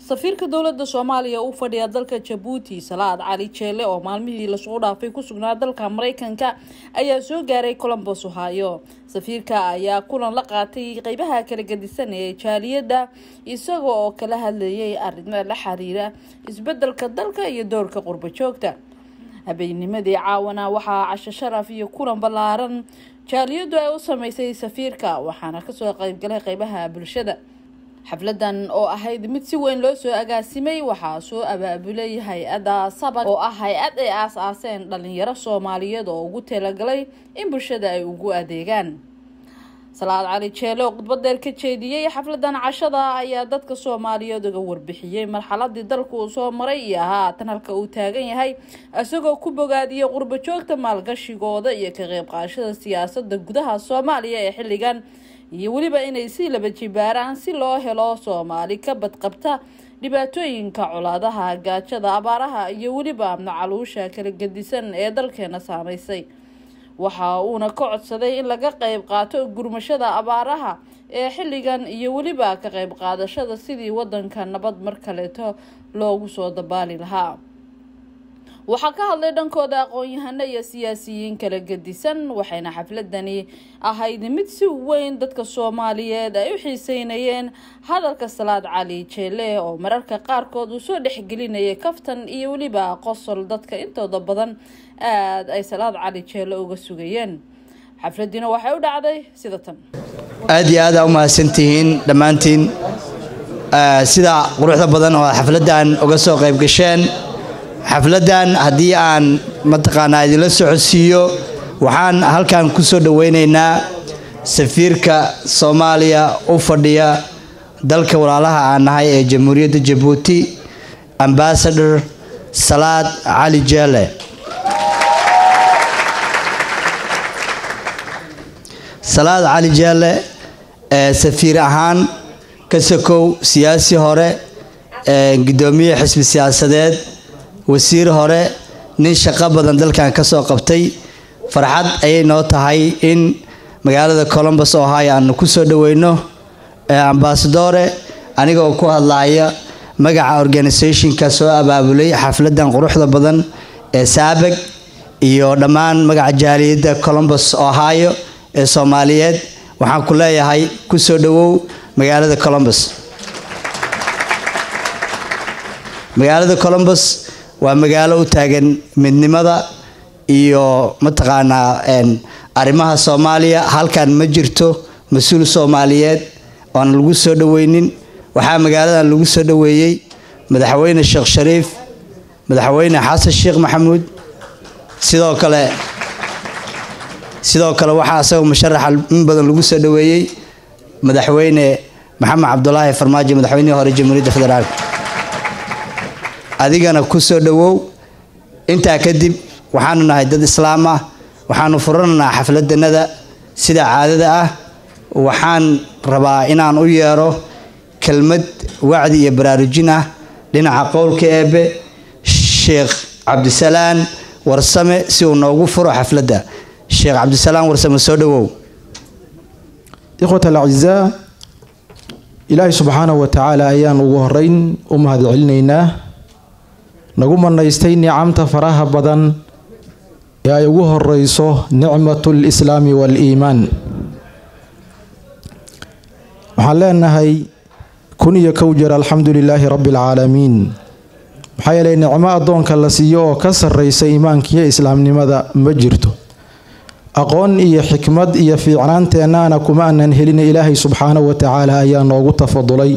safiirka dowlada soomaaliya u fadhiya dalka jabuuti salaad cali jeele oo maalmihii lasoo dhaafay ku sugnaa dalka mareykanka ayaa soo gaaray colombos ohio safiirka ayaa kulan la qaatay qeybaha kala gadisan ee jaaliyada isaga oo kala hadlayay arrimo la xiriira isbedelka dalka iyo doorka qurbo joogta habeennimadii caawana waxaa casho sharaf iyo kulan ballaaran jaaliyadu ay u sameysay safiirka waxaana kasoo qeybgalay qeybaha bulshada xafladan oo ahayd mid si weyn loo soo agaasimay waxaa soo abaabulay hay-adda sabak oo ah hay-ad ay aas-aaseen dhalinyaro soomaaliyeed oo ugu talagalay in bulshada ay ugu adeegaan salaad cali jeele oo khudbadeer ka jeediyey xafladan cashada ayaa dadka soomaaliyeed uga warbixiyey marxaladii dalka uu soo maray iyo haatan halka uu taagan yahay isagoo ku bogaadiyey qurbo joogta maalgashigooda iyo ka qeyb qaashada siyaasada gudaha soomaaliya ee xilligan iyo weliba inay si laba jibaaraan si loo helo soomaali ka badqabta dhibaatooyinka colaadaha gaajada abaaraha iyo weliba macaluusha kala gedisan ee dalkeena saameysay waxa uuna ka codsaday in laga qeyb qaato gurmashada abaaraha ee xilligan iyo weliba ka qeyb qaadashada sidii wadanka nabad mar kaleeto loogu soo dabaali lahaa waxaa ka hadlay dhankooda aqoon-yahano iyo siyaasiyiin kala gedisan waxayna xafladani ahayd mid si weyn dadka soomaaliyeed ay u xiiseynayeen hadalka salaad cali jeele oo mararka qaarkood uu soo dhexgelinayay kaftan iyo weliba qosol dadka intooda badan aada ay salaad cali jeele uga sugayeen xafladiina waxay u dhacday sida tan aada iyo aada u mahadsantihiin dhammaantiin sida quruxda badan oo xafladdan uga soo qayb gasheen xafladdan haddii aan mataqaanaa idinla socodsiiyo waxaan halkan ku soo dhoweynaynaa safiirka soomaaliya u fadhiya dalka walaalaha aan nahay ee jamhuuriyadda jabuuti ambasador salaad cali jeele salaad cali jeele ee safiir ahaan ka sokow siyaasi hore gudoomiye xisbi siyaasadeed wasiir hore nin shaqo badan dalkan ka soo qabtay farxad ayay noo tahay in magaalada colombos ohio aanu ku soo dhoweyno ambasadore anigoo ku hadlaaya magaca organisationka soo abaabulay xafladan quruxda badan ee saabeg iyo dhammaan magaca jaaliyadda colombos ohio ee soomaaliyeed waxaan ku leeyahay ku soo dhowow magaalada colombos magaalada colombos waa magaalo u taagan midnimada iyo mataqaanaa arrimaha soomaaliya halkan ma jirto mas-uul soomaaliyeed oan lagu soo dhoweynin waxaa magaaladan lagu soo dhoweeyey madaxweyne sheekh shariif madaxweyne xasan sheekh maxamuud sidoo kale sidoo kale waxaa asagoo musharaxa in badan lagu soo dhoweeyey madaxweyne maxamed cabdulaahi farmaajo madaxweynihii hore jamhuuriyadda federaalk adigana ku soo dhowow intaa kadib waxaanu nahay dad islaam ah waxaanu furanaynaa xafladanada sida caadada ah waxaan rabaa inaan u yeero kelmad wacdi iyo baraarujin ah dhinaca qowlka eebe sheekh cabdisalaan warsame si uu noogu furo xafladda sheekh cabdisalaan warsame soo dhowow ikhwat alacizaa ilaahay subxaanahu wa tacaala ayaan ugu horeyn u mahad celinaynaa nagu manaystay nicamta faraha badan ee ay ugu horeyso nicmatu lislaami waaliimaan waxaan leenahay kun iyo kow jeer alxamdu lilaahi rabbi alcaalamiin maxaa yeelay nicmo addoonka la siiyo oo ka sarreysa iimaankiiyo islaamnimada ma jirto aqoon iyo xikmad iyo fiicnaanteennaana kuma aanan helina ilaahay subxaanahu wa tacaala ayaa noogu tafadulay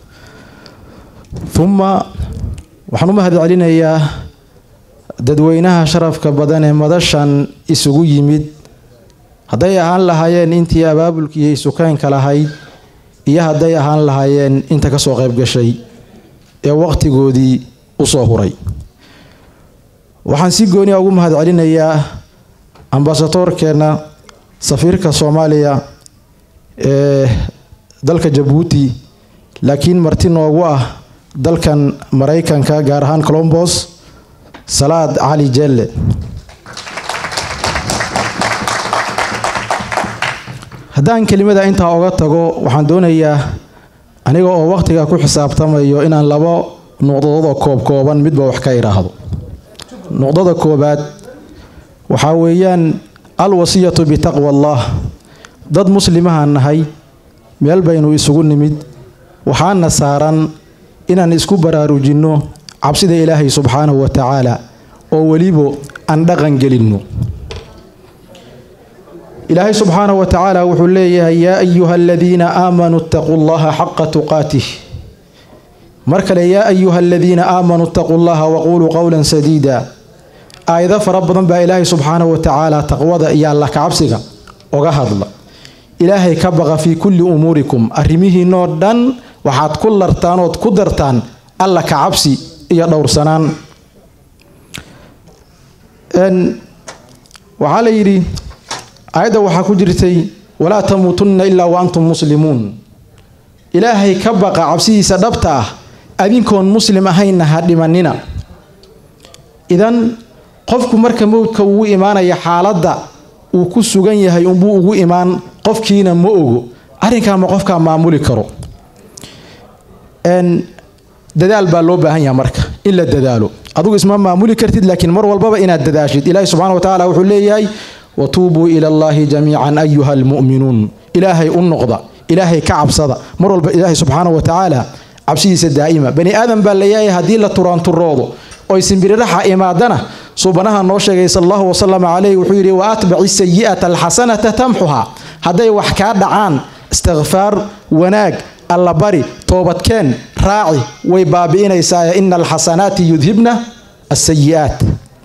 uma waxaan u mahad celinayaa dadweynaha sharafka badan ee madashan isugu yimid hadday ahaan lahaayeen intii abaabulkiiyo isukeynka lahayd iyo hadday ahaan lahaayeen inta kasoo qayb gashay ee waqtigoodii usoo huray waxaan si gooniya ugu mahad celinayaa ambasadoorkeenna safiirka soomaaliya ee dalka jabuuti laakiin marti noogu ah dalkan maraykanka gaar ahaan colombos salaad cali jelle haddaan kelimada intaa oga tago waxaan doonayaa aniga oo waqtiga ku xisaabtamayo inaan labo nuqdadoodoo koobkooban midba wax ka idhaahdo nuqdada koobaad waxaa weeyaan alwasiyatu bitaqwa allah dad muslimahaan nahay meel baynu isugu nimid waxaana saaran inaan isku baraarujinno cabsida ilaahay subxaanahu wa tacaala oo weliba aan dhaqan gelinno ilaahay subxaanahu wa tacaala wuxuu leeyahay yaa ayuha aladiina aamanuu itaquu llaha xaqa tuqaatih mar kale yaa ayuha aladiina aamanuu itaquu llaha waquuluu qowlan sadiida aayado fara badan baa ilaahay subxaanahu wa tacaala taqwada iyo alla kacabsiga oga hadla ilaahay ka baqa fii kulli umuurikum arrimihiinoo dhan waxaad ku lartaan ood ku dartaan alla kacabsi iyo dhowrsanaan waxaa la yidhi aayadda waxaa ku jirtay walaa tamuutunna ilaa wa antum muslimuun ilaahay ka baqa cabsidiisa dhabta ah adinkoon muslim ahaynna ha dhimanina idan qofku marka mowdka ugu imaanaya xaaladda uu ku sugan yahay unbuu ugu imaan qofkiina ma ogo arrinkaa ma qofkaa maamuli karo dadaal baa loo baahan yaha marka in la dadaalo adugu isma maamuli kartid laakiin mar walbaba inaad dadaashid ilaahi subxana wa tacala wuxuu leeyahay watuubuu ila allahi jamiican ayuha almu'minuun ilaahay u noqda ilaahay ka cabsada mar walba ilaahay subxaana wa tacaala cabsidiisa daa'ima bani aadan baa layahay haddii la turaanturoodo oy simbiriraxa imaadana suubanaha noo sheegay sal allahu wasalam calayh wuxuu yidhi wa atbaci sayi'ata alxasanata tamxuha hadday wax kaa dhacaan istikfaar wanaag allabari toobadkeen raaci way baabi'inaysaa ina alxasanaati yudhibna asayi'aat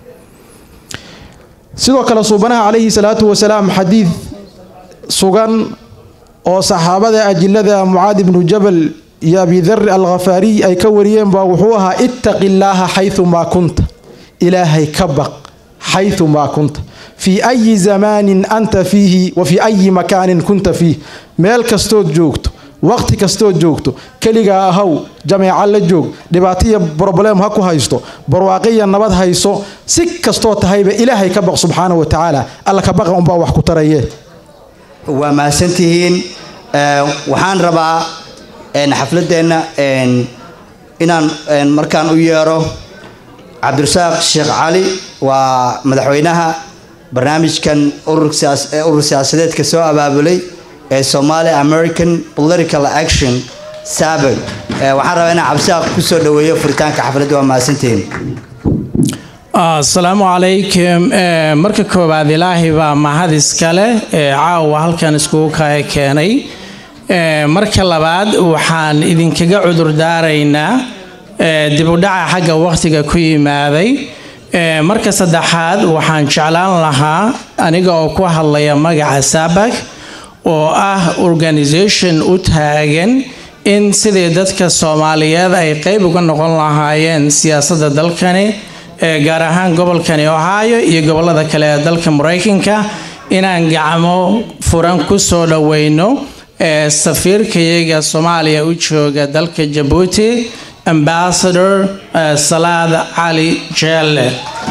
sidoo kale suubanaha calayhi salaatu wasalaam xadiid sugan oo saxaabada ajilada mucaad ibnu jabal iyo abidari alkhafaariy ay ka wariyeen baa wuxuu ahaa ittaqi illaaha xayumaa kunta ilaahay ka baq xayumaa kunta fii ayi zamaanin anta fiihi wa fii ayi makaanin kunta fiih meel kastood joogto waqti kastood joogto keligaa ahaw jameeca la joog dhibaataiyo broblem ha ku haysto barwaaqiya nabad hayso si kastoo tahayba ilaahay ka baq subxaana wa tacaala alla ka baqa unbaa wax ku taraye waa mahadsantihiin waxaan rabaa xafladeenna inaan markaan u yeero cabdirasaaq sheekh cali waa madaxweynaha barnaamijkan urur siyaasadeedka soo abaabulay ee somali american political action sabag waxaan rabaa inaan cabdirasaaq kusoo dhaweeyo furitaanka xafladda waa mahadsantihiin asalaamu calaykum marka koowaad ilaahay baa mahad iskale ee caawa halkan iskugu kaya keenay marka labaad waxaan idinkaga cudur daaraynaa dibudhaca xagga wakhtiga ku yimaaday marka saddexaad waxaan jeclaan lahaa aniga oo ku hadlaya magaca sabak oo ah organisation u taagan in sidii dadka soomaaliyeed ay qeyb uga noqon lahaayeen siyaasadda dalkani gaar ahaan gobolkani ohio iyo gobolada kale ee dalka maraykanka inaan gacmo furan ku soo dhoweyno safiirkayaga soomaaliya u jooga dalka jabuuti ambassador salaad cali jeelle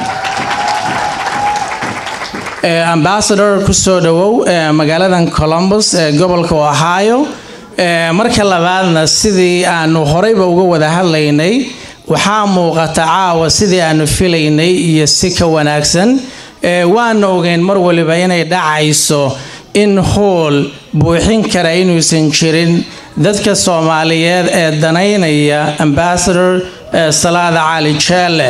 ambassador kusoo dhawow magaaladan columbus ee gobolka ohio marka labaadna sidii aanu horeyba uga wada hadlaynay waxaa muuqata caawa sidii aanu filaynay iyo si ka wanaagsan waana ogeyn mar waliba inay dhacayso in hool buuxin kara inuusan jirin dadka soomaaliyeed ee danaynaya ambassador salaada cali jeelle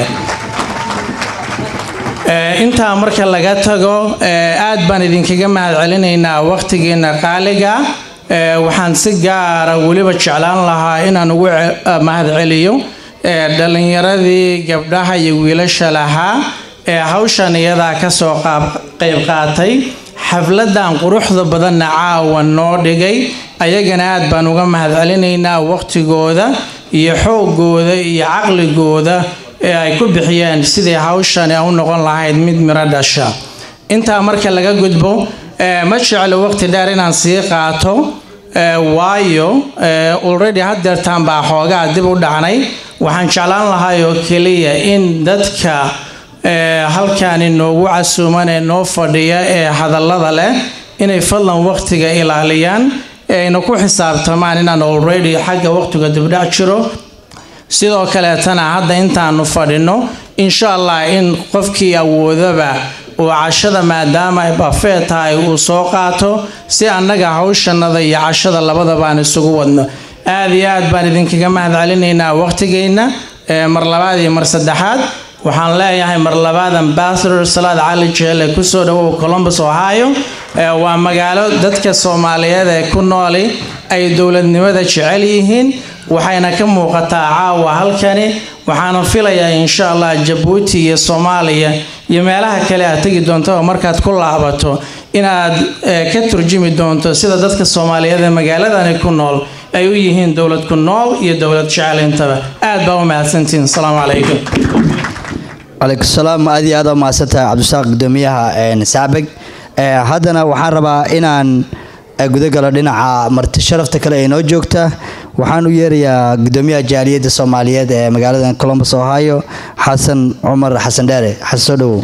intaa marka laga tago aad baan idinkaga mahad celinaynaa wakhtigiina qaaliga waxaan si gaara weliba jeclaan lahaa inaan ugu mahad celiyo dhalinyaradii gabdhaha iyo wiilasha lahaa ee hawshan iyadaa kasoo qayb qaatay xafladan quruxda badanna caawa noo dhigay ayagana aad baan uga mahad celinaynaa waqtigooda iyo xoogooda iyo caqligooda ee ay ku bixiyeen sidii hawshani u noqon lahayd mid miro dhasha intaa marka laga gudbo ma jeclo waqti dheer inaan sii qaato waayo already hadeertaan baa xoogaa dib u dhacnay waxaan jeclaan lahay oo keliya in dadka halkani noogu casuuman ee noo fadhiya ee hadallada leh inay fadlan waqtiga ilaaliyaan ayna ku xisaabtamaan inaan already xagga waqtiga dibdhac jiro sidoo kaleetana hadda intaanu fadhino insha allah in qofkii awoodaba uu cashada maadaama ay bafee tahay uu soo qaato si annaga hawshanada iyo cashada labadaba aan isugu wadno aada iyo aad baan idinkaga mahad celinaynaa waqtigeenna mar labaad iyo mar saddexaad waxaan leeyahay mar labaad ambassador salaad cali jeele kusoo dhawow columbus ohio waa magaalo dadka soomaaliyeed ee ku nooli ay dowladnimada jecel yihiin waxayna ka muuqataa caawa halkani waxaana filayaa insha allah jabuuti iyo soomaaliya iyo meelaha kale aad tegi doonto markaad ku laabato inaad ka turjumi doonto sida dadka soomaaliyeed ee magaaladani ku nool ay u yihiin dowlad ku nool iyo dowlad jecel intaba aad baa u mahadsantihiin asalaamu calaykum calaykum salaam aad iyo aad u mahadsantahay cabdisaaq gudoomiyaha saabeg haddana waxaan rabaa inaan gudagalo dhinaca marti sharafta kale ee noo joogta waxaan u yeerayaa gudoomiyaha jaaliyadda soomaaliyeed ee magaalada columbus ohio xasan cumar xasan dheere xasan soo dhowow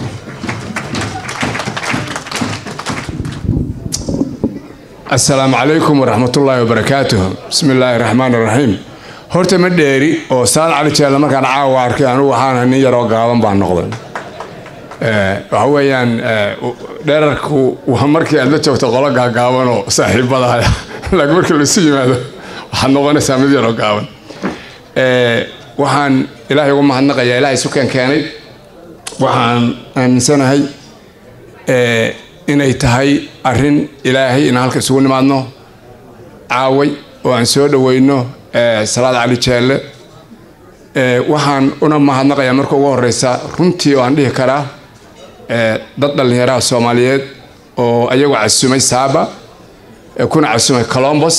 asalaamu calaykum waraxmatullaahi wabarakaatuh bismi illaahi raxmaan raxiim horta ma dheeri oo saal cali jeelle markaan caawa arkay anugu waxaana nin yaroo gaaban baan noqday waxa weeyaan dherarku waa markii aad la joogto qolo gaagaabanoo saaxiibadaha laakiin markii laisu yimaado waxaad noqonaysaa mid yaroo gaaban waxaan ilaahay ugu mahadnaqayaa ilaahay sukeen keenay waxaan aaminsanahay inay tahay arrin ilaahay inaan halka isugu nimaadno caaway oo aan soo dhaweyno salaad cali jeelle waxaan una mahadnaqayaa marka ugu horeysa runtii oo aan dhihi karaa dad dhallinyaraha soomaaliyeed oo ayagu casumay saaba kuna casumay colombos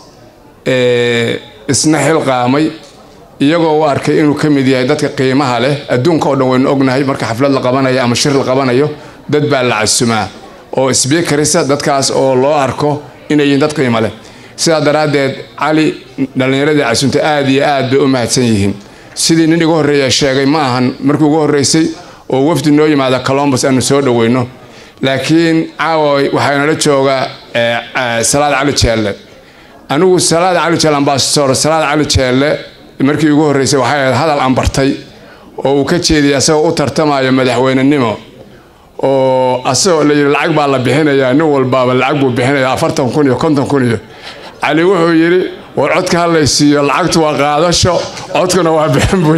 isna xilqaamay iyagoo u arkay inuu ka mid yahay dadka qiimaha leh adduunka oo dhan waynu ognahay marka xaflad la qabanayo ama shir la qabanayo dad baa la casumaa oo sbiikarisa dadkaas oo loo arko inay yihiin dad qiimo leh sidaa daraaddeed cali dhallinyaradii casunta aada iyo aad bay u mahadsan yihiin sidii nin igu horreeya sheegay ma ahan markii ugu horreysay oo wafdi noo yimaada colombus aanu soo dhaweyno laakiin caawa waxaa nala jooga salaad cali jeelle anigu salaad cali jeelle ambasador salaad cali jeelle markii ugu horreysay waxay ahayd hadal aan bartay oo uu ka jeediyay asagoo u tartamayo madaxweynenimo oo asagoo la yidhi lacag baa la bixinayaa nin walbaaba lacag buu bixinayaa afartan kun iyo konton kun iyo cali wuxuu yidhi war codka hadlaysiiyo lacagtu waa qaadasho codkuna waa bixin buy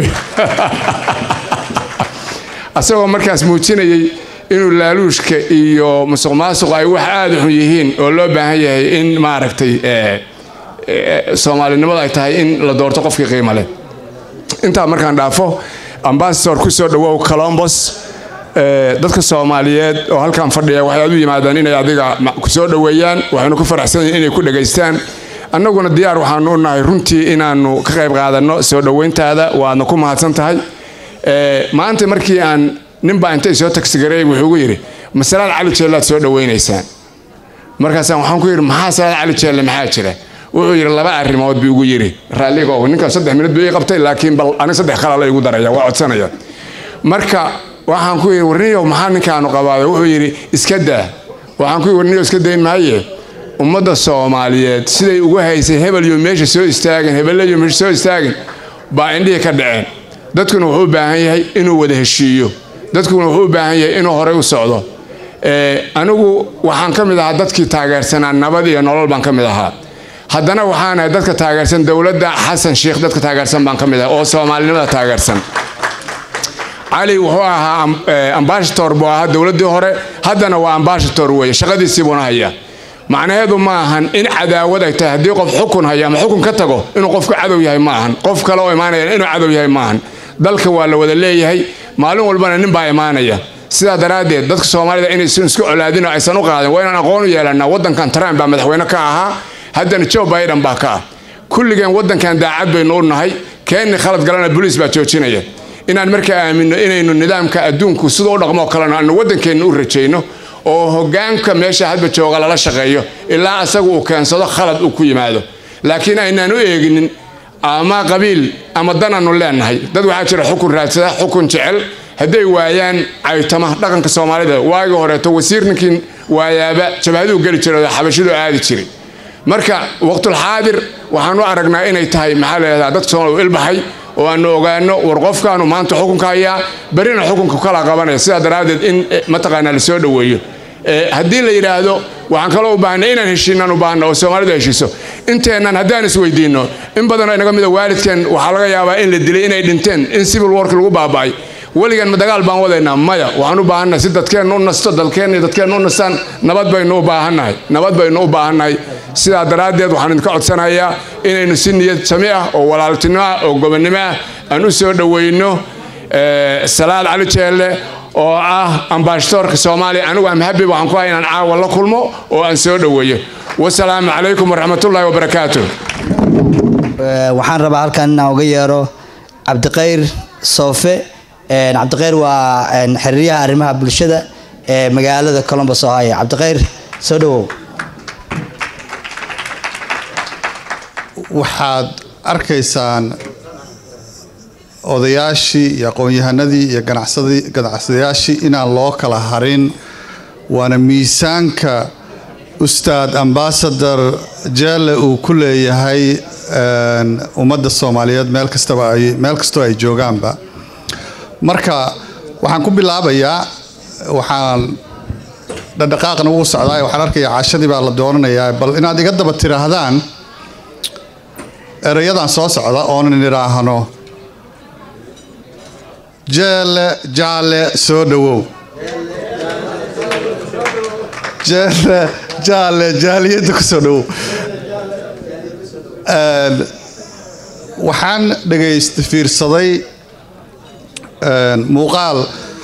asagoo markaas muujinayay inuu laaluushka iyo musuq maasuq ay wax aada u xun yihiin oo loo baahan yahay in maaragtay soomaalinimadu ay tahay in la doorto qofkii qiimo leh intaa markaan dhaafo ambasador ku soo dhawow colombos dadka soomaaliyeed oo halkan fadhiya waxay aad u yimaadaan inay adiga ku soo dhoweeyaan waxaynu ku faraxsan yihin inay ku dhegaystaan annaguna diyaar waxaanu u nahay runtii inaanu ka qayb qaadanno soo dhoweyntaada waadna ku mahadsan tahay maanta markii aan ninbaa intay soo tagsigareey wuxuu ugu yidhi ma salaad cali jeellaad soo dhoweynaysaan markaasaan waxaan ku yidhi maxaa salaad cali jeelle maxaa jira wuxuu yidhi laba arrimood buu ugu yidhi raalligo ninkan saddex minut buu ii qabtay laakiin bal aniga saddex kalala igu daraya waa codsanaya marka waxaan ku yidhi warniyow maxaa ninkaanu qabaayo wuxuu yidhi iska daa waxaan ku yidhi warniyow iska dayn maaye ummadda soomaaliyeed siday ugu haysay hebel iyo meesha soo istaagin hebeleyo meesha soo istaagin baa indhihii ka dhaceen dadkuna wuxuu u baahan yahay inuu wada heshiiyo dadkuna wuxuu u baahan yahay inuu horey u socdo anigu waxaan ka mid ahaa dadkii taageersanaa nabad iyo nolol baan ka mid ahaa haddana waxaanahay dadka taageersan dowladda xasan sheikh dadka taageersan baan ka mid ahay oo soomaalinimada taageersan cali wuxuu ahaa ambashator buu ahaa dowladdii hore haddana waa ambashator weeye shaqadiisii buuna hayaa macnaheedu ma ahan in cadaawad ay tahay haddii qof xukun hayo ama xukun ka tago inuu qofku cadow yahay ma ahan qof kale oo imaanaya inuu cadow yahay ma ahan dalka waa la wada leeyahay maalin walbana nin baa imaanaya sidaa daraaddeed dadka soomaalida inaysan isku colaadin oo aysan u qaadin waa inaan aqoon u yeelanaa waddankan trump baa madaxweyne ka ahaa haddana joe biden baa ka ah kulligeen waddankan daacad baynu u nahay keenni khalad galana boliis baa joojinaya inaan markaa aaminno inaynu nidaamka adduunku siduu u dhaqmoo kalena aanu waddankeenna u rajayno oo hoggaanka meesha hadba jooga lala shaqeeyo ilaa asagu uu keensado khalad uu ku yimaado laakiin aynaan u eeginin ama qabiil ama danaanu leenahay dad waxaa jira xukun raadsada xukun jecel hadday waayaan caytama dhaqanka soomaalida waagii horeeto wasiir ninkii waayaaba jabhaduu geli jiray oo xabashiduu aadi jiray marka waqtulxaadir waxaan u aragnaa inay tahay maxaa leedaha dadka soomaaliya u ilbaxay oo aanu ogaano war qofkaanu maanta xukunka hayaa berina xukunka kala qabanaya sidaa daraaddeed in mataqaanaa la soo dhoweeyo haddii la yidhaahdo waxaan kaloo u baahnay inaan heshiinaan u baahna oo soomaalidu heshiiso inteennan haddaan isweydiinno in badanoo inaga mida waalidkeen waxaa laga yaabaa in la dilay inay dhinteen in civil work lagu baaba'ay weligan ma dagaal baan wadaynaa maya waxaan u baahannahay si dadkeenna u nasto dalkeenna iyo dadkeenna u nastaan nabad baynu u baahannahay nabad baynu u baahannahay sidaa daraaddeed waxaan idinka codsanayaa inaynu si niyad sami ah oo walaaltinimo ah oo gobonnimo ah aan u soo dhoweyno salaad cali jeelle oo ah ambaashadoorka soomaaliya anigu amhabi waxaan ku hay inaan caawa la kulmo oo aan soo dhoweeyo wasalaamu calaykum waraxmatullaahi wabarakaatu waxaan rabaa halkan inaan uga yeero cabdiqayr soofe cabdiqayr waa xiriiryaha arrimaha bulshada ee magaalada colombos ohio cabdiqayr soo dhawow waxaad arkaysaan odayaashii iyo aqoon-yahanadii iyo ganacsadayaashii inaan loo kala harin waana miisaanka ustaad ambasador jeelle uu ku leeyahay ummadda soomaaliyeed meel kastaba ay meel kastoo ay joogaanba marka waxaan ku bilaabayaa waxaan dhadhaqaaqna wuu socdaa waxaan arkayaa cashadii baa la doonanayaa bal inaad iga daba tiraahdaan erayadan soo socda oonan idhaahno jeelle jaalle soo dhowow jeelle jaalle jaaliyadda ku soo dhowow waxaan dhegaysta fiirsaday muuqaal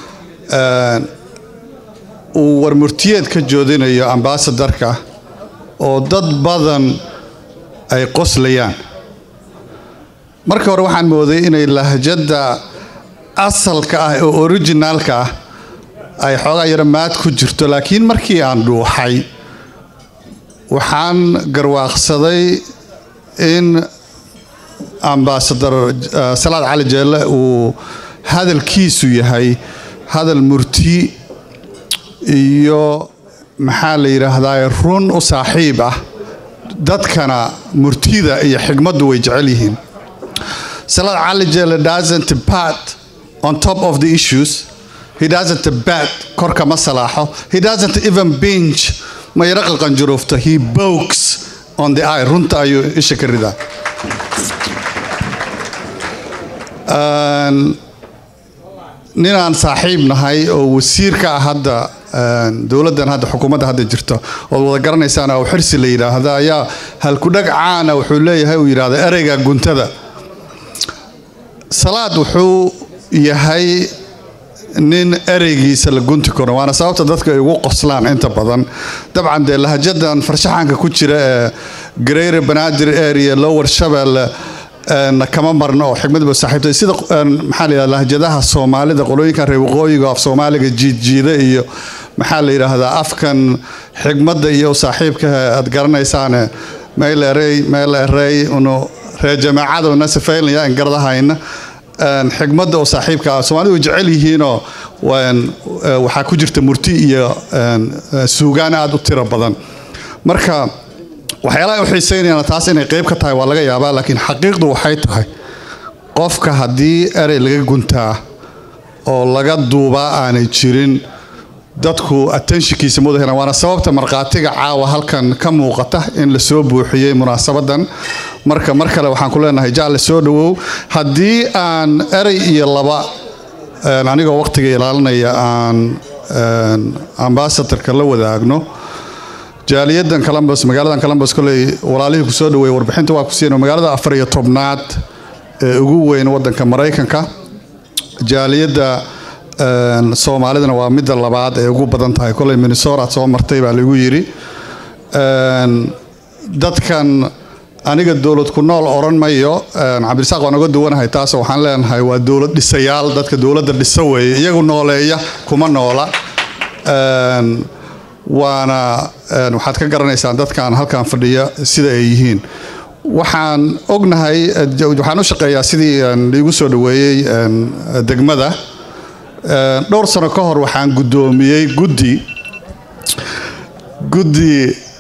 uu warmurtiyeed ka joodinayo ambaasadarka oo dad badan ay qoslayaan marka hore waxaan mooday inay lahjadda asalka ah oo originaalka ah ay xoogaa yaro maad ku jirto laakiin markii aan dhuuxay waxaan garwaaqsaday in ambaasadar salaad cali jeelle uu hadalkiisu yahay hadal murti iyo maxaa la yidhaahdaa run u saaxiib ah dadkana murtida iyo xigmaddu way jecel yihiin salaad cali jeelle doesn't pat on top of the issues he doesn't bat korka ma salaaxo he doesn't even binge ma yaro qalqanjuruufta he bokes on the eye runta ayuu isha ka ridaa ninaan saaxiib nahay oo wasiirka ah hadda dowladdan hadda xukuumadda hadda jirto ood wada garanaysaan oo xirsi la yidhaahda ayaa halkudhag caana wuxuu leeyahay uu yidhaahda ereyga guntada salaad wuxuu yahay nin ereygiisa la gunti karo waana sababta dadka ay ugu qoslaan inta badan dabcan dee lahajadan farshaxanka ku jira ee gareyre banaadir area lower shabelle kama marno oo xigmadba saaxiibtay sida maxaa la yidhahda lahjadaha soomaalida qolooyinkan reer waqooyiga af soomaaliga jiidjiida iyo maxaa la yidhaahdaa afkan xigmadda iyo saaxiibka aad garanaysaane meel erey meel erey unu reer jamaacada una sifaynaya in garadahayna xigmadda oo saaxiibka ah soomaalidu way jecel yihiinoo waxaa ku jirta murti iyo suugaan aada u tiro badan marka waxyaalaha u xiiseynayaan taas inay qeyb ka tahay waa laga yaabaa laakiin xaqiiqdu waxay tahay qofka haddii erey laga guntaa oo laga duubaa aanay jirin dadku attentionkiisa muda helaan waana sababta markhaatiga caawa halkan ka muuqata in la soo buuxiyey munaasabadan marka mar kale waxaan ku leenahay jaalle soo dhowow haddii aan erey iyo laba anigoo waqtiga ilaalinaya aan ambasadorka la wadaagno jaaliyadan columbus magaaladan columbus koley walaalihii kusoo dhaweeyey warbixinta waa ku siina magaalada afar iyo tobnaad ee ugu weyn wadanka maraykanka jaaliyadda soomaalidana waa midda labaad ee ugu badan tahay koley minnesota soo martay baa lagu yidhi dadkan aniga dowlad ku nool oran mayo cabdirasaaq waan oga duwanahay taas waxaan leenahay waa dowlad dhisayaal dadka dowladda dhisa weeye iyagu nooleeya kuma noola waana waxaad ka garanaysaan dadkan halkan fadhiya sida ay yihiin waxaan ognahay waxaan u shaqeeyaa sidii liigu soo dhaweeyey degmada dhowr sano ka hor waxaan guddoomiyey guddi guddi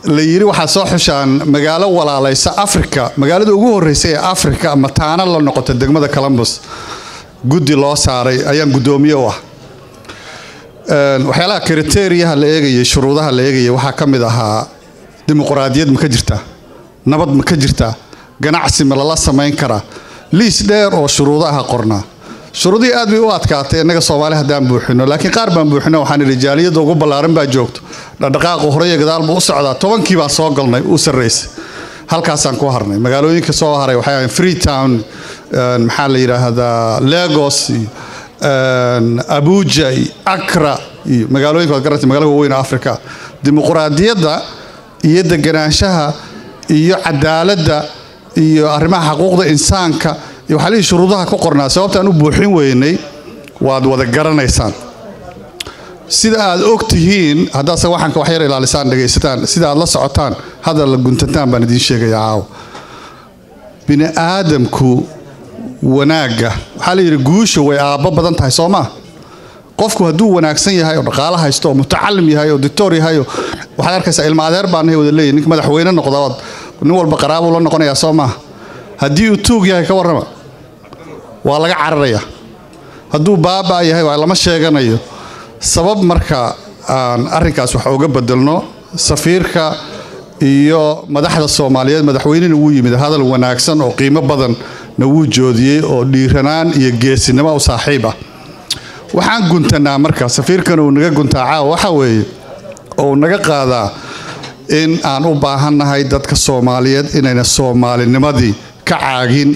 la yiri waxaa soo xushaan magaalo walaalaysa africa magaalada ugu horeysa ee africa mataana la noqota degmada columbus guddi loo saaray ayaan guddoomiye u ah waxyaalaha kriteriyaha la eegayay shuruudaha la eegayay waxaa ka mid ahaa dimuquraadiyad ma ka jirtaa nabad ma ka jirtaa ganacsi ma lala samayn karaa liis dheer oo shuruudo aha qornaa shuruudihii aad bay u adkaatay innaga soomaali haddaan buuxino laakiin qaar baan buuxino waxaan idhi jaaliyadda ugu ballaaran baa joogto dhaqdhaqaaqu horey gadaal buu u socdaa tobankii baan soo galnay u sarraysay halkaasaan ku harnay magaalooyinka soo haray waxay ahayn freetown maxaa la yidhaahdaa lagos iyo abuja iyo akra iyo magaalooyinka waad garantay magaalada waaweyn africa dimuquraadiyadda iyo deganaanshaha iyo cadaaladda iyo arrimaha xaquuqda insaanka iyo waxaa lihi shuruudaha ku qornaa sababtaan u buuxin weynay waad wada garanaysaan sida aad og tihiin haddaadse waxaanka wax yar ilaalisaan dhegaysataan sida aad la socotaan hadal la guntantaan baan idiin sheegaya caawa bini aadamku wanaagga waxaa la yidhi guusha way aabbo badan tahay soo maa qofku hadduu wanaagsan yahay oo dhaqaalo haysto oo mutacalim yahay oo dictor yahay oo waxaad arkaysaa ilma adeer baanahay wada leeyahy ninka madaxweyne noqda ood nin walba qaraabuu la noqonayaa soo maaha haddii uu tuug yahay ka warrama waa laga cararayaa hadduu baaba yahay waa lama sheeganayo sabab marka aan arrinkaas wax uga bedelno safiirka iyo madaxda soomaaliyeed madaxweynena wuu yimid hadal wanaagsan oo qiimo badanna wuu joodiyey oo dhiiranaan iyo geesinimo u saaxiib ah waxaan guntanaa marka safiirkana uu naga guntaa caawa waxa weeye oo uu naga qaadaa in aan u baahannahay dadka soomaaliyeed inayna soomaalinimadii ka caagin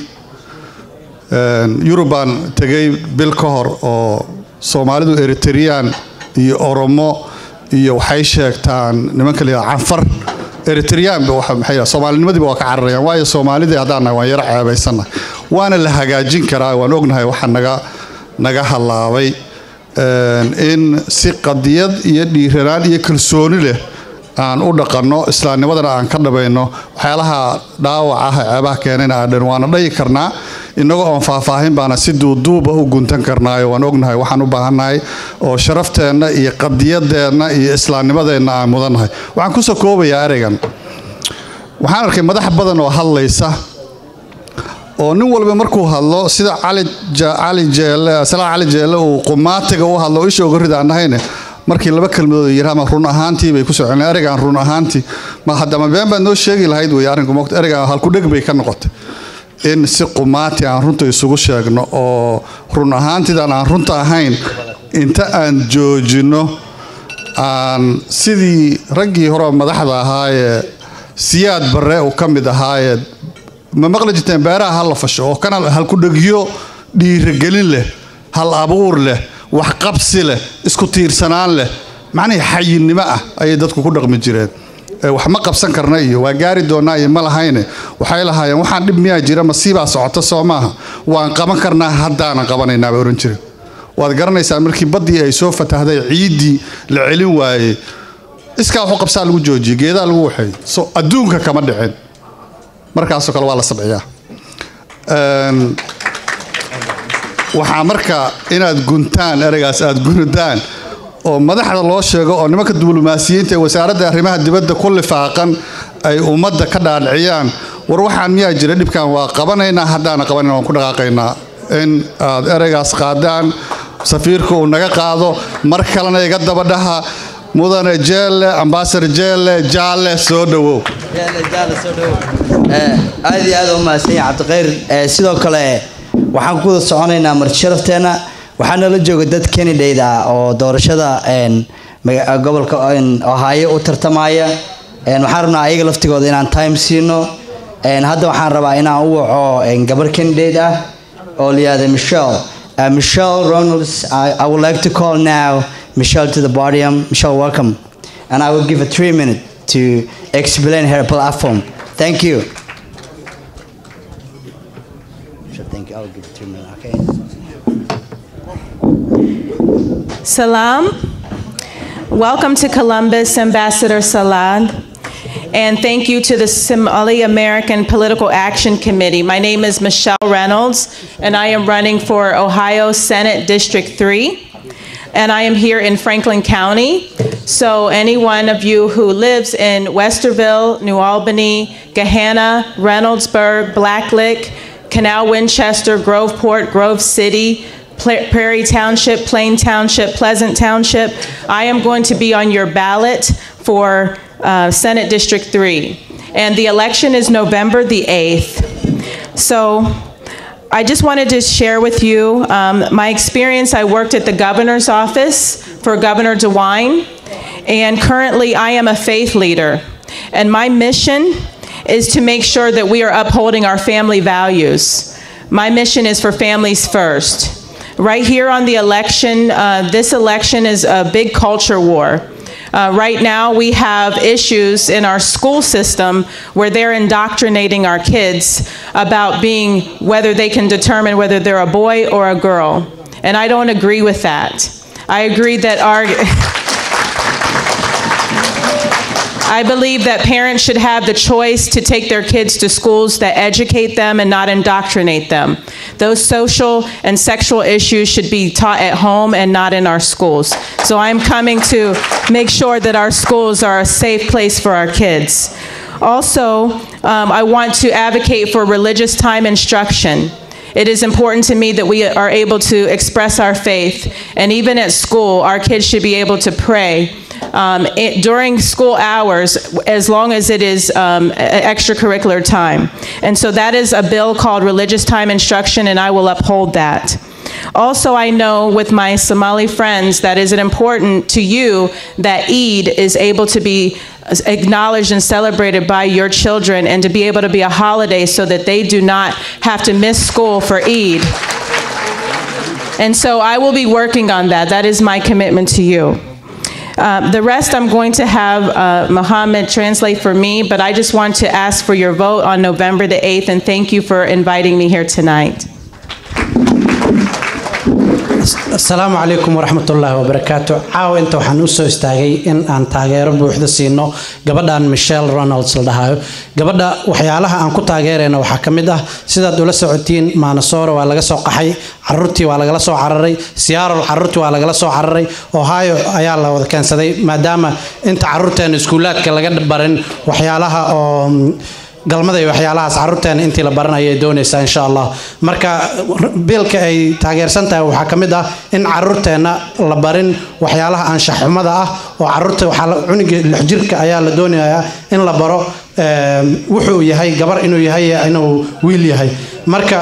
yurubaan tegay bil ka hor oo soomaalidu eritreyaan iyo oromo iyo waxay sheegtaan nimanka la yidhaha canfar eritreyaanba maxay soomaalinimadiiba waa ka cararayaan waayo soomaalidii haddaan nahay waan yaro ceebaysannahay waana la hagaajin karaa waan ognahay waxa naga naga hallaabay in si qadiyad iyo dhiiranaan iyo kalsooni leh aan u dhaqanno islaamnimadana aan ka dhabayno waxyaalaha dhaawac ah ceebaha keenayna aan dhan waana dhayi karnaa innagoo oon faahfaahin baana si duuduuba u guntan karnaayo waan ognahay waxaan u baahannahay oo sharafteenna iyo qadiyadeenna iyo islaamnimadeenna aan mudannahay waxaan kusoo koobayaa ereygan waxaan arkay madax badan oo hadlaysa oo nin walba markuu hadlo sida cali jeelle salaan cali jeelle uu qumaatiga u hadlo isha uga rida aan dhahayne markii laba kelmadood yirahma run ahaantii bay ku socon ereygan run ahaantii ma haddama been baad noo sheegi lahayd wey arrinku moogta ereygan halkudheg bay ka noqotay in si qumaati aan runta isugu sheegno oo run ahaantidan aan runta ahayn inta aan joojino aan sidii raggii hore madaxda ahaayee siyaad barre uu ka mid ahaayee ma maqli jirteen beeraha ha la fasho oo kana halkudhegyo dhiiragelin leh hal abuur leh waxqabsi leh isku tiirsanaan leh macnihii xayinnimo ah ayay dadku ku dhaqmi jireen wax ma qabsan karna iyo waa gaari doonaa iyo ma lahayne waxay lahaayeen waxaan dhib miyaa jira masiibaa socota soo maaha waan qaban karnaa haddaanan qabanaynaa bay ohan jireen waad garanaysaa markii baddii ay soo fatahday ciiddii la celin waayey iskaa waxu qabsaa lagu joojiyey geedaa lagu waxeeyey so adduunka kama dhicin markaasoo kale waa la sabciyaa waxaa marka inaad guntaan ereygaas aad gunudaan oo madaxda loo sheego oo nimanka diblomaasiyiinta ee wasaaradda arrimaha dibadda ku lifaaqan ay ummadda ka dhaadhiciyaan war waxaan miyaa jira dhibkan waa qabanaynaa haddaana qabanayna waan ku dhaqaaqaynaa in aad ereygaas qaadaan safiirka uu naga qaado mar kalena iga dabadhaha mudane jeelle ambasador jeelle jaalle soo dhowow aad iyo aad u mahadsan yahay cabdikhayr sidoo kale waxaan ku wada soconaynaa marti sharafteenna waxaa nala jooga dad canadate ah oo doorashada gobolka ohaayo u tartamaya waxaan rabnaa ayaga laftigooda inaan time siino hadda waxaan rabaa inaan u waco gabar canadate ah oo layihahda michelle uh, michelle ronalds I, I would like to call now michelle to the podium michelle welcome and i will give her three minutes to explain her platform thank you Thank you. I'll give it three minutes. Okay. Salam. Welcome to Columbus, Ambassador Salad. And thank you to the Somali American Political Action Committee. My name is Michelle Reynolds, and I am running for Ohio Senate District 3. And I am here in Franklin County So, any one of you who lives in Westerville, New Albany, Gahanna, Reynoldsburg, Blacklick, Canal Winchester, Groveport, Grove City, Pla- Prairie Township, Plain Township, Pleasant Township, I am going to be on your ballot for uh, Senate District 3. And the election is November the 8th. So, I just wanted to share with you um, my experience. I worked at the governor's office for Governor DeWine, and currently I am a faith leader. And my mission is to make sure that we are upholding our family values. My mission is for families first. Right here on the election, uh, this election is a big culture war. Uh, right now, we have issues in our school system where they're indoctrinating our kids about being whether they can determine whether they're a boy or a girl. And I don't agree with that. I agree that our. I believe that parents should have the choice to take their kids to schools that educate them and not indoctrinate them. Those social and sexual issues should be taught at home and not in our schools. So I'm coming to make sure that our schools are a safe place for our kids. Also, um, I want to advocate for religious time instruction. It is important to me that we are able to express our faith, and even at school, our kids should be able to pray um, it, during school hours as long as it is um, a- extracurricular time. And so that is a bill called Religious Time Instruction, and I will uphold that. Also, I know with my Somali friends that is it important to you that Eid is able to be acknowledged and celebrated by your children and to be able to be a holiday so that they do not have to miss school for Eid. And so I will be working on that. That is my commitment to you. Uh, the rest I'm going to have uh, Mohammed translate for me, but I just want to ask for your vote on November the 8th and thank you for inviting me here tonight. asalaamu calaykum waraxmat ullaahi wabarakaatu caawa inta waxaan u soo istaagay in aan taageero buuxda siino gabadhan michelle ronalds la dhahayo gabadha waxyaalaha aan ku taageerayna waxaa ka mid ah sidaad ula socotiin maanasoora waa laga soo qaxay caruurtii waa lagala soo cararay siyaarol caruurtii waa lagala soo cararay ohio ayaa la wada keensaday maadaama inta caruurteena iskuulaadka laga barin waxyaalaha oo galmada iyo waxyaalahaas caruurteena intii la baran ayay doonaysaa insha allah marka biilka ay taageersan tahay waxaa ka mid ah in caruurteena la barin waxyaalaha anshaxxumada ah oo caruurta waxaa la- cuniga lix jirka ayaa la doonayaa in la baro eh, wuxuu yahay gabar inuu yahay iyo inuu wiil yahay marka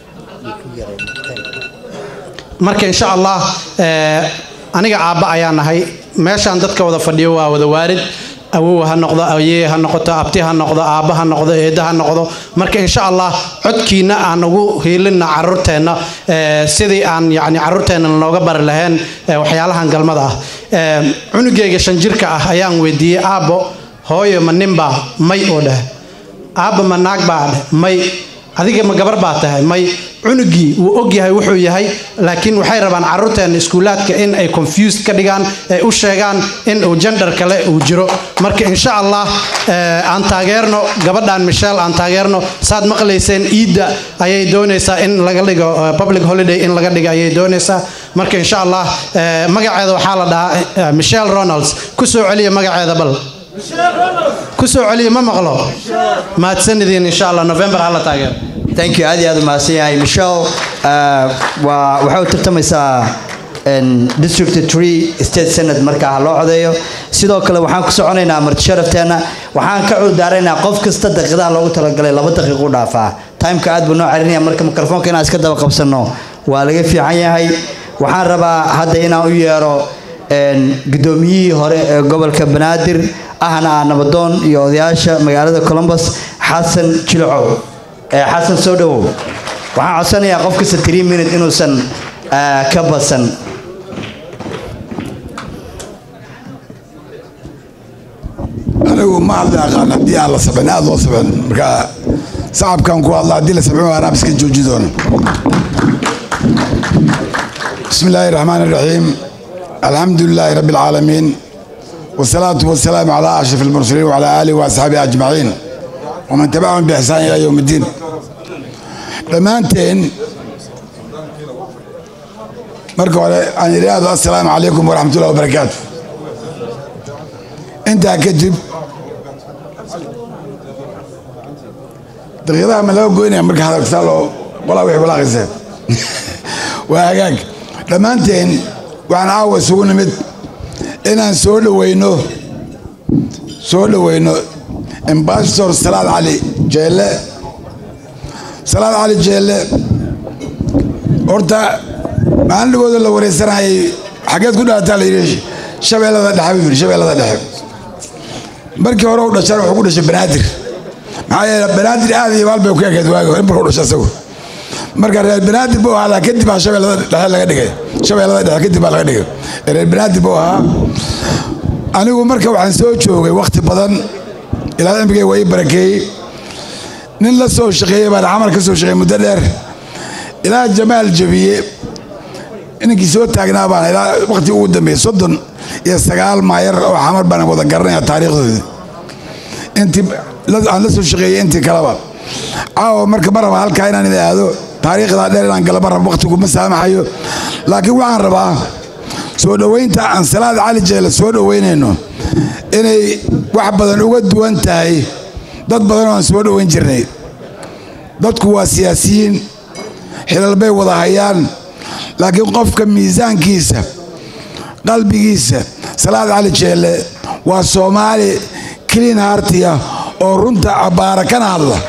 marka insha allah eh, aniga aabba ayaa nahay meeshaan dadka wada fadhiyo waa wada waarid awow ha noqdo ayee ha noqoto abti ha noqdo aabba ha noqdo eedda ha noqdo marka insha allah codkiina aan ugu hiilinna caruurteenna eh, sidii aan yani caruurteenna nooga bari lahayn eh, waxyaalahan galmada ah Eh, cunugayga shan jirka ah ayaan weydiiyey aabbo hooyo ma ninbaa may oo dheh aabba ma naag baa dheh may adiga ma gabar baa tahay may cunugii wuu ogyahay wuxuu yahay laakiin waxay rabaan caruurteena iskuulaadka in ay confused ka dhigaan ay u sheegaan in uu gender kale uu jiro marka insha allah eh, aan taageerno gabadhan michelle aan taageerno saad maqlayseen iidda ayay doonaysaa in laga dhigo eh, public holiday in laga dhigo ayay doonaysaa marka insha allah eh, magaceeda waxaa la dhahaa eh, michelle ronalds ku soo celiya magaceeda bal ku soo celiya ma maqlo mahadsanidin insha allah november hala taageero thank you aad iyo aad u mahadsan yahay michelle uh, waa waxay u tartamaysaa en, district 3 state senate markaa ha loo codeeyo sidoo kale waxaan ku soconaynaa marti sharafteena waxaan ka cudaaraynaa qof kasta daqiiqadaha loogu talagalay laba daqiiq u dhaafaa timeka aad buu noo carinaya marka mikrofoonka inaan iska daba qabsanno waa laga fiican yahay waxaan rabaa hadda inaan u yeero en, gudoomiyihii hore ee gobolka banaadir ahna ah nabadoon iyo odayaasha magaalada columbus xasan jilcow ee xasan soo dhowow waxaan codsanayaa qof kasta three minute inuusan ah, ka badsan anigu ma hadla aqaan haddii aan la sabcin aad loo sabcin marka sacabkan ku hadla haddii la sabcin waa anaab iska jooji doona bismi illaahi raxmaan iraxiim alxamdu lilaahi rabbi alcaalamiin wasalaatu wasalaamu calaa ashraf almursaliin wacalaa aalihi waasxaabihi ajmaciin waman tabacahum biixsaan ilaa yowm iddiin dhammaanteen marka hore aan idhaahdo assalaamu calaykum waraxmatullahi wabarakaatu intaa kadib daqiiqadaha ma laga goynaya marka hadalkasaa loo qolaa wixii balaaqayseen waa hagaag dhammaanteen waxaan caawa isugu nimid inaan soo dhoweyno soo dhoweyno ambassador salaad cali jeelle salaad cali jeelle horta maalinligooda la wareysanayay xageed ku dhalataa la yidhi shabeellada dhexe buu yidhi shabeellada dhexe markii hore u dhashaan wuxuu ku dhashay banaadir maxaa yeele banaadir aad iyo maal bay ku ekeed waagi hore markuu dhashay isagu marka reer banaadir buu ahaa kadib baa shabeellada dhexe laga dhigay shabeellada dhexe kadib baa laga dhigay reer banaadir buu ahaa anigu marka waxaan soo joogay wakhti badan ilaa cimrigay waa ii barakeeyey nin la soo shaqeeyey baan camal ka soo shaqeeyey muddo dheer ilaa jamaal jabiye ninkii soo taagnaa baan ilaa wakhti ugu dambeeyey soddon iyo sagaal maayar oo xamar baan wada garanaya taariikhdoodii intii aan la soo shaqeeyey intii kaleba caawa marka ma raba halkaa inaan ida aado taariikhdaa dheer inaan gala ma raba wakhtiguma saamaxayo laakiin waxaan rabaa soo dhoweynta aan salaad cali jeele soo dhoweynayno inay wax badan uga duwan tahay dad badan oo aan soo dhoweyn jirnay dadku waa siyaasiyiin xilal bay wada hayaan laakiin qofka miisaankiisa qalbigiisa salaad cali jeelle waa soomaali clean hartiya oo runta cabbaara kana hadla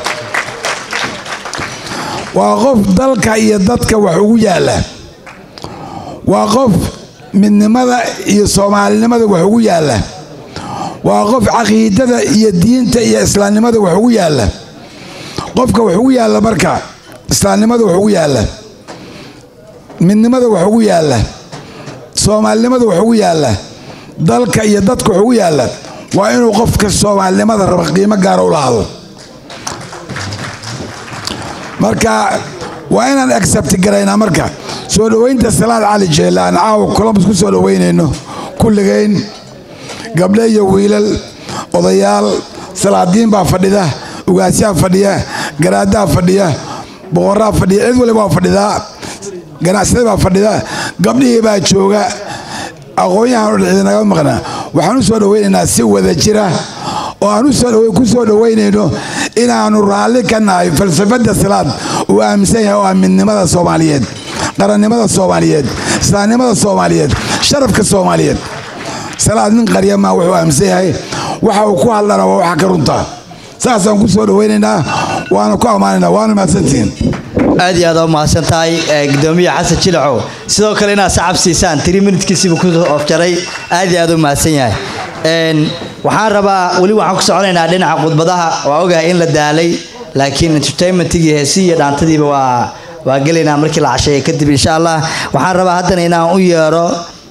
waa qof dalka iyo dadka wax ugu yaalla waa qof midnimada iyo soomaalinimada wax ugu yaalla waa qof caqiidada iyo diinta iyo islaamnimada wax ugu yaalla qofka wax ugu yaalla marka islaamnimada wax ugu yaalla midnimada wax ugu yaalla soomaalinimada wax ugu yaalla dalka iyo dadka wax ugu yaalla waa inuu qofka soomaalinimada raba qiimo gaara u lahaado marka waa inaan accept garaynaa marka soo dhoweynta salaad cali jeelle aan caawa colombus ku soo dhoweynayno kulligayn gabdho iyo wiilal odayaal salaadiin baa fadhida ugaasyaa fadhiya garaadaha fadhiya boqoraa fadhiya cid waliba waa fadhidaa ganacsada baa fadhida gabdhihii baa jooga aqoon-yahan oo dhexda naga maqnaa waxaan u soo dhoweynaynaa si wada jira oo aan ku soo dhoweynayno inaannu raalli ka nahay falsafadda salaad uu aaminsan yahay oo ah midnimada soomaaliyeed qarannimada soomaaliyeed islaamnimada soomaaliyeed sharafka soomaaliyeed salaad nin qarya maa wuxuu aaminsan yahay waxa uu ku hadlana waa waxa ka runtaa saasaan ku soo dhoweynaynaa waana ku ammaanaynaa waana mahadsantihiin aad iyo aad u mahadsan tahay gudoomiye xasan jilacow sidoo kale inaad sacab siisaan tiri minutkiisiibu ku ofjaray aad iyo aad u mahadsan yahay waxaan rabaa weli waxaan ku soconaynaa dhinaca khudbadaha waa ogahay in la daalay laakiin entertainmentigii heesii iyo dhaantadiiba waa waa gelaynaa markii la casheeya kadib insha allah waxaan rabaa haddana inaan u yeero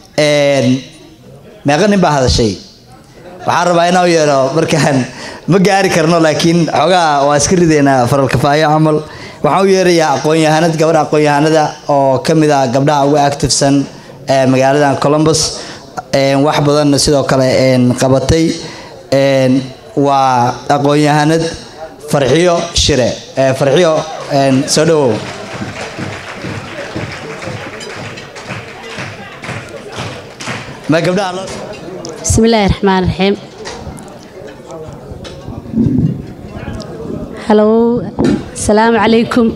meeqa nin baa hadashay waxaan rabaa inaan u yeero markaan ma gaari karno laakiin xoogaa waa iska ridaynaa faralkafaayo camal waxaan u yeerayaa aqoon-yahanad gabadha aqoon-yahanada oo ka mid ah gabdhaha ugu activesan ee magaaladan columbus wax badanna sidoo kale qabatay waa aqoon-yahanad farxiyo shire farxiyo soo dhawow ma gabdhaha loo بسم الله الرحمن الرحيم Hello السلام عليكم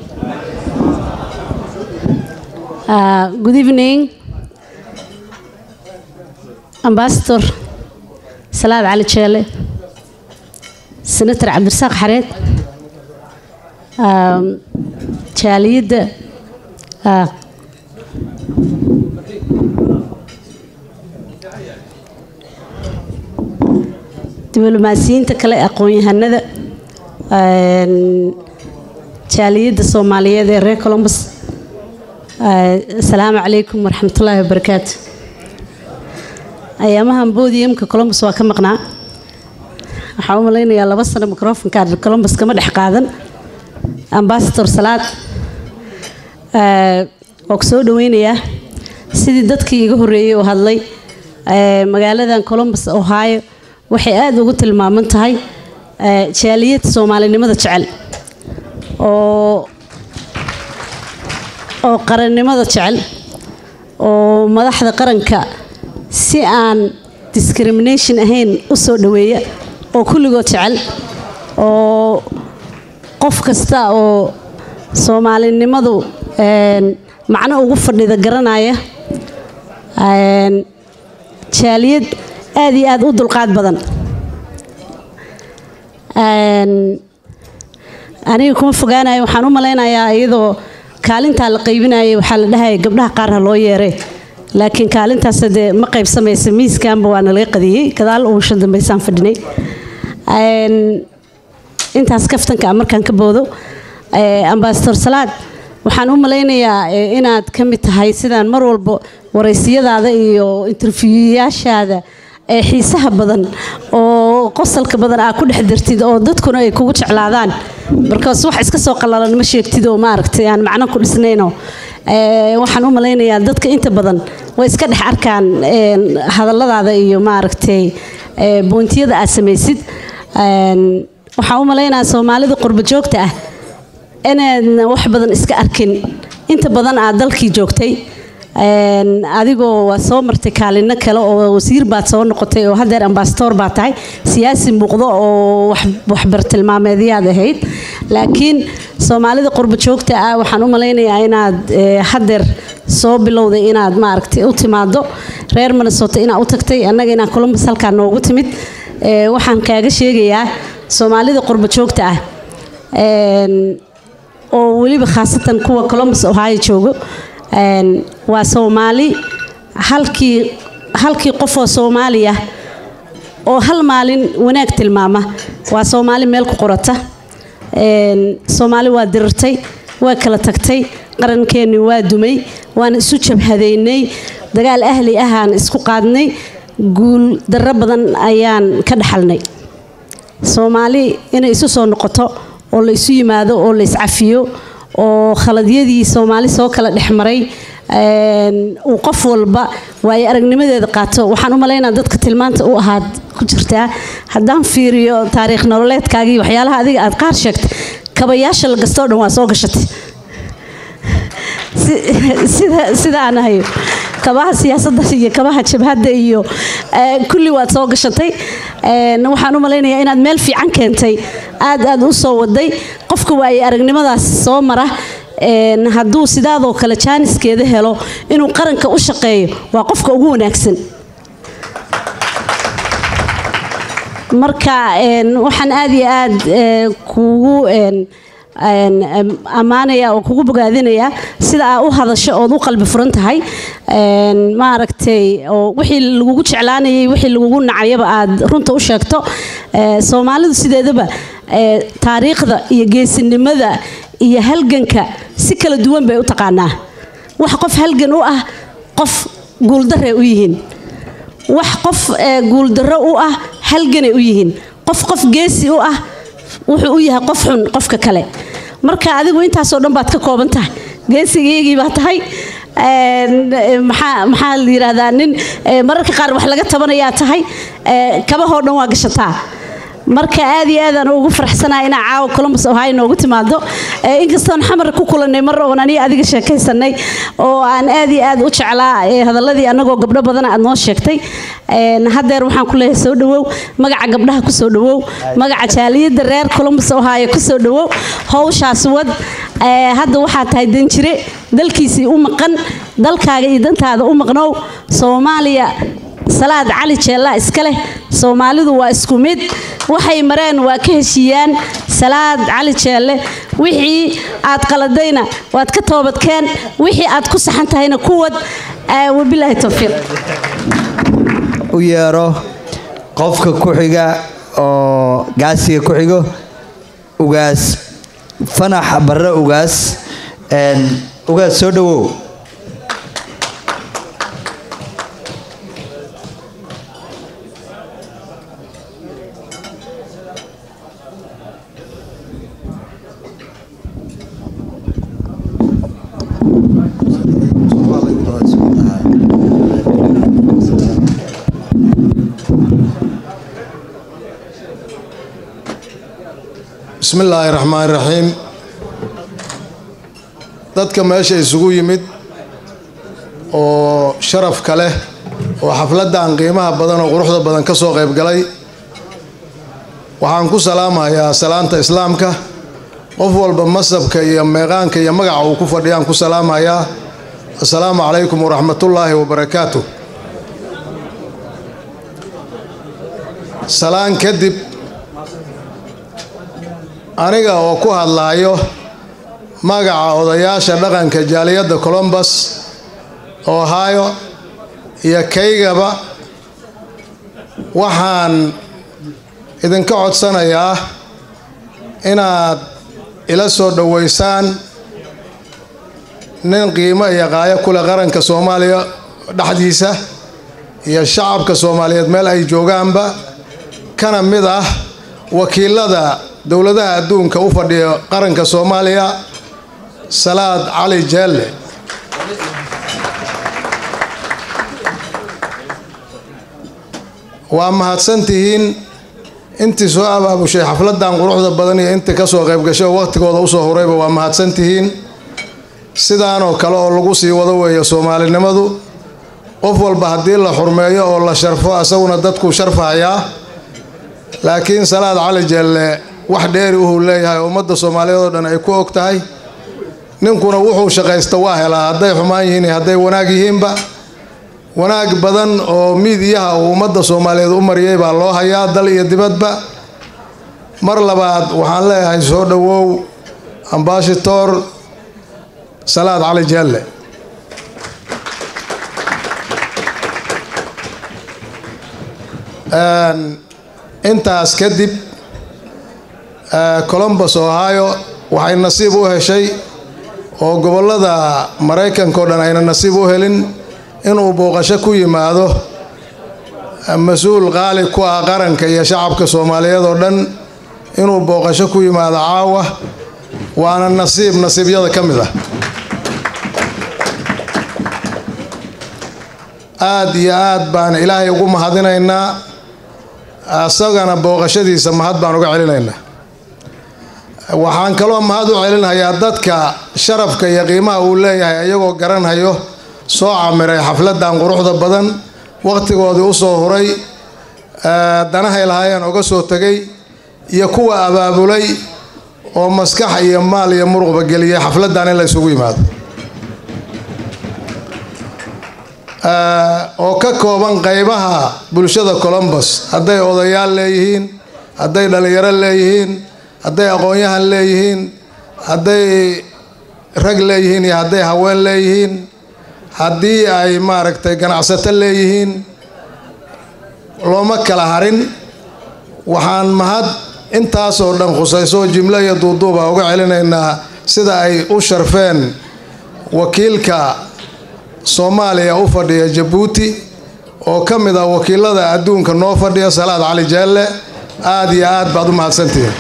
uh, Good evening Ambassador Salaad Cali Jeele Senator Cabdirasaaq Xareed um, jaaliyadda uh, diblomaasiyiinta kale aqoon-yahanada jaaliyadda soomaaliyeed ee reer colombus asalaamu calaykum waraxmatullaahi wabarakaatu ayaamahan bodiumka colombus waa ka maqnaa waxaa u malaynayaa laba sano microfonka colombus kama dhex qaadan ambasador salaad waa ku soo dhaweynayaa sidii dadkii iga horreeyey oo hadlay magaaladan colombus ohio waxay aada ugu tilmaaman tahay jaaliyad soomaalinimada jecel oo oo qarannimada jecel oo madaxda qaranka si aan discrimination ahayn u soo dhoweeya oo kulligood jecel oo qof kasta oo soomaalinimadu een, macno ugu fadhida garanaya een, jaaliyad aad iyo aad u dulqaad badan Een, aniga kuma fogaanayo waxaan u malaynayaa iyadoo kaalintaa la qaybinayay waxaa la dhahaya gabdhaha qaar ha loo yeeray laakiin kaalintaas dee ma qaybsamaysa miiskanba waana laga qadiyey gadaal uusha dambaysaan fadhinay Een, intaas kaftanka ah markaan ka boodo ee, ambasador salaad waxaan u malaynayaa ee, inaad ka mid tahay sidaan mar walba waraysiyadaada iyo interviewyaashaada ee xiisaha badan oo qosalka badan aa ku dhex dartid oo dadkuna ay kugu jeclaadaan markaas wax iska soo qallalan ma sheegtid oo maaragtay aan macno ku dhisnayno Ee, waxaan u malaynayaa dadka inta badan way iska dhex arkaan een, hadalladaada iyo maaragtay ee, boontiyada aad samaysid Een, waxaan u malaynayaa soomaalida qurbo joogta ah inaadna wax badan iska arkin inta badan aad dalkii joogtay Een, adigoo waa soo martay kaalino kale oo wasiir baad soo noqotay oo hadeer ambasador baad tahay siyaasi muuqdo oo wax- waxbartilmaameedyaad ahayd laakiin soomaalida qurbo joogta ah waxaan u malaynayaa inaad ee, hadeer soo bilowday inaad maaragtay u timaado reer minnesota inaad u tagtay annaga inaan columbus halkaa noogu timid Ee, waxaan kaaga sheegayaa soomaalida qurbo joogta ah Een, oo weliba khaasatan kuwa columbus ohio joogo Een, waa soomaali halkii halkii qof oo soomaali ah oo hal maalin wanaag tilmaama waa soomaali meel ku qorata Een, soomaali waa dirirtay waa kala tagtay qarankeenni waa dumay waan isu jabhadaynay dagaal ahli ahaan isku qaadnay guul darro badan ayaan ka dhaxalnay soomaali inay isu soo noqoto oo la isu yimaado oo la iscafiyo oo khaladyadii soomaali soo kala dhex maray een, uu qof walba waayo aragnimadeeda qaato waxaan u malaynaa dadka tilmaanta u ahaad ku jirtaa haddaan fiiriyo taariikh nololeedkaagii waxyaalaha adiga aad qaar sheegtay kabayaasha la gastoo dhan waa soo gashatay Si- sida sida aan ahayo kabaha siyaasadda iyo kabaha jabhadda iyo eh, kulli waad soo gashatay Een, waxaan u malaynayaa inaad meel fiican keentay aad aad u soo waday qofka waaye aragnimadaas soo mara een, hadduu sidaadoo kale jaaniskeeda helo inuu qaranka u shaqeeyo waa qofka ugu wanaagsan marka een, waxaan aad iyo aad eh, kuugu een, een, em, ammaanaya oo kugu bogaadinaya sida aa u hadasho ood u qalbi furan tahay Een, maaragtay oo wixii lagugu jeclaanayay wixii lagugu nacayaba aad runta u sheegto Eh, soomaalidu sideedaba eh, taariikhda iyo geesinimada iyo halganka si kala duwan bay u taqaanaa wax qof halgan u ah qof guuldarray u yihiin wax qof eh, guuldarro u ah halganay u yihiin qof qof geesi u ah wuxuu u yahay qof xun qofka kale marka adigu intaasoo dhan baad ka kooban tahay geesigaygii baa tahay Een, eh, maxaa maxaa la yidhaahdaa nin eh, mararka qaar wax laga tabanayaa tahay eh, kabahoo dhan waa gashataa marka aad iyo aad aan ugu faraxsanahay inaa caawa columbus ohio noogu timaado Eh, inkastoon xamar ku kulanay mar oon aniga adiga sheekaysanay oo aan aad iyo aad u jeclaa eh, hadaladii annagoo gabdho badan aad noo sheegtay Een, haddeer waxaan ku leeyahay soo dhawow magaca gabdhaha ku soo dhawow magaca jaaliyadda reer columbus ohio ku soo dhawow howshaas wad Eh, hadda waxaa tahay danjire dalkiisii u maqan dalkaaga iyo dantaada u maqnow soomaaliya salaad cali jeella iska leh soomaalidu waa isku mid waxay mareen waa ka heshiiyaan salaad cali jeelle wixii aad qaladayna waad ka toobadkeen wixii aad ku saxan tahayna kuwad Eh, wabilaahi towfiiq u yeero qofka ku xiga oo gaasiga ku xigo ugaas fanax barre ugaas Een, ugaas soo dhawow bismi illaahi raxmaan raxiim dadka meesha isugu yimid oo sharafka leh oo xafladdan qiimaha badan oo quruxda badan ka soo qayb galay waxaan ku salaamayaa salaanta islaamka qof walba masabka iyo meeqaanka iyo magaca uu ku fadhiyaan ku salaamayaa assalaamu calaykum waraxmatullaahi wabarakaatu salaan kadib aniga oo ku hadlaayo magaca odayaasha dhaqanka jaaliyadda colombus ohio iyo kaygaba waxaan idinka codsanayaa inaad ila soo dhoweysaan nin qiimo iyo qaayo kule qaranka soomaaliya dhexdiisa iyo shacabka soomaaliyeed meel ay joogaanba kana mid ah wakiilada dowladaha adduunka u fadhiya qaranka soomaaliya salaad cali jeelle waa mahadsantihiin intii soo abaabushay xafladdan quruxda badan iyo intii ka soo qayb gashay oo waqhtigooda usoo horayba waa mahadsantihiin sidaanoo kale oo lagu sii wado weeya soomaalinimadu qof walba haddii la xurmeeyo oo la sharfo asaguna dadkuu sharfahayaa laakiin salaad cali jeelle wax dheeri uhuu leeyahay ummadda soomaaliyeed oo dhan ay ku og tahay ninkuna wuxuu shaqaysta waa helaa hadday xumaan yihiin iyo hadday wanaag yihiinba wanaag badan oo miidiyaha uu ummadda soomaaliyeed u mariyay baa loo hayaa dal iyo dibadba mar labaad waxaan leeyahay soo dhowow ambashitor salaad cali jeelle intaas kadib colombus ohio waxay nasiib u heshay oo gobollada maraykanka o dhan ayna nasiib u helin inuu booqasho ku yimaado mas-uul qaali ku ah qaranka iyo shacabka soomaaliyeed oo dhan inuu booqasho ku yimaado caawa waana nasiib nasiibyada ka mid ah aada iyo aad baan ilaahay ugu mahadinaynaa isagana booqashadiisa mahad baan uga celinaynaa waxaan kaloo mahad u celinhayaa dadka sharafka iyo qiimaha uu leeyahay iyagoo garanhayo soo camiray xafladdan quruxda badan wakhtigoodii u soo huray danahay lahaayeen oga soo tegay iyo kuwa abaabulay oo maskax iyo maal iyo muruqba geliyay xafladdan in la isugu yimaado oo ka kooban qaybaha bulshada colombus hadday odayaal leeyihiin hadday dhallinyaro leeyihiin hadday aqoon-yahan leeyihiin hadday rag leeyihiin iyo hadday haween leeyihiin haddii ay maaragtay ganacsato leeyihiin looma kala harin waxaan mahad intaasoo dhan khusayso jimlo iyo duuduuba uga celinaynaa sida ay u sharfeen wakiilka soomaaliya u fadhiya jabuuti oo ka mid ah wakiilada adduunka noo fadhiya salaad cali jeelle aada iyo aad baad u mahadsantihiin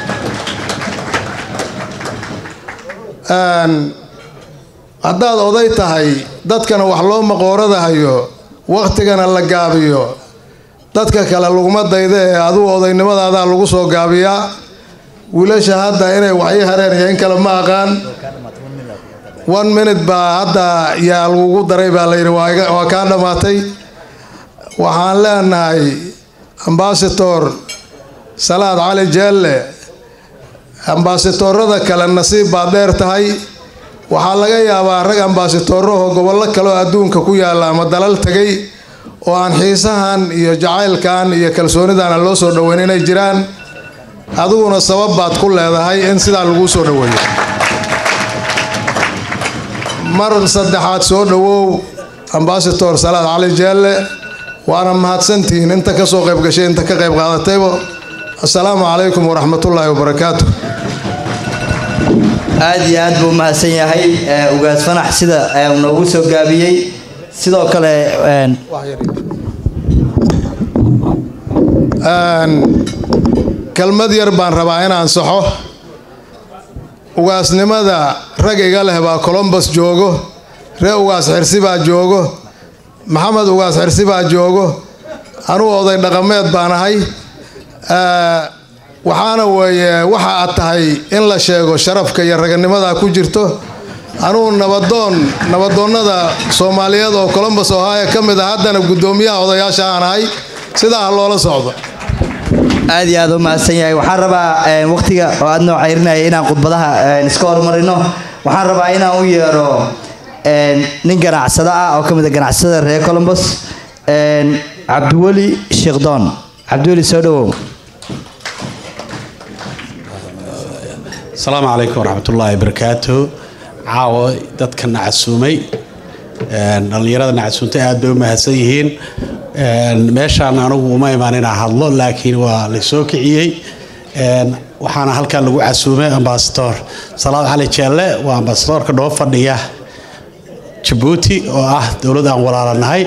haddaad oday tahay dadkana wax loo maqooradahayo wakhtigana la gaabiyo dadka kale laguma dayda ee adugu odaynimadaada lagu soo gaabiyaa wiilasha hadda inay waxii hareen iyo in kale ma aqaan one minute baa hadda yaa lagugu daray baa layidhi waa kaa dhammaatay waxaan leenahay ambasator salaad cali jeelle ambasatorada kale nasiib baad dheer tahay waxaa laga yaabaa rag ambaasatoorahoo gobollo kaleoo adduunka ku yaalla ama dalal tegay oo aan xiisahan iyo jacaylkan iyo kalsoonidan aan loo soo dhoweyn inay jiraan adiguna sabab baad ku leedahay in sidaa laguu soo dhoweeyo mar saddexaad soo dhowow ambasator salaad cali jeelle waana mahadsantihiin inta ka soo qayb gashay inta ka qayb qaadatayba assalaamu calaykum waraxmatullaahi wabarakaatu aada iyo aad buu u mahadsan yahay ugaas fanax sida noogu soo gaabiyey sidoo kale kelmad yar baan rabaa inaan saxo ugaasnimada rag iga leh baa colombus joogo ree ugaas xirsi baa joogo maxamed ugaas xirsi baa joogo anugu oday dhaqameed baan ahay waxaana weeye waxa aad tahay in la sheego sharafka iyo raganimada ku jirto anugu nabadoon nabadoonnada soomaaliyeed oo colombus ohio ka mid ah haddana guddoomiyaha odayaasha aan ahay sidaa ha loola socdo aad iyo aad u mahadsan yahay waxaan rabaa waqtiga oo aad noo ceyrinaya inaan khudbadaha iska horumarino waxaan rabaa inaan u yeero nin ganacsado ah oo ka mid a ganacsatada reer colombus cabdiweli sheekdoon cabdiweli soo dhawow asalaamu calaykum waraxmatullaahi wabarakaatu caawa dadka nacasuumay dhallinyarada nacasuuntay aad bay u mahadsan yihiin meeshaan anigu uma imaan inaan hadlo laakiin waa laysoo kiciyey waxaana halkan lagu casuumay ambasador salaad cali jeelle waa ambasadorka noo fadhiya jabuuti oo ah dowlad aan walaalanahay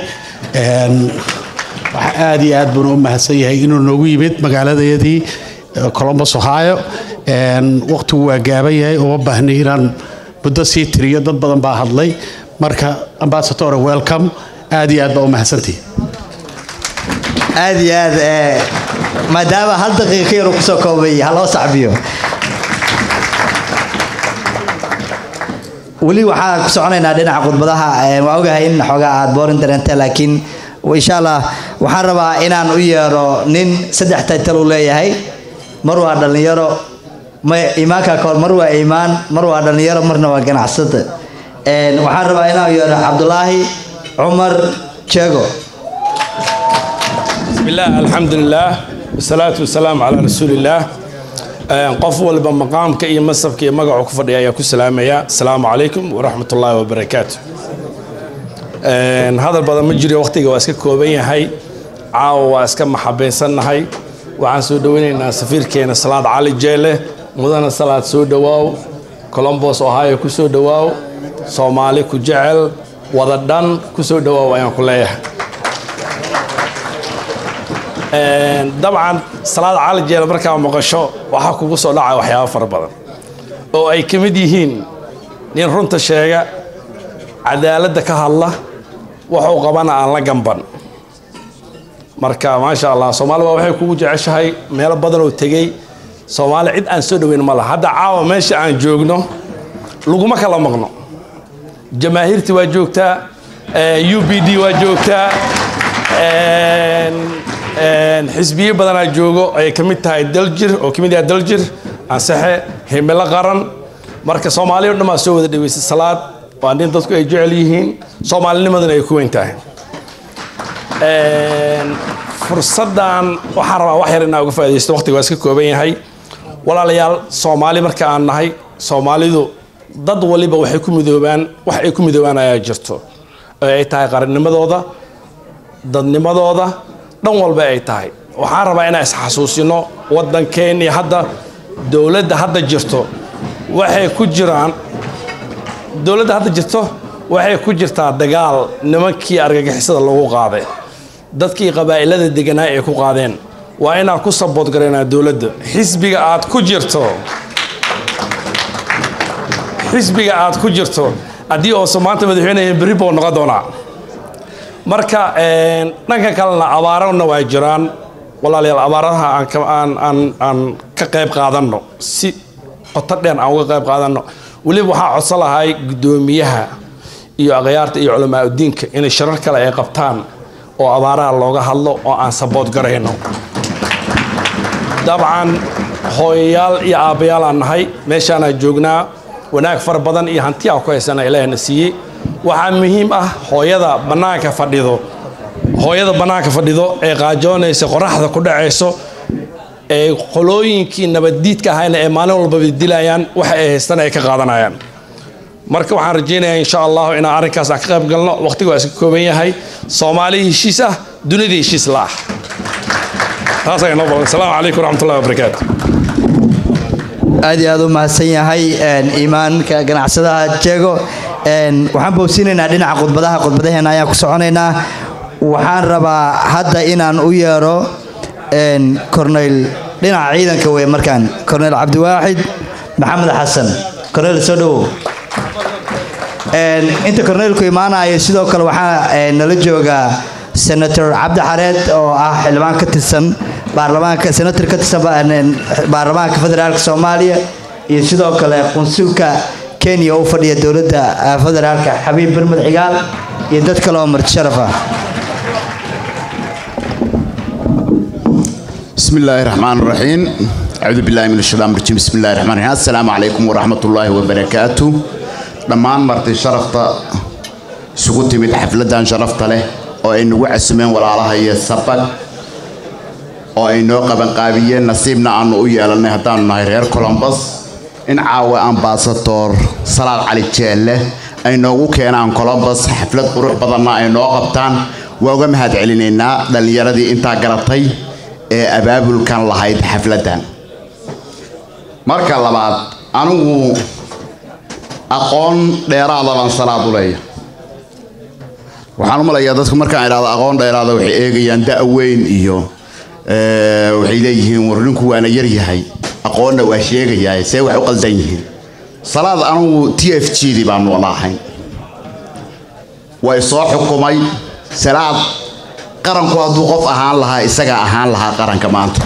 waxa aad iyo aad buuna u mahadsan yahay inuu noogu yimid magaaladayadii colombus ohio waqtigu waa gaaban yahay uma baahnay inaan muddo sii tiriyo dad badan baa hadlay marka ambasador welcome aad iyo aad baa u mahadsantihi aad iyo aad maadaama hal daqiiqa yar uu kusoo koobay ha loo sacbiyo weli waxaan ku soconaynaa dhinaca khudbadaha waa ogahay in xoogaa aad boorin dareentay laakiin insha allah waxaan rabaa inaan u yeero nin saddex taytal uu leeyahay mar waa dhallinyaro iimaanka kahor mar waa iimaan mar waa dhallinyaro marna waa ganacsada waxaan rabaa inaan u yeero cabdulaahi cumar jeego بسم الله الحمد لله والصلاة والسلام على رسول الله qof walba maqaamka iyo masabka iyo magacu ku fadhiya ayaa ku salaamaya asalaamu calaykum waraxmat ullaahi wabarakaatu hadal badan ma jiro waqtiga waa iska kooban yahay caawa waa iska maxabaysannahay waxaan soo dhoweynaynaa safiirkeena salaad cali jeele mudana salaad soo dhowaaw colombos ohio ku soo dhowaaw soomaali ku jecel wada dhan ku soo dhowaaw ayaan ku leeyahay dabcan salaad cali jeele markaa maqasho waxaa kugu soo dhacaya waxyaabo fara badan oo ay ka mid yihiin nin runta sheega cadaaladda ka hadla waxuu qabana aan la gamban marka maasha allah soomaaliba waxay kugu jeceshahay meelo badan oo tegey soomaali cid aan soo dhoweyn ma laha hadda caawa meesha aan joogno laguma kala maqno jamaahiirti waa joogtaa u b d waa joogtaa xisbiyo badanaa joogo ay ka mid tahay daljir oo ka mid yahay daljir ansaxe himilo qaran marka soomaaliya o dhan baa soo wada dhaweysay salaad waa nin dadku ay jecel yihiin soomaalinimaduna ay ku weyn tahay fursaddan waxaan rabaa wax yar inaa uga faa'idaysto waqtiga waa iska kooban yahay walaalayaal soomaali marka aan nahay soomaalidu dad waliba waxay ku midoobaan wax ay ku midoobaan ayaa jirto oo ay tahay qarannimadooda dadnimadooda dhan walba ay tahay waxaan rabaa inaan isxasuusino waddankeennii hadda dowladda hadda jirto waxay ku jiraan dowladda hadda jirto waxay ku jirtaa dagaal nimankii argagixisada lagu qaaday dadkii qabaa'ilada deganaa ay ku qaadeen waa inaan ku sabood garaynaa dowladda xisbiga aad ku jirto xisbiga aad ku jirto haddii oosa maanta madaxweyneya berri buu noqon doonaa marka dhanka kalena abaarana waa jiraan walaalayaal abaaraha aan ka qayb qaadanno si qoto dheer aan uga qayb qaadanno weliba waxaa codsan lahay guddoomiyaha iyo akhyaarta iyo culamaauddiinka inay shirar kale ay qabtaan oo abaaraha looga hadlo oo aan sabood garayno dabcan hooyayaal iyo aabbayaal aan nahay meeshaanaa joognaa wanaag fara badan iyo hanti aan ku haysana ilaahna siiyey waxaa muhiim ah hooyada bannaanka fadhido hooyada bannaanka fadhido ee qaajoonaysa qoraxda ku dhacayso ee qolooyinkii nabaddiidka ahayna ee maalin walbaba dilayaan waxa ay haystaan ay ka qaadanayaan marka waxaan rajaynayaa insha allahu inaan arrinkaas aan ka qayb galno waqtigu waa iska kooban yahay soomaali heshiis ah dunida heshiis la ah taas ayaa noo badan asalaamu calaykum waraxmatullahi wabarakaatu aad iyo aad u mahadsan yahay iimaanka ganacsadaha jeego waxaan boosinaynaa dhinaca khudbadaha khudbadaheena ayaan ku soconaynaa waxaan rabaa hadda inaan u yeero corneyl dhinaca ciidanka wey markaan corneyl cabdiwaaxid maxamed xasan corneyl soo dhowow inta corneylku imaanayo sidoo kale waxaa nala joogaa senator cabdi xareed oo ah xildhibaan ka tirsan baarlamaanka senator ka tirsan baarlamaanka federaalka soomaaliya iyo sidoo kale qunsulka kenya oo u fadhiya dowladda federaalka xabiib bermud cigaal iyo dad kale oo marti sharaf ah بسم الله الرحمن الرحيم أعوذ بالله من الشيطان الرجيم بسم الله الرحمن الرحيم السلام عليكم ورحمة الله وبركاته dhammaan marti sharafta isugu timid xafladan sharafta leh oo ay nagu casumeen walaalaha iyo sabag oo ay noo qabanqaabiyeen nasiibna aanu u yeelanay haddaanu nahay reer colombus in caawa ambasador salaad cali jeelle ay noogu keenaan colombus xaflad qurux badanna ay noo qabtaan waa uga mahad celinaynaa dhallinyaradii intaa garatay ee abaabulkan lahayd xafladdan marka labaad anigu aqoon dheeraada baan salaad u leeya waxaan u malayaa dadku markaan idhahdo aqoon dheeraada waxay eegayaan da' weyn iyo waxay leeyihiin war ninku waana yar yahay aqoonna waa sheegayaa see wax u qaldan yihiin salaad anigu t f g dii baanu wada ahayn way soo xukumay salaad qaranku hadduu qof ahaan lahaa isagaa ahaan lahaa qaranka maanta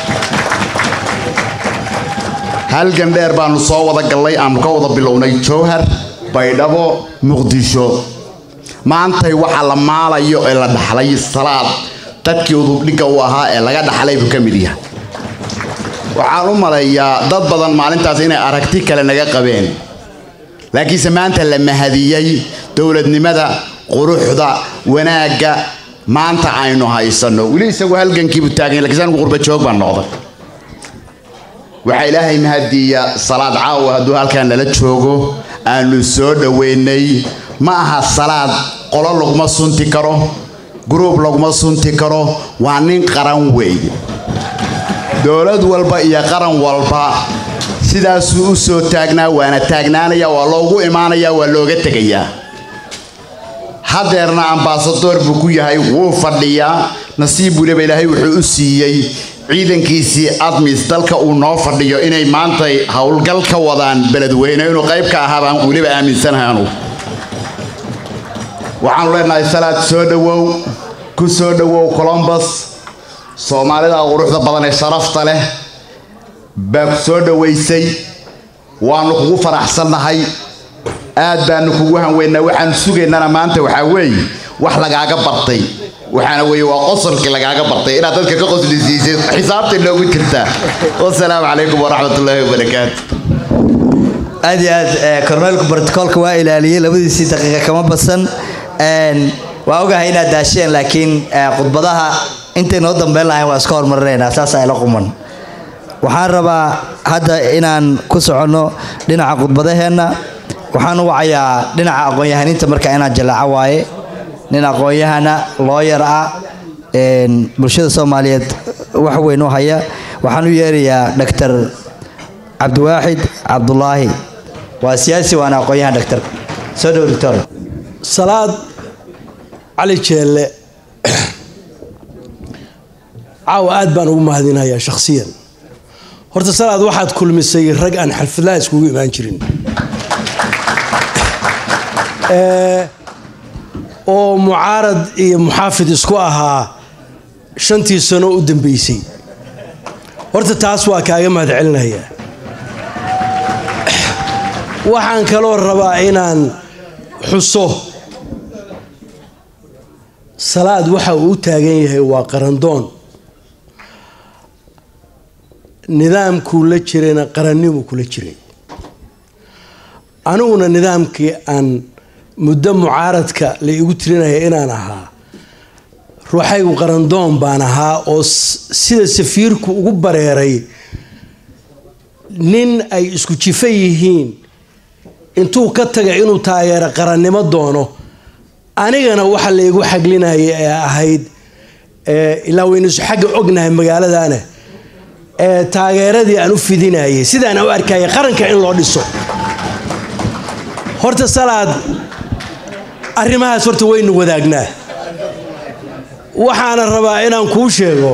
halgan dheer baanu soo wada gallay aanu ka wada bilownay jowhar baydhabo muqdisho maantay waxa la maalayo ee la dhaxlay salaad dadkii udubdhigga u ahaa ee laga dhaxlay buu ka mid yahay waxaan u maleeyaa dad badan maalintaas inay aragti kale naga qabeen laakiinse maanta la mahadiyey dowladnimada quruxda wanaagga maanta aynu haysanno weli isagu halgankiibu taagan lakiinse anigu qurba joog baan noqday waxaa ilaahay mahadiya salaad caawa hadduu halkaan nala joogo aanu soo dhoweynay ma aha salaad qolo laguma sunti karo guruub laguma sunti karo waa nin qaran weeye dowlad walba iyo qaran walba sidaasuu u soo taagnaa waana taagnaanaya waa loogu imaanaya waa looga tegayaa hadeerna ambasadoor buu ku yahay wuu fadhiyaa nasiib weliba ilaahay wuxuu u siiyey ciidankiisii admis dalka uu noo fadhiyo inay maanta howlgal ka wadaan beledweyne inuu qayb ka ahaa baan weliba aaminsanahay anugu waxaanu leenahay salaad soo dhowow ku soo dhowow colombus soomaalida quruxda badan ee sharafta leh baa ku soo dhowaysay waanu kugu faraxsannahay aad baanu kugu hanweynaa waxaanu sugaynana maanta waxaa weeye wax lagaaga bartay waxaana weeye waa qosolkii lagaaga bartay inaad dadka ka qosli siisay xisaabtay noogu jirtaa wasalaamu calaykum waraxmatullaahi wabarakaatu aad iyo aad korneelku brotocoolka waa ilaaliyey labadiisii daqiiqa kama badsan waa ogahay inaad daasheen laakiin khudbadaha intay noo dambeyn lahayn waa iska hormarinaynaa saas ayla quman waxaan rabaa hadda inaan ku soconno dhinaca khudbadaheenna waxaan u wacayaa dhinaca aqoon-yahaniinta marka inaan jallaaco waaye nin aqoon-yahana looyar ah bulshada soomaaliyeed wax weyn u haya waxaan u yeerayaa doctor cabdiwaaxid cabdulaahi waa siyaasi waana aqoon-yahan doctor soo dhow doctor salaad cali jeelle caawa aad baan ugu mahadinayaa shakhsiyan horta salaad waxaad kulmisay rag aan xalfadlaha iskugu imaan jirin oo mucaarad iyo muxaafid isku ahaa shantii sano u dambeysay horta taas waa kaaga mahad celinayaa waxaan kaloo rabaa inaan xuso salaad waxa uu u taagan yahay waa qarandoon nidaamkuu la jirayna qarannimuu kula jiray aniguna nidaamkii aan muddo mucaaradka la igu tirinaya inaan ahaa ruuxaygu qarandoon baan ahaa oo sida safiirku ugu bareeray nin ay isku jifa yihiin intuu ka taga inuu taageero qarannimo doono anigana waxa la igu xaglinaya ee ahayd ilaa waynusu xagga ognahay magaaladana ee taageeradii aan u fidinayay sidaan u arkaya qaranka in loo dhiso horta salaad arrimahaas horta waynu wadaagnaa waxaana rabaa inaan kuu sheego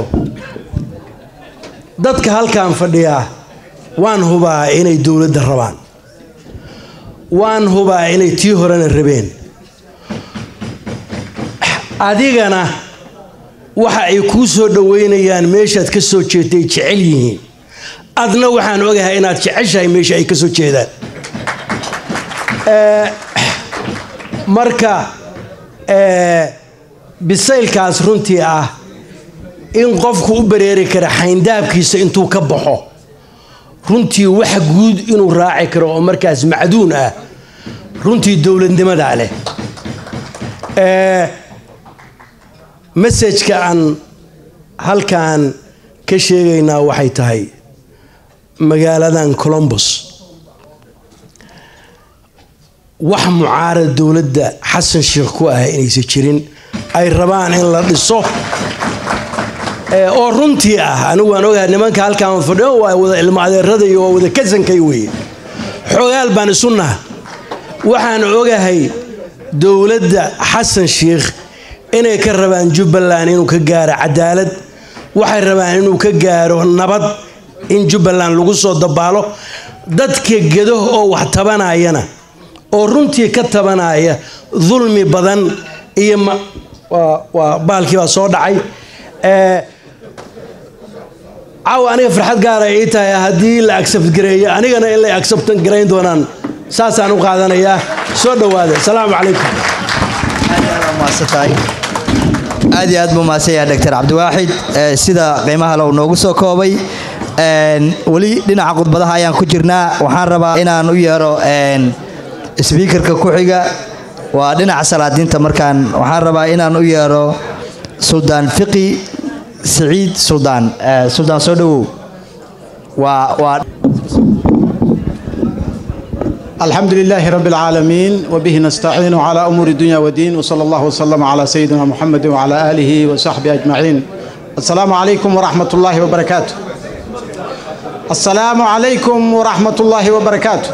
dadka halkan fadhiyaa waan hubaa inay dowladda rabaan waan hubaa inay tii horena rabeen adigana waxa ay kuu soo dhoweynayaan meeshaad ka soo jeedtay jecel yihiin adna waxaan ogahay inaad jeceshahay meesha ay ka soo jeedaan Eh, marka eh, bisaylkaas runtii ah in qofku u bareeri kara xayndaabkiisa intuu ka baxo runtii waxa guud inuu raaci karo oo markaas macduun ah runtii dowladnimadaa leh Eh, masajka aan halkan ka sheegaynaa waxay tahay magaaladan colombos wax mucaarad dowladda xasan sheekh ku ah inaysan jirin ay rabaan in la dhiso Eh, oo runtii ah anigu waan ogahay nimanka halkaan fadhiyo waa wada ilmo adeerada iyo waa wada kasankay weeye xogaal baan isu naha waxaan ogahay dowladda xasan sheekh inay ka rabaan jubbaland inuu ka gaaro cadaalad waxay rabaan inuu ka gaaro nabad in jubbaland lagu soo dabaalo dadka gedo oo wax tabanayana oo runtii ka tabanaya dulmi badan iyo ma- waa- waa baalkii baa soo dhacay Eh, caawa aniga farxad gaara ii tahay haddii la accept gareeyo anigana in la acceptan garayn doonaan saasaan u qaadanayaa soo dhowaada asalaamu calaykum aad iyo aad buu mahadsan yahay dr cabdiwaaxid Eh, sida qiimaha le uu noogu soo koobay Een, weli dhinaca khudbadaha ayaan ku jirnaa waxaan rabaa inaan u yeero een, sbiikarka ku xiga waa dhinaca salaadiinta markaan waxaan rabaa inaan u yeero suldaan fiqi siciid suldaan Eh, suldaan soo dhowow waa waa الحمد لله رب العالمين وبه نستعين على أمور الدنيا والدين وصلى الله وسلم على سيدنا محمد وعلى آله وصحبه أجمعين السلام عليكم ورحمة الله وبركاته السلام عليكم ورحمة الله وبركاته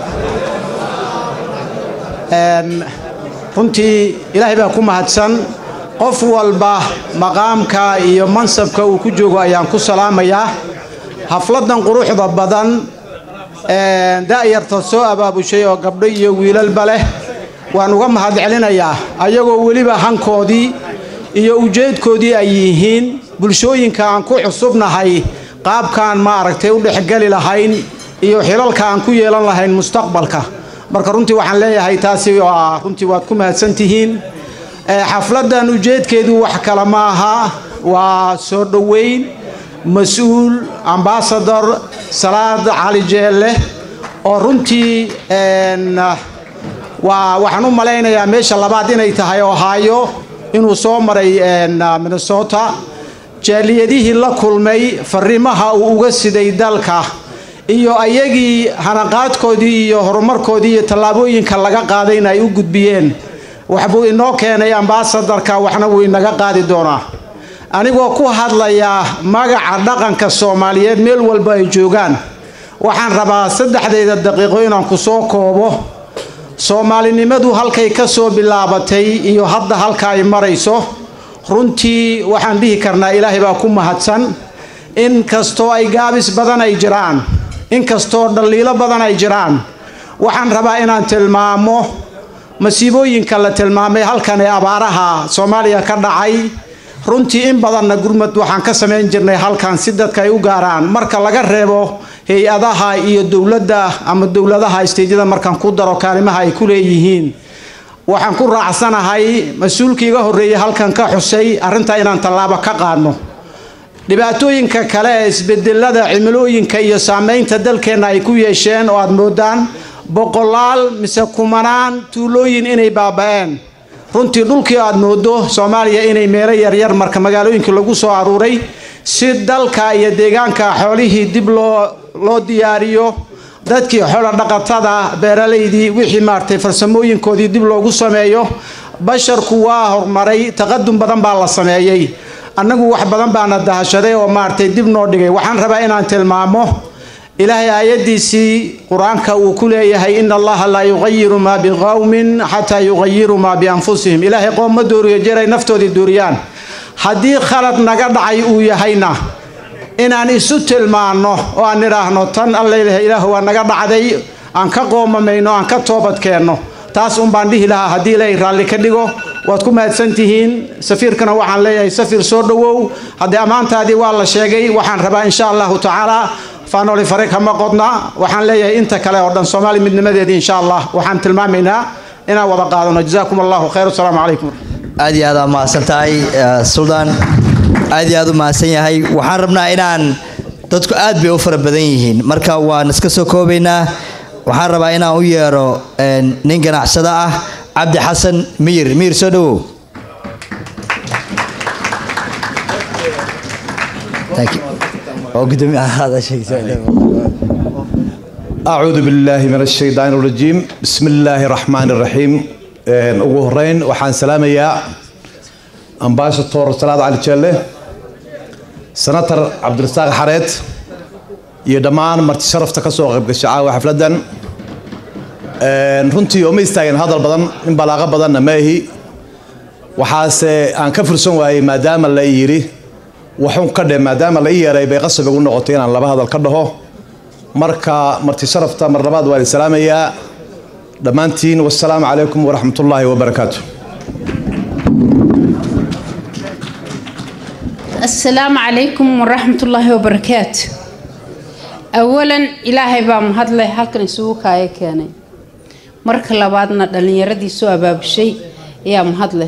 Een, runtii ilaahay baa ku mahadsan qof walba maqaamka iyo mansabka uu ku joogo ayaan ku salaamayaa xafladan quruxda badan een, da'yarta soo abaabushay oo gabdho iyo wiilalba leh waan uga mahad celinayaa ayagoo weliba hankoodii iyo ujeedkoodii ay yihiin bulshooyinka aan ku cusubnahay qaabkaan maaragtay u dhexgeli lahayn iyo xilalka aan ku yeelan lahayn mustaqbalka marka runtii waxaan leeyahay taasi waa runtii waad ku mahadsan tihiin Eh, xafladan ujeedkeedu wax kale ma aha waa soo dhoweyn mas-uul ambasador salaad cali jeelle oo runtii een, waa waxaan u malaynayaa meesha labaad inay tahay ohio inuu soo maray een, minnesota jaaliyadihii la kulmay fariimaha uu uga siday dalka iyo ayagii hanaqaadkoodii iyo horumarkoodii iyo tallaabooyinka laga qaadayna ay u gudbiyeen waxbuu inoo keenay ambasadarka waxna wuu inaga qaadi doonaa anigoo ku hadlayaa magaca dhaqanka soomaaliyeed meel walba ay joogaan waxaan rabaa saddexdayda daqiiqo inaan ku soo koobo soomaalinimadu halkay ka soo bilaabatay iyo hadda halka ay marayso runtii waxaan dhihi karnaa ilaahay baa ku mahadsan in kastoo ay gaabis badan ay jiraan in kastoo dhaliilo badan ay jiraan waxaan rabaa inaan tilmaamo masiibooyinka la tilmaamay halkan ee abaaraha soomaaliya ka dhacay runtii in badanna gurmad waxaan ka samayn jirnay halkan si dadka ay u gaaraan marka laga reebo hay-adaha iyo dowladda ama dowladaha isteydyada markaan ku daro kaalimaha ay ku leeyihiin waxaan ku raacsanahay mas-uulkii iga horreeyey halkan ka xusay arrintaa inaan tallaabo ka qaadno dhibaatooyinka kale ee isbedelada cimilooyinka iyo saameynta dalkeenna ay ku yeesheen oo aad moodaan boqolaal mise kumanaan tuulooyin inay baaba'een runtii dhulkii aad moodo soomaaliya inay meelo yaryar marka magaalooyinkii lagu soo aruuray si dalka iyo deegaanka xoolihii dib loo loo diyaariyo dadkii xoolo dhaqatada beeralaydii wixii maaragtay farsamooyinkoodii dib loogu sameeyo basharku waa horumaray taqadum badan baa la sameeyey annagu wax badan baana dahashaday oo maaragtay dib noo dhigay waxaan rabaa inaan tilmaamo ilaahay aayadiisii qur-aanka uu ku leeyahay in allaha laa yuqayiru maa biqowmin xataa yuqayiruu maa bianfusihim ilaahay qoom ma dooriyo jeray naftoodii dooriyaan haddii khalad naga dhacay uu yahayna inaan isu tilmaanno oo aan idhaahno tan allailaha ilaah waa naga dhacday aan ka qoomamayno aan ka toobadkeenno taas un baan dhihi lahaa haddii ilaahay raalli ka dhigo waad ku mahadsan tihiin safiirkana waxaan leeyahay safiir soo dhowow haddii ammaantaadii waa la sheegay waxaan rabaa insha allahu tacaala faanoli fare kama qodna waxaan leeyahay inta kale oo dhan soomaali midnimadeedii insha allah waxaan tilmaamaynaa inaan wada qaadano jazaakum allahu khayr asalaamu calaykum aad iyo aad aa mahadsan tahay suldaan aad iyo aad u mahadsan yahay waxaan rabnaa inaan dadku aad bay u fara badan yihiin marka waan iska soo koobaynaa waxaan rabaa inaan u yeero nin ganacsada ah cabdi xasan miyir miyir soo dhowow أعوذ بالله من الشيطان الرجيم بسم الله الرحمن الرحيم ugu horeyn waxaan salaamayaa ambaashator salaad cali jeelle senator cabdirasaaq xareed iyo dhammaan marti sharafta ka soo qaybgasha caawa xafladdan runtii oo ma istaagin hadal badan in balaaqo badanna ma ahi waxaase aan ka fursan waayey maadaama la yidhi waxun ka dhe maadaama la ii yeeray bay qasab igu noqotay inaan laba hadal ka dhaho marka marti sharafta mar labaad waan salaamayaa dhammaantiin wasalaamu calaykum waraxmatullaahi wabarakaatu السلام عليكم ورحمة الله وبركاته أولا إلهي بام هدلي هلكن سووك هاي كاني مرك لبادنا دلنيردي سوى باب الشيء يا مهدلي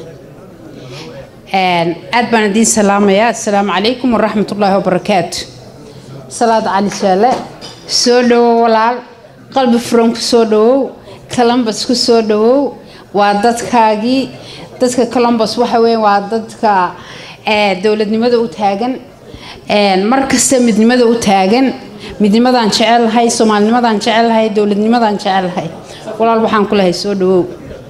أدبنا دين سلام يا السلام عليكم ورحمة الله وبركاته صلاة على شالة سودو ولا قلب فرنك سودو columbus ku soo dhawow waa dadkaagii dadka columbus waxa weeye waa dadka dowladnimada u taagan mar kasta midnimada u taagan midnimadaan jecelahay soomaalinimadaan jecelahay dowladnimadaan jecelahay walaal waxaan ku lahay soo dhawow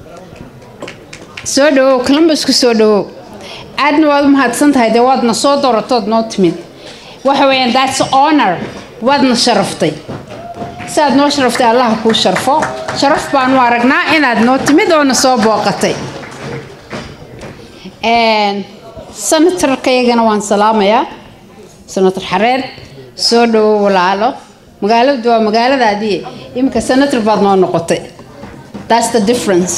soo dhawow columbus ku soo dhawow aadna waad u mahadsan tahay dee waadna soo dooratood noo timid waxa weeyaan that's honor waadna sharaftay siaad noo sharaftay allaha kuu sharfo sharaf baanu aragnaa inaad noo timid oona soo booqatay senatarkayagana waan salaamayaa senator xareed soo dhawo walaalo magaaladu waa magaaladaadii iminka senator baad noo noqotay that's the difference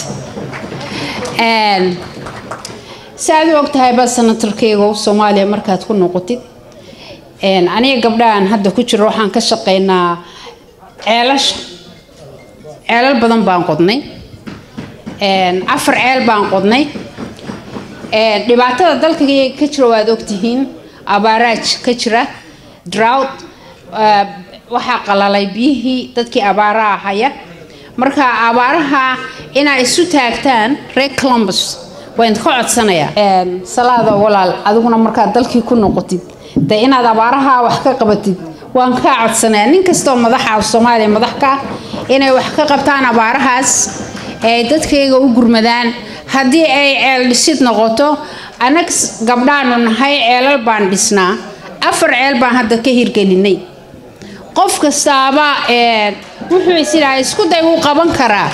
si aad u ogtahay baa senatarkayga soomaaliya markaad ku noqotid aniga gabdhahan hadda ku jiro waxaan ka shaqaynaa ceelasha ceelal badan baan qodnay afar ceel baan qodnay dhibaatada dalka ka jira waad ogtihiin abaaraaj ka jira drought waxaa qalalay biyihii dadkii abaaraha haya marka abaaraha inaa isu taagtaan reer columbus waan ka codsanayaa salaada walaal adiguna markaad dalkii ku noqotid de inaad abaaraha wax ka qabatid waan kaa codsanayaa nin kastoo madaxa soomaaliya madax ka inay wax ka qabtaan abaarahaas ay dadkayga u gurmadaan haddii ay ceel dhisid noqoto anag gabdhaanu nahay ceelal baan dhisnaa afar ceel baan hadda ka hirgelinay qof kastaaba wuxuu isilaha isku day wuu qaban karaa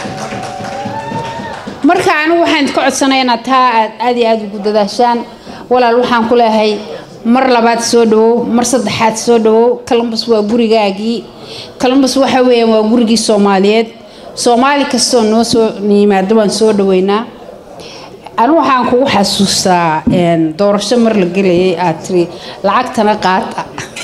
marka anigu waxaan ka codsanaya inaad taa aad aad iyo aada ugu dadaashaan walaal waxaan ku leehay mar labaad soo dhawow mar saddexaad soo dhawow columbus waa gurigaagii columbus waxa weeyaan waa gurigii soomaaliyeed soomaali kastoo noo soo yimaado waan soo dhaweynaa anu waxaan kugu xasuustaa doorasho mar la gelayay aad tiri lacagtana qaata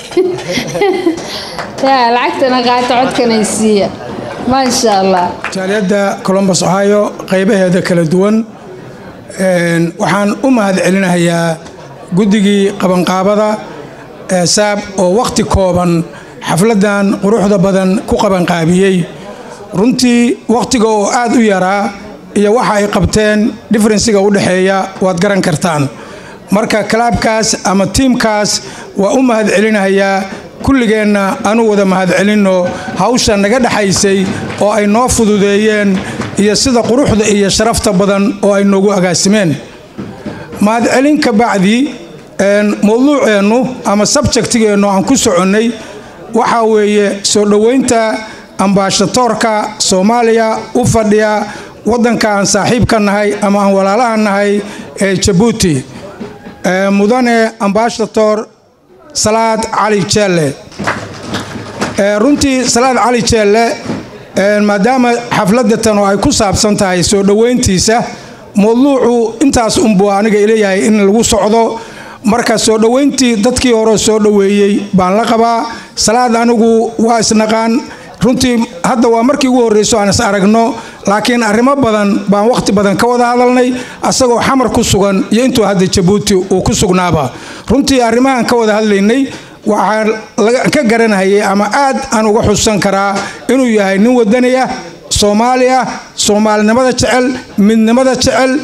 lacagtana qaata codkanaysiiya maasha allah jaaliyadda columbus ohio qaybaheeda kala duwan waxaan u mahad celinayaa guddigii qabanqaabada saab oo wakhti kooban xafladdan quruxda badan ku qabanqaabiyey runtii wakhtiga oo aad u yaraa iyo waxa ay qabteen differensiga u dhexeeya waad garan kartaan marka kalaabkaas ama tiimkaas waa u mahad celinayaa kulligeenna anu wada mahad celinno hawsha naga dhexaysay oo ay noo fududeeyeen iyo sida quruxda iyo sharafta badan oo ay noogu agaasimeen mahadcelin ka bacdi mowduuceennu ama sabjektigeennu aan ku soconnay waxaa weeye soo dhoweynta ambaashatoorka soomaaliya u fadhiya waddanka aan saaxiibka nahay ama aan walaalaha nahay ee jabuuti mudane ambaashator salaad cali jeelle runtii salaad cali jeelle maadaama xafladatan oo ay ku saabsan tahay soo dhoweyntiisa mowduucu intaas unbuu aniga ileeyahay in lagu socdo marka soo dhoweyntii dadkii hore soo dhoweeyey baan la qabaa salaad anigu waa isnaqaan runtii hadda waa markii ugu horreyso aan is aragno laakiin arrimo badan baan wakhti badan ka wada hadalnay asagoo xamar ku sugan iyo intuu hadda jabuuti uu ku sugnaaba runtii arrimahaan ka wada hadlaynay waxaan ka garanayay ama aad aan uga xusan karaa inuu yahay nin wadani ah soomaali ah soomaalinimada jecel midnimada jecel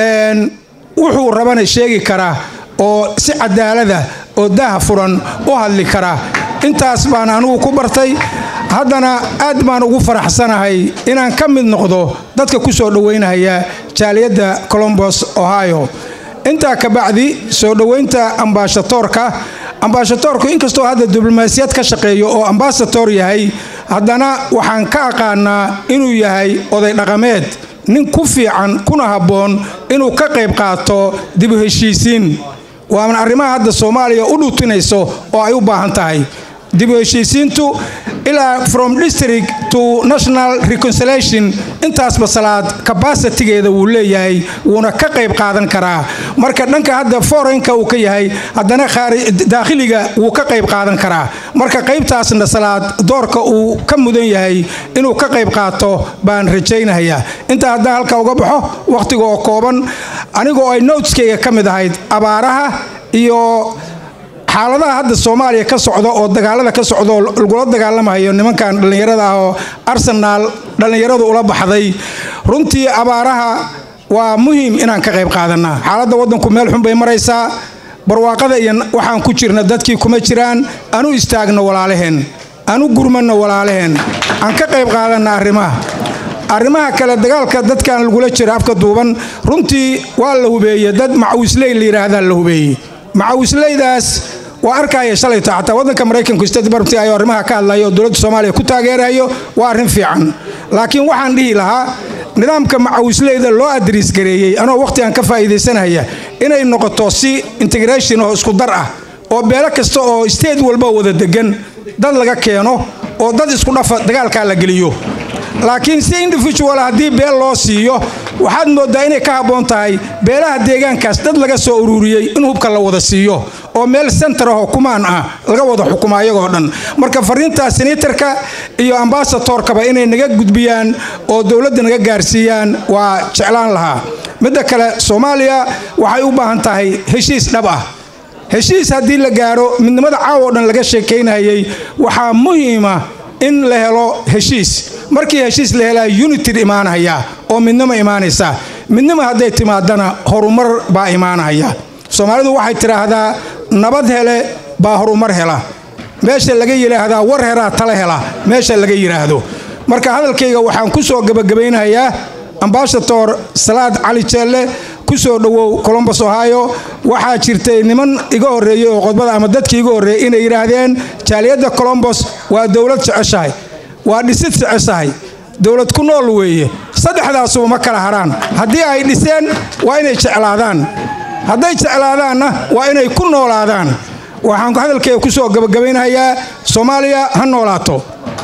wuxuu rabana sheegi karaa oo si cadaalada oo daha furan u hadli karaa intaas baan anigu ku bartay haddana aad baan ugu faraxsanahay inaan ka mid noqdo dadka ku soo dhoweynaya jaaliyadda colombos ohio intaa kabacdi soo dhoweynta ambaashatoorka ambaashatoorku inkastoo hadda diblomaasiyad ka shaqeeyo oo ambasator yahay haddana waxaan ka aqaanaa inuu yahay oday dhaqameed nin ku fiican kuna habboon inuu ka qayb qaato dib u heshiisiin waana arrimaha hadda soomaaliya u dhuutinayso oo ay u baahan tahay dib u heshiisiintu ilaa from district to national reconciliation intaasba salaad kabasitigeeda wuu leeyahay wuuna ka qayb qaadan karaa marka dhanka hadda foreign-ka uu ka yahay haddana daakhiliga wuu ka qayb qaadan karaa marka qaybtaasna salaad doorka uu ka mudan yahay inuu ka qayb qaato baan rajaynayaa intaa haddaan halka uga baxo wakhtiga oo kooban anigoo ay noteskayga ka mid ahayd abaaraha iyo xaaladaha hadda soomaaliya ka socda oo dagaalada ka socda oo lagula dagaalamayo nimankan dhallinyarada ah oo arsenaal dhallinyaradu ula baxday runtii abaaraha waa muhiim inaan ka qayb qaadanaa xaaladda waddanku meel xun bay maraysaa barwaaqada iyo waxaan ku jirna dadkii kuma jiraan anu istaagno walaalaheen anu gurmanno walaalaheen aan ka qayb qaadanna arrimaha arrimaha kale dagaalka dadkan lagula jira afka duuban runtii waa la hubeeye dad macawisley la yidhaahdaa la hubeeyey macawisleydaas waa arkaya shalayto xataa waddanka maraykanku state department ayuu arrimaha ka hadlayo oo dowladda soomaaliya ku taageerayo waa arrin fiican laakiin waxaan dhihi lahaa nidaamka macawisleyda loo adriis gareeyey anoo wakhtigan ka faa'iidaysanaya inay noqoto si integration oo isku dar ah oo beelo kasta oo state walba wada degan dad laga keeno oo dad isku dhafa dagaalkaa la geliyo laakiin si individual haddii beel loo siiyo waxaad moodaa inay ka habboon tahay beelaha deegaankaas dad laga soo ururiyey in hubka la wada siiyo oo meel sentar ahoo kumaan ah laga wada xukumo ayagoo dhan marka fariintaas senatarka iyo ambasatorkaba inay naga gudbiyaan oo dowladda naga gaarsiiyaan waa jeclaan lahaa midda kale soomaaliya waxay u baahan tahay heshiis dhab ah heshiis haddii la gaaro midnimada caawa oo dhan laga sheekaynayay waxaa muhiima in la helo heshiis markii heshiis la helaa unitid imaanaya oo midnimo imaanaysa midnimo hadday timaadana horumar baa imaanaya soomaalidu waxay tidhaahdaa nabad hele baa horumar hela meesha laga yidhaahdaa war heraa tala hela meesha laga yidhaahdo marka hadalkayga waxaan ku soo gebagabaynayaa ambasator salaad cali jeelle ku soo dhowow colombos ohio waxaa jirtay niman iga horreeyey oo qodbada ama dadkii iga horreeyey inay yidhaahdeen jaaliyadda colombos waa dowlad jeceshahay waa dhisid jeceshahay dowlad ku nool weeye saddexdaasuba ma kala haraan haddii ay dhiseen waa inay jeclaadaan hadday jeclaadaanna waa inay ku noolaadaan waxaan hadalkeyga ku soo gabagabaynayaa soomaaliya ha noolaato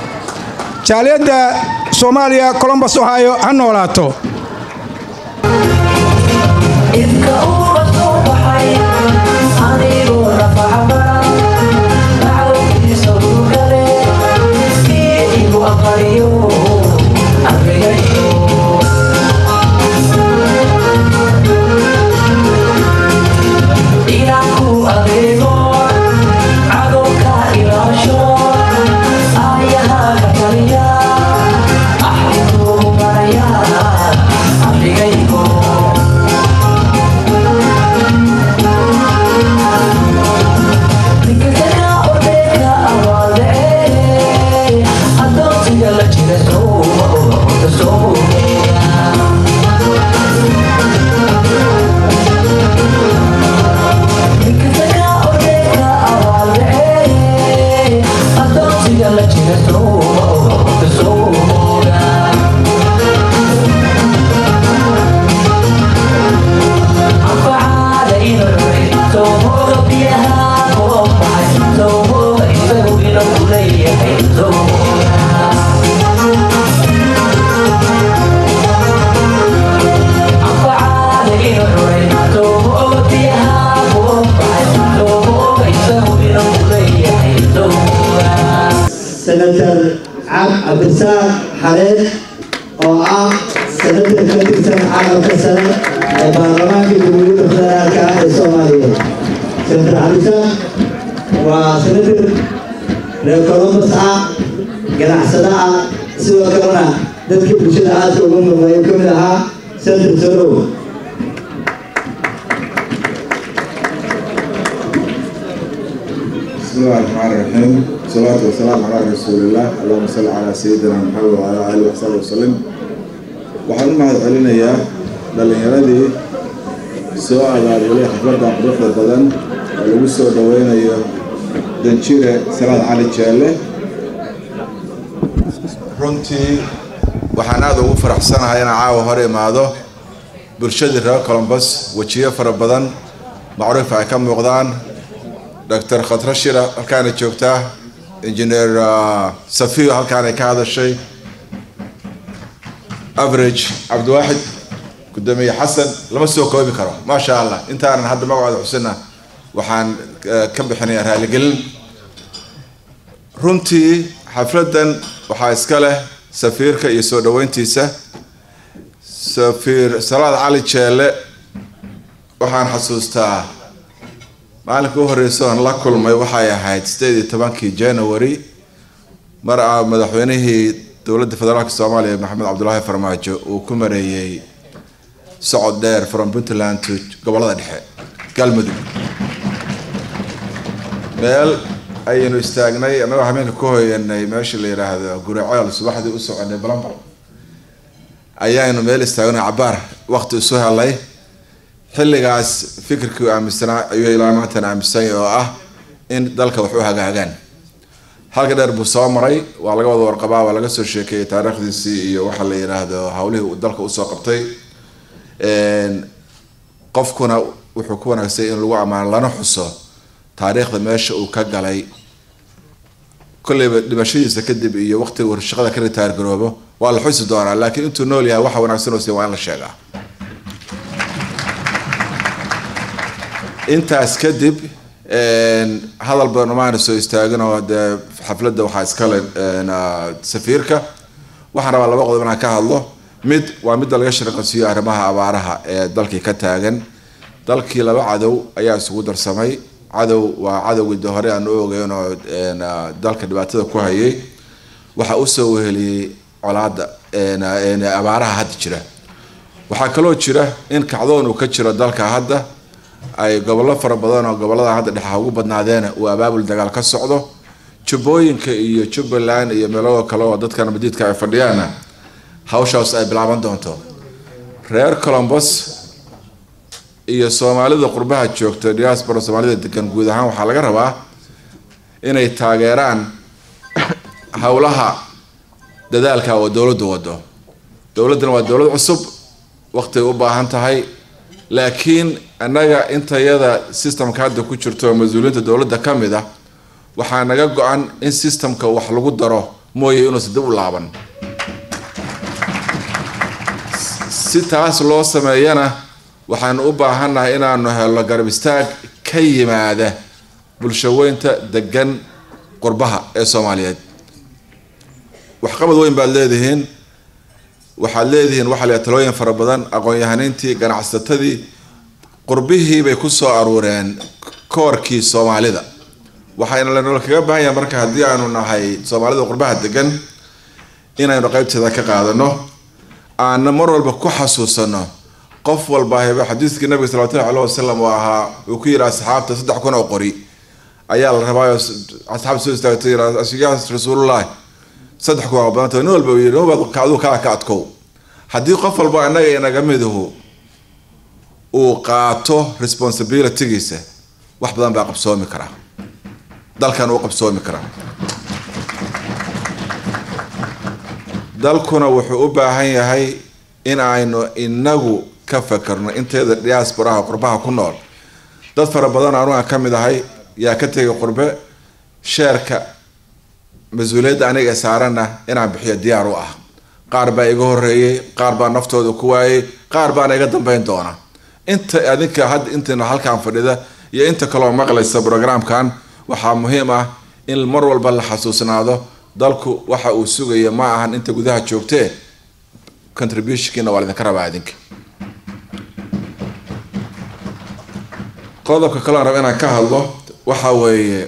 jaaliyadda soomaaliya colombos ohio ha noolaato Yeah. cabdisaaq xareed oo ah senatar ka tirsan caalamka sare ee baarlamaanka jamhuuriyadda federaalka ah ee soomaaliyeed senatar cabdisaaq waa senatar reer columbus ah ganacsada ah sidoo kalena dadka bulshada aadka uga muuqday ka mid ahaa senatar sorow بسم الله الرحمن الرحيم والصلاة والسلام على رسول الله اللهم صل على سيدنا محمد وعلى آله وصحبه وسلم waxaan u mahad celinayaa dhallinyaradii soo abaabulay xafladda quruxda badan oo lagu soo dhaweynayo danjire salaad cali jeelle runtii waxaan aada ugu faraxsanahay inaan caawa hor imaado bulshadii reer colombus wejiyo fara badan macruuf ay ka muuqdaan dr khadra shira halkaana joogtaa engineer safiyo halkaanay ka hadashay average cabdiwaaxid gudoomiye xasan lama soo koobi karo maasha allah intaanan hadda magacooda xusina waxaan ka bixinayaa raaligelin runtii xafladan waxaa iska leh safiirka iyo soo dhaweyntiisa safiir salaad cali jeelle waxaan xasuustaa maalinka u horeysa oon la kulmay waxay ahayd sideed iyo tobankii january mar a madaxweynihii dowladda federaalk soomaaliya maxamed cabdulaahi farmaajo uu ku mareeyey socod dheer from puntland to gobolada dhexe galmudug meel ayaynu istaagnay annagoo habeenka ku hoyanay meesha la yidhaahdo guriceel subaxdii u soconay balambar ayaanu meel istaagnay cabaar waqti isu helay xilligaas fikirkii aaminsanaa ayuu ilaa maantan aaminsany oo ah in dalka wax u hagaagaan halka dheer buu soo maray waa laga wada warqabaa waa laga soo sheekeeyey taariikhdiisii iyo waxa la yidhaahdo howlihii uu dalka usoo qabtay qofkuna wuxuu ku wanaagsay in lagu ammaano lana xuso taariikhda meesha uu ka galay kolleyba dhimashadiisa kadib iyo waqtiga uu shaqada ka ritaar garoobo waa la xusi doonaa laakiin intuu nool yahay waxa wanaagsan oo waa in la sheegaa intaas kadib hadal badan umaana soo istaagin oo dee xafladda waxaa iskale safiirka waxaan rabaa laba qodob inaan ka hadlo mid waa midda laga shirqansiiyo arrimaha abaaraha ee dalkii ka taagan dalkii laba cadow ayaa isugu darsamay cadow waa cadowgii de hore aan u ogeyn oo dalka dhibaatada ku hayay waxaa usoo weheliyey colaada abaaraha hadda jira waxaa kaloo jira in kacdoon uu ka jiro dalka hadda ay gobollo fara badan oo gobollada hadda dhexa ugu badnaadeena uu abaabul dagaal ka socdo jubbooyinka iyo jubbaland iyo meelo kale oo dadkan madiidka ay fadhiyaana hawshaas ay bilaaban doonto reer colombos iyo soomaalida qurbaha joogta diaspora soomaalida degan guud ahaan waxaa laga rabaa inay taageeraan howlaha dadaalka oo dowladdu wado dowladdana waa dowlad cusub waqtigay u baahan tahay laakiin annaga intayada systemka hadda ku jirto oo mas-uuliyiinta dowladda ka mid ah waxaa naga go-an in systemka wax lagu daro mooye inuusan dib u laaban si taas loo sameeyana waxaanu u baahannahay inaanu helno garab istaag ka yimaada bulshaweynta degan qurbaha ee soomaaliyeed waxqabad weyn baad leedihiin waxaad leedihiin waxaa la talooyin fara badan aqoon-yahaniintii ganacsatadii qurbihii bay ku soo aruureen koorkii soomaalida waxayna lanoola kaga baahan yahay marka haddii aanu nahay soomaalida qurbaha degan inaynu qeybteeda ka qaadano aana mar walba ku xasuusano qof walba heba xadiiskii nabiga salawatullahi aleh wasalam oo ahaa uu ku yidhi asxaabta saddex kun oo qori ayaa la rabaayo asxaabta soo istaagtay yaa rasuulullahi saddex kun waa badanta nin walba yidhi aduu kaa ka adkow haddii qof walba annaga inaga miduhu uu qaato responsibilitygiisa wax badan baa qabsoomi karaa dalkan uu qabsoomi karaa dalkuna wuxuu u baahan yahay in aynu inagu ka fakarno inteeda diasporaha qurbaha ku nool dad fara badan anu aan ka mid ahay yaa ka tegay qurbe sheerka mas-uuliyadda aniga ee saarana inaan bixiyo diyaar u ah qaar baa iga horeeyey qaar baa naftooda ku waayey qaar baana iga dambeyn doona inta adinka hadda intina halkaan fadhida iyo inta kaloo maqlaysa programkan waxaa muhiim ah in mar walba la xasuusnaado dalku waxa uu sugaya ma ahan inta gudaha joogtee contributionkiina waa laydinka rabaa idinka qodobka kale aan raba inaan ka hadlo waxa weeye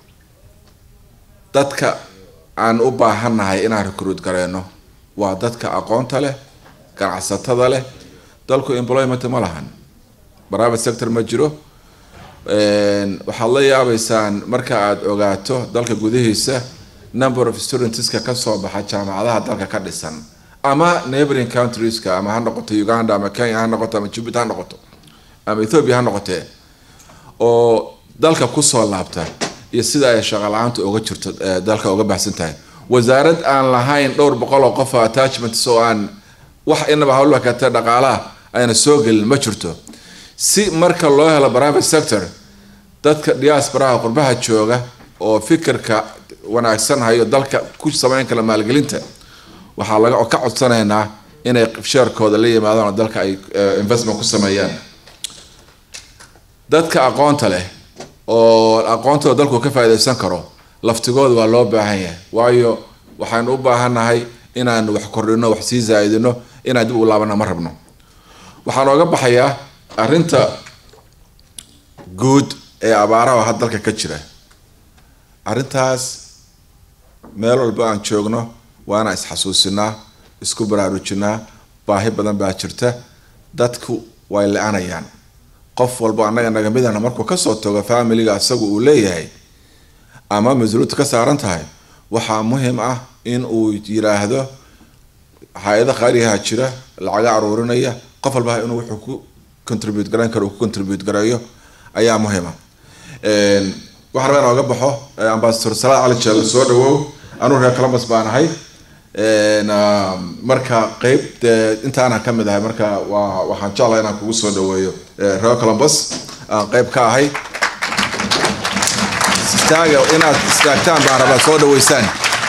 dadka aan u baahannahay inaan recruit gareyno waa dadka aqoonta leh ganacsatada leh dalku employment ma lahan private sector ma jiro waxaad la yaabeysaan marka aad ogaato dalka gudihiisa number of studentska kasoo baxa jaamacadaha dalka ka dhisan ama neighboring countrieska ama ha noqoto uganda ama kenya ha noqoto ama jubbaland ha noqoto ama ethiopia ha noqotee oo dalka kusoo laabta iyo sida ay shaqo la-aantu uga jirto dalka uga baxsan tahay wasaarad aan lahayn dhowr boqol oo qof attachments oo aan wax inaba hawlba kata dhaqaalaha ayna soo gelin ma jirto si marka loo helo private sector dadka diasporaha qurbaha jooga oo fikirka wanaagsan hayo dalka ku sameyn kala maalgelinta waxaa laga ka codsanaynaa inay sheerkooda la yimaadaan oo dalka ay investment ku sameeyaan dadka aqoonta leh oo aqoontooda dalku ka faa'iidaysan karo laftigooda waa loo baahan yahay waayo waxaanu u baahannahay inaanu wax kordhino wax sii zaa'idino inaan dib u laabana ma rabno waxaan ooga baxayaa arrinta guud ee abaaraha had dalka ka jira arrintaas meel walba aan joogno waana isxasuusinaa isku baraarujinaa baahi badan baa jirta dadku way la-anayaan qof walba annaga naga midana markuu kasoo tago familiga isagu uu leeyahay ama mas-uuliyaddu ka saaran tahay waxaa muhiim ah in uu yiraahdo hay-ada qaaligaha jira lacaga aruurinaya qof walba inuu wuxuu ku contribute garayn karo uu ku contribute gareeyo ayaa muhiima waxaan rabaa inaan oga baxo ambasador salaad cali jeelo soo dhawow anuu reer columbus baan ahay marka qeyb dee intaana ka mid ahay marka waa waxaan jeclahay inaan kugu soo dhaweeyo reer columbus aan qeyb ka ahay istaaga inaad istaagtaan baan rabaa soo dhaweysaan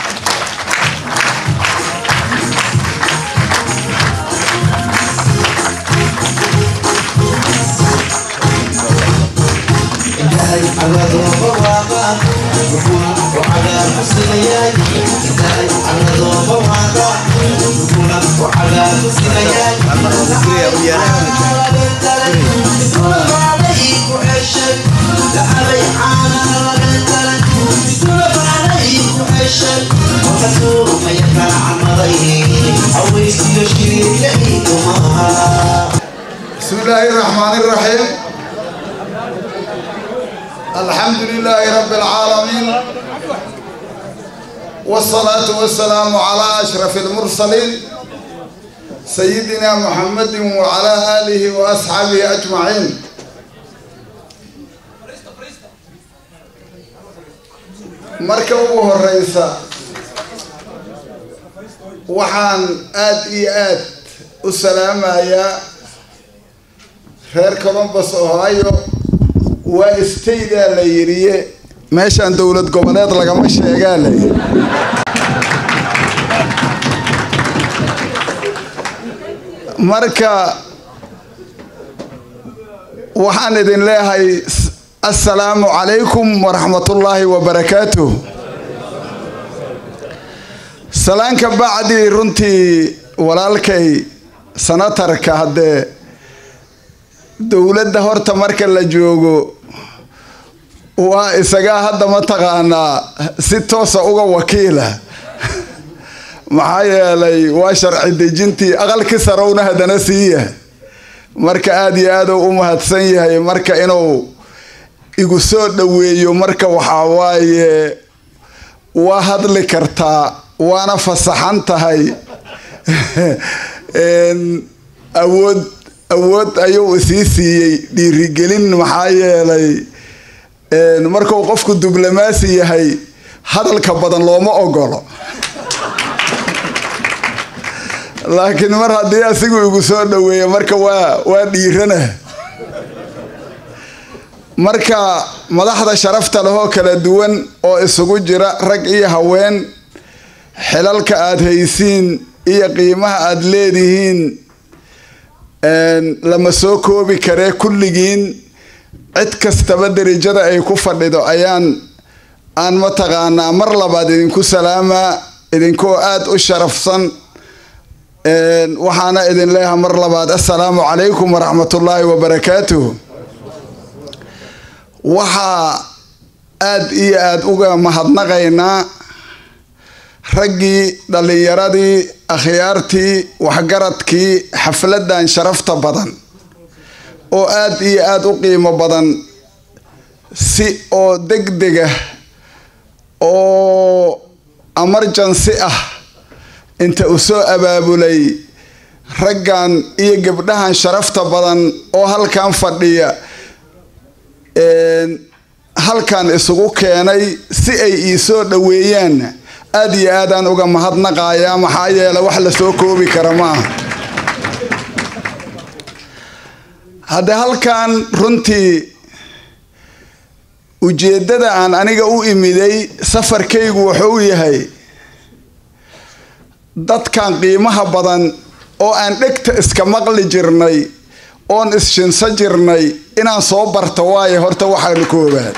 بسم الله الرحمن الرحيم الحمد لله رب العالمين والصلاة والسلام على أشرف المرسلين سيدنا محمد وعلى آله وأصحابه أجمعين marka ugu horeysa waxaan aad iyo aad u salaamayaa reer columbus ohio waa staydaa la yidhiye meeshaan dowlad goboleed lagama sheegaa la yidhi marka waxaan idin leeyahay assalaamu calaykum waraxmatullaahi wabarakaatuh salaanka bacdi runtii walaalkay sanatarka haddee dowladda horta marka la joogo waa isagaa hadda mataqaanaa si toosa uga wakiila maxaa yeelay waa sharci dejintii aqalkii sarowna haddana siiya marka aada iyo aad u mahadsan yahay marka inuu igu soo dhoweeyo marka waxaa waaye waa hadli kartaa waana fasaxan tahay awood awood ayuu isii siiyey dhiirigelin maxaa yeelay markuu qofku diblomaasi yahay hadalka badan looma ogolo laakiin mar haddii asigu igu soo dhoweeya marka waa waa dhiirana marka madaxda sharafta lehoo kala duwan oo isugu jira rag iyo haween xilalka aada haysiin iyo qiimaha aada leedihiin lama soo koobi karee kulligiin cid kastaba derajada ay ku fadhido ayaan aan mataqaanaa mar labaad idinku salaamaa idinkoo aada u sharafsan waxaana idin leeyahay mar labaad assalaamu calaykum waraxmatullaahi wabarakaatuh waxaa aada iyo aada uga mahadnaqaynaa raggii dhallinyaradii akhyaartii waxgaradkii xafladan sharafta badan oo aada iyo aada u qiimo badan si oo degdega oo emergency ah inta u soo abaabulay raggan iyo gabdhahan sharafta badan oo halkan fadhiya halkan isugu keenay si ay ii soo dhoweeyaan aada iyo aadaan uga mahadnaqayaa maxaa yeele wax la soo koobi kara ma aha hadde halkan runtii ujeeddada aan aniga u imiday safarkaygu wuxuu yahay dadkan qiimaha badan oo aan dhegta iska maqli jirnay oon isshinsa jirnay inaan soo barto waayo horta waxaanu koobaad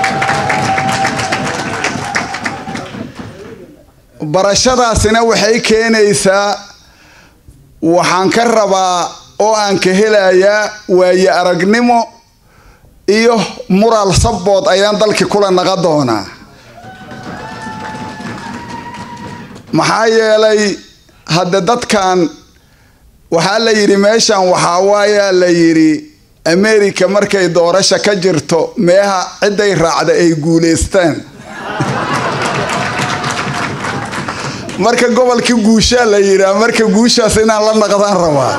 barashadaasina waxay keenaysaa waxaan ka rabaa oo aan ka helayaa waaye aragnimo iyo mural sabood ayaan dalkii kula naqa doonaa maxaa yeelay hadde dadkan waxaa la yidhi meeshan waxaa waayaa la yidhi america markay doorasha ka jirto meeha cidday raacda ay guulaystaan marka gobolkii guushaa la yidhaa marka guushaas inaan la naqdaan rabaa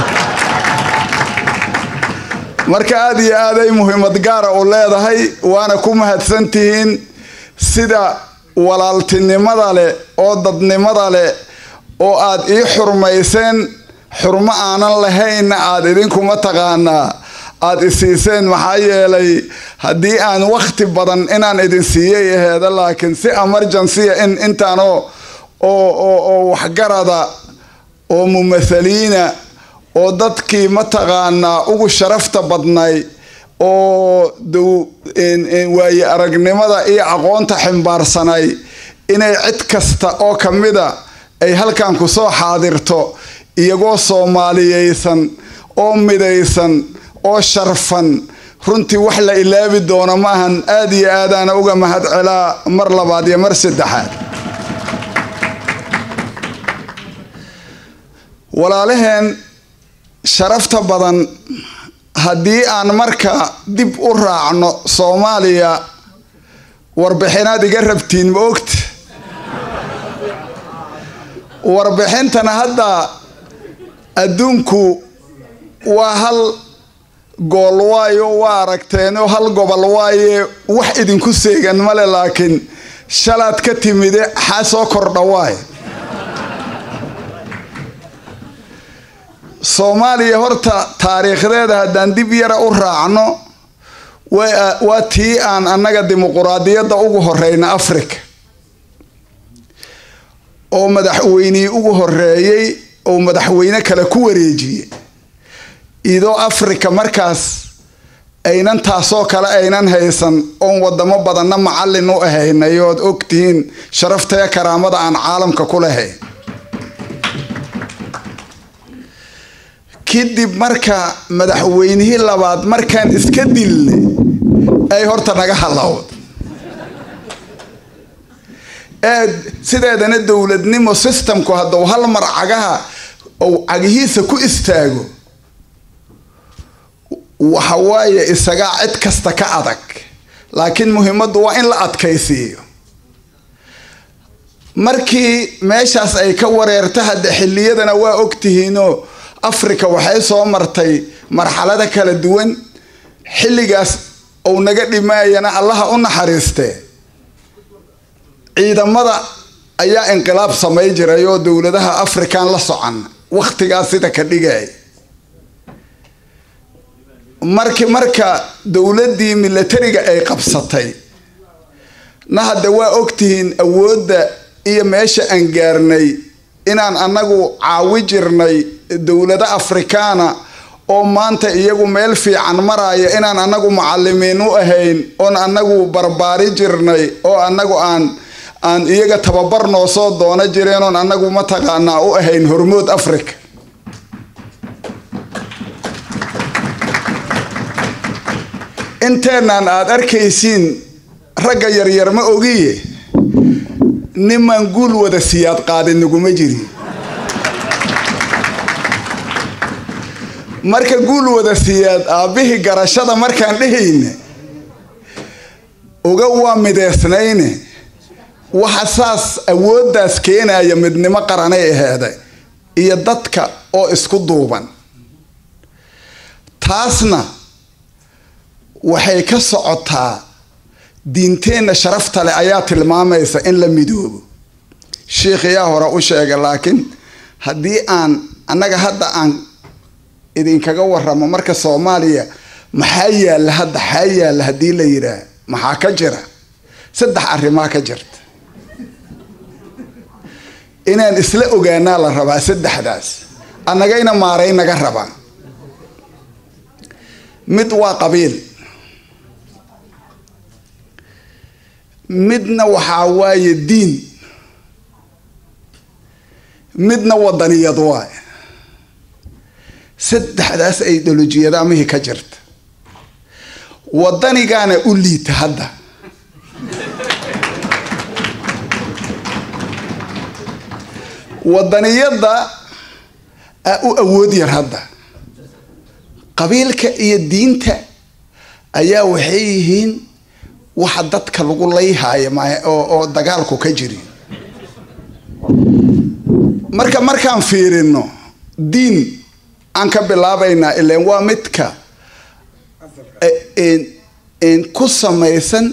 marka aada iyo aaday muhiimad gaara u leedahay waana ku mahadsantihiin sida walaaltinimada leh oo dadnimada leh oo aad ii xurmayseen xurmo aanan lahaynna aad idinkuma taqaanaa aada isiiseen maxaa yeelay haddii aan wakhti badan inaan idin siiyay aheeda laakiin si emergencya in intaanoo oo oo oo waxgarada oo mumathaliina oo dadkii mataqaanaa ugu sharafta badnay oo dow waaye aragnimada iyo aqoonta ximbaarsanay inay cid kasta oo ka mida ay halkan ku soo xaadirto iyagoo soomaaliyeysan oo midaysan oo sharfan runtii wax la ilaabi doono maahan aada iyo aadaana uga mahad celaa mar labaad iyo mar saddexaad walaalaheen sharafta badan haddii aan marka dib u raacno soomaaliya warbixinaad iga rabtiin ma ogta warbixintana hadda adduunku waa hal gool waayo waa aragteenoo hal gobol waaye wax idinku seegan male laakiin shalaad ka timide xaa soo kordha waay soomaaliya horta taariikhdeeda haddaan dib yara u raacno waa tii aan annaga dimuquraadiyadda ugu horeyna africa oo madaxweynihii ugu horeeyey oo madaxweyne kale ku wareejiyey idoo africa markaas aynan taasoo kale aynan haysan oon wadamo badanna macallin u ahaynay ood ogtihiin sharaftaya karaamada aan caalamka ku lahayn kadib marka madaxweynihii labaad markaan iska dilnay ay horta naga halowd ee sideedana dowladnimo systemku hadduu hal mar cagaha ou cagihiisa ku istaago waxa waaye isagaa cid kasta ka adag laakiin muhiimaddu waa in la adkaysiiyo markii meeshaas ay ka wareerta hadda xilliyadana waa ogtihiinoo africa waxay soo martay marxalada kala duwan xilligaas ou naga dhimaayana allaha u naxariistee ciidamada ayaa inqilaab samay jiray oo dowladaha african la socan wakhtigaas sida ka dhigay markii marka dowladdii milatariga ay qabsatay na hadda waa ogtihiin awoodda iyo meesha aan gaarnay inaan annagu caawi jirnay dowlado afrikaana oo maanta iyagu meel fiican maraya inaan annagu macalimiin u ahayn oon annagu barbaari jirnay oo annagu aan aan iyaga tababar noo soo doono jireen oon annagu mataqaanaa u ahayn hormood africa inteennan aad arkaysiin ragga yaryar ma ogiye niman guul wada siyaad qaadin naguma jirin marka guul wada siyaad aabbihii garashada markaan dhehayne uga waa mideysnayne waxa saas awooddaas keenaya midnimo qaranay aheeday iyo dadka oo isku duuban taasna waxay ka socotaa diinteenna sharafta leh ayaa tilmaamaysa in la midoobo sheikh yaa hore u sheega laakiin haddii aan annaga hadda aan idinkaga waramo marka soomaaliya maxaa yaalla hadda xaa yaalla haddii la yidhaah maxaa ka jira saddex arrimaa ka jirta inaan isla ogaanaa la rabaa saddexdaas annagayna maaray naga rabaa mid waa qabiil midna waxaa waaye diin midna wadaniyad waay saddexdaas ideolojiyada amihii ka jirta wadanigaana u liita hadda wadaniyadda aa u awood yar hadda qabiilka iyo diinta ayaa waxay yihiin waxa dadka lagu layhaayo oo dagaalku ka jiri marka markaan fiirino diin aan ka bilaabaynaa ilan waa midka ku samaysan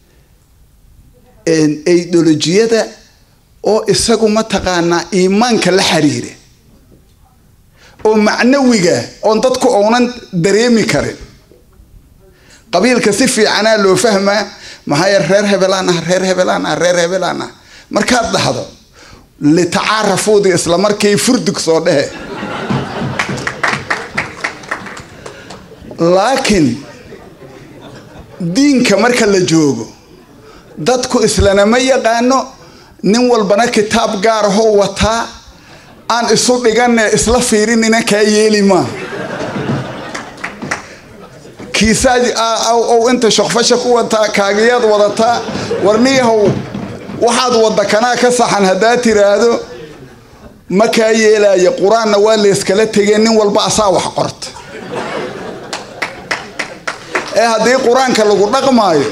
ideolojiyada oo isagu mataqaanaa iimaanka la xiriira oo macnawiga oon dadku ounan dareemi karin qabiilka si fiicanaa loo fahmaa maxaa reer hebelaan ah reer hebelaan ah reer hebelaan ah markaad dhahdo litacaarafuudii isla markii furdug soo dhehe laakiin diinka marka la joogo dadku islanama yaqaano nin walbana kitaab gaar ahoo wataa aan isu dhigane isla fiirinina kaa yeeli maa kiisaaj ow inta shokfasha ku wataa kaagiyaad wadataa warniyahow waxaad wadda kanaa ka saxan haddaad tiraahdo ma kaa yeelaya qur-aanna waa layskala tegeen nin walba asaa wax qorta ee haddii qur-aanka lagu dhaqmaayo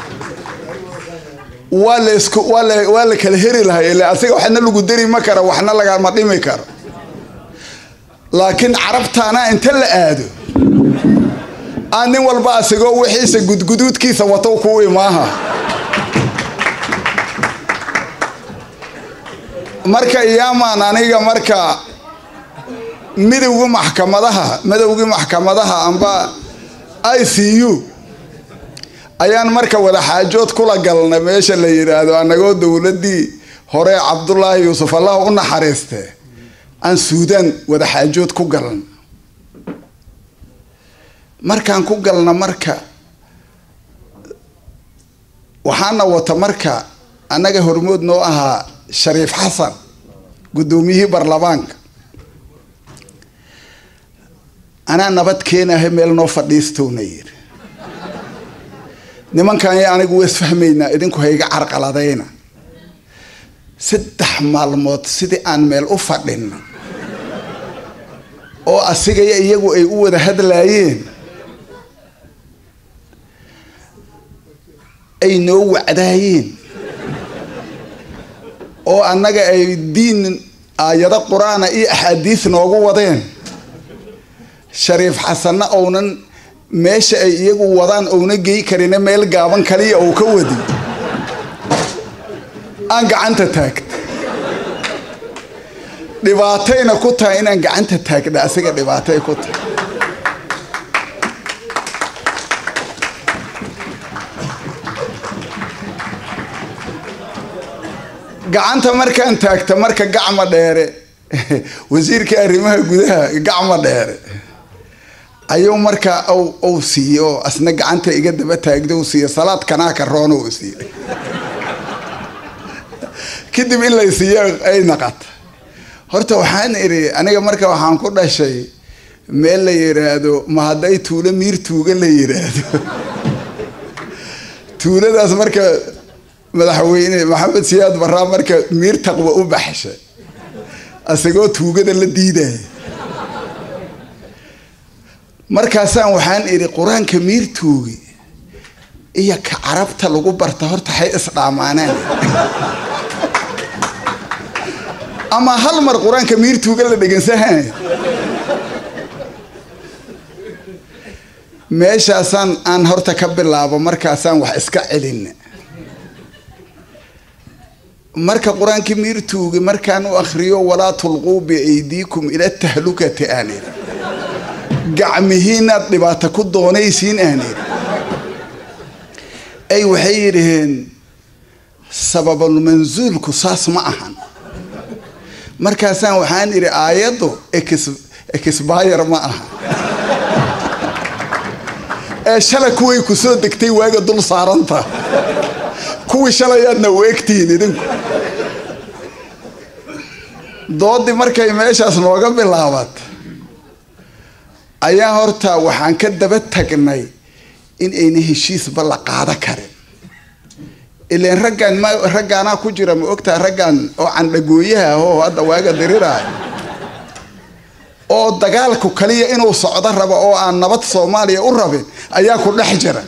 waa lask waa la kala heri lahay ila asiga waxna lagu dari ma karo waxna lagama dhimi karo laakiin carabtaana inta la aado aan nin walba asigoo wixiisa gudguduudkiisa watow kuu imaaha marka iyaamaan aniga marka midowga maxkamadaha midowgii maxkamadaha amba i c u ayaan marka wada xaajood kula galnay meesha la yidhaahdo annagoo dowladdii hore cabdulaahi yuusuf allah u naxariiste aan suudaan wada xaajood ku galna markaan ku galna marka waxaana wata marka annaga hormood noo ahaa shariif xasan guddoomiyihii baarlamaanka anaa nabad keenahay meel noo fadhiistowna yiri nimankan iyo anigu waa isfahmaynaa idinku hayga carqaladayna saddex maalmood sidii aan meel u fadhino oo asigaya iyagu ay u wada hadlaayeen ay noo wacdaayeen oo annaga ay diin aayado qur-aana iyo axaadiis noogu wadeen shariif xasanna ounan meesha ay iyagu wadaan ouna gey karine meel gaaban kaliya ou ka wadi aan gacanta taagta dhibaatayna ku tahay inaan gacanta taagna asiga dhibaatay ku tahay gacanta markaan taagta marka gacma dheere wasiirka arrimaha gudaha gacma dheere ayuu markaa uu siiyey oo asna gacanta iga daba taagda uu siiye salaad kanaa karoona uu siiyey kadib in lay siiyo ay naqata horta waxaan idhi aniga marka waxaan ku dhashay meel la yidhaahdo ma hadday tuulo miir tuuga la yidhaahdo tuuladaas marka madaxweyne maxamed siyaad baraa marka miir taqwa u baxshay isagoo tuugada la diidaya markaasaan waxaan idhi qur-aanka miir tuugi iyo ka carabta lagu barta horta hay isdhaamaanaan ama hal mar qur-aanka miir tuuga la dhegeysanay meeshaasaan aan horta ka bilaabo markaasaan wax iska celin marka qur-aankii miir tuugi markaan u akhriyo walaa tulquu biaydiikum ila tahlukati aan idhi gacmihiinaad dhibaato ku doonaysiin aan idhi ay waxay yidhaheen sababulmansuulku saas ma ahan markaasaan waxaan idhi aayaddu exbayr ma aha ee shalay kuway ku soo degtay waaga dul saaranta kuwii shalayaadna u egtihiin idinku doodii markay meeshaas nooga bilaabat ayaa horta waxaan ka daba tagnay in ayna heshiisba la qaado karin ilan raggan ma raggaanaa ku jira ma ogtaha raggan oo candhagooyaha ahoo hadda waaga diriraayo oo dagaalku kaliya inuu socdo rabo oo aan nabad soomaaliya u rabin ayaa ku dhex jira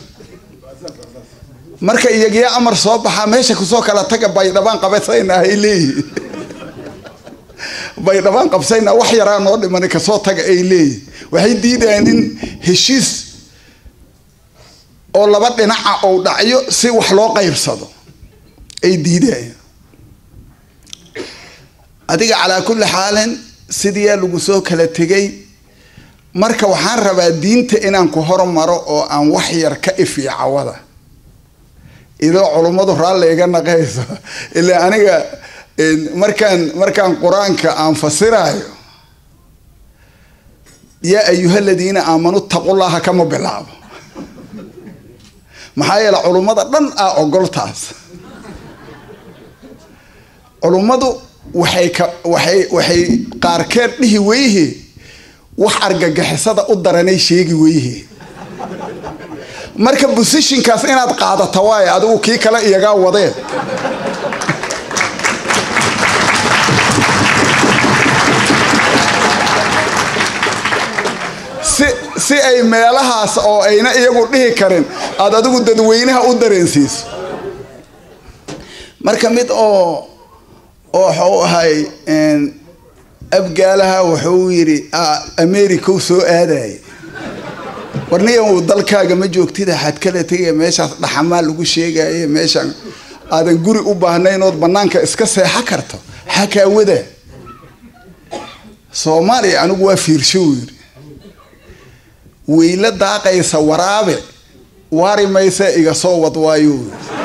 marka iyagiyo amar soo baxaa meesha kusoo kala taga baydhabaan qabasayna ay leeyihin baydhabaan qabsayna wax yaraa noo dhimani kasoo taga ay leeyihin waxay diidayaan in heshiis oo laba dhinaca ou dhacyo si wax loo qaybsado ay diidayaan adiga calaa kulli xaalin sidiyaa lagu soo kala tegay marka waxaan rabaa diinta inaan ku hormaro oo aan wax yar ka ifiyo cawada idoo culummadu raalli iga naqayso ilaa aniga markaan markaan qur-aanka aan fasiraayo yaa ayuha aladiina aamanu taqullaha kama bilaabo maxaa yeele culummada dhan ah ogoltaas culummadu waxay ka waxay waxay qaarkeed dhihi weyhe wax argagixisada u daranay sheegi weyhe marka bosishinkaas inaad qaadata waaye adigu kii kale iyagaa wadeen si si ay meelahaas oo ayna iyagu dhihi karin aada adigu dadweynaha u dareensiiso marka mid oo oo waxuu ahay abgaalaha wuxuu yidhi america soo aadayay warnigan uu dalkaaga ma joogtid waxaad kala tegaya meeshaas dhaxamaa lagu sheegaye meeshaan aadan guri u baahnayn ood banaanka iska seexo karto xakaawada soomaaliya anigu waa fiirsho uu yidhi weyla daaqaysa waraabe waari maysa iga soo wad waayo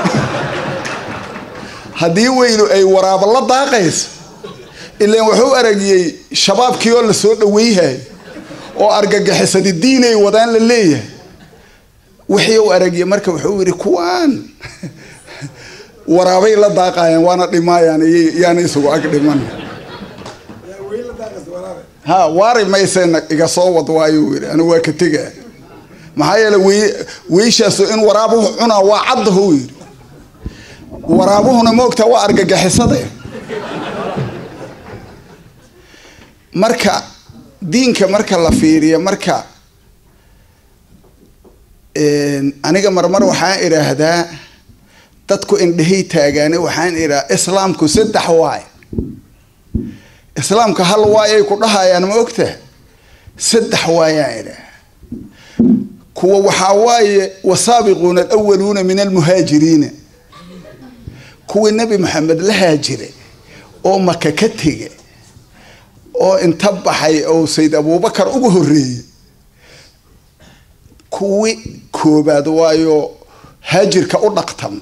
haddii weylu ay waraabo la daaqayso ilaan wuxuu aragiyey shabaabkii oo lasoo dhaweyhay oo argagixisadi diinay wadaan la leeyahay wixii uu aragiyey marka wuxuu yidhi kuwaan waraabay la daaqayaan waana dhimaayaan yaana isugu ag dhiman ha waari maysena iga soo wad waayo yidhi anigu waa ka tegaa maxaa yeele wey weyshaas in waraabuhu cunaa waa caddahu yidhi waraabuhuna moogtaa waa argagixisade marka diinka marka la fiiriyo marka aniga marmar waxaan idhaahdaa dadku indhahay taagaane waxaan idhaha islaamku saddex waay islaamka hal waayay ku dhahayaan ma ogta saddex waayaan idhaha kuwa waxaa waaye wasaabiquuna alawaluuna min almuhaajiriina kuwii nebi maxamed la haajiray oo maka ka tegay oo inta baxay oo sayd abuubakar ugu horreeyey kuwii koobaad waayo haajirka u dhaqtam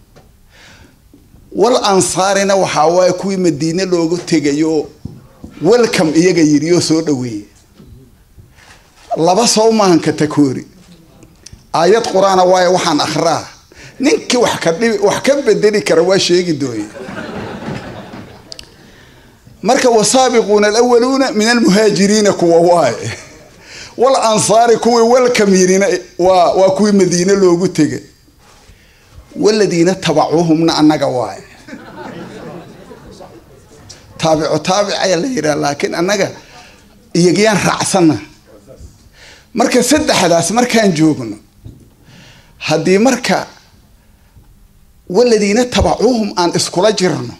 wal ansaarina waxaa waaye kuwii madiine loogu tegayo welcome iyaga yidhi oo soo dhaweeyey laba soo maahan katakoori aayad qur-aana waaye waxaan akhraa ninkii wax ka dhibi wax ka bedeli kara waa sheegi dooye marka wasaabiquuna alawaluuna min almuhaajiriina kuwa waaye wal ansaari kuwii walkamiirina waa waa kuwii madiine loogu tegay waladiina tabacuuhumna annaga waaye taabico taabic ayaa la yidhaha laakiin annaga iyagiyaan raacsana marka saddexdaas markaan joogno haddii marka waladiina tabacuuhum aan iskula jirno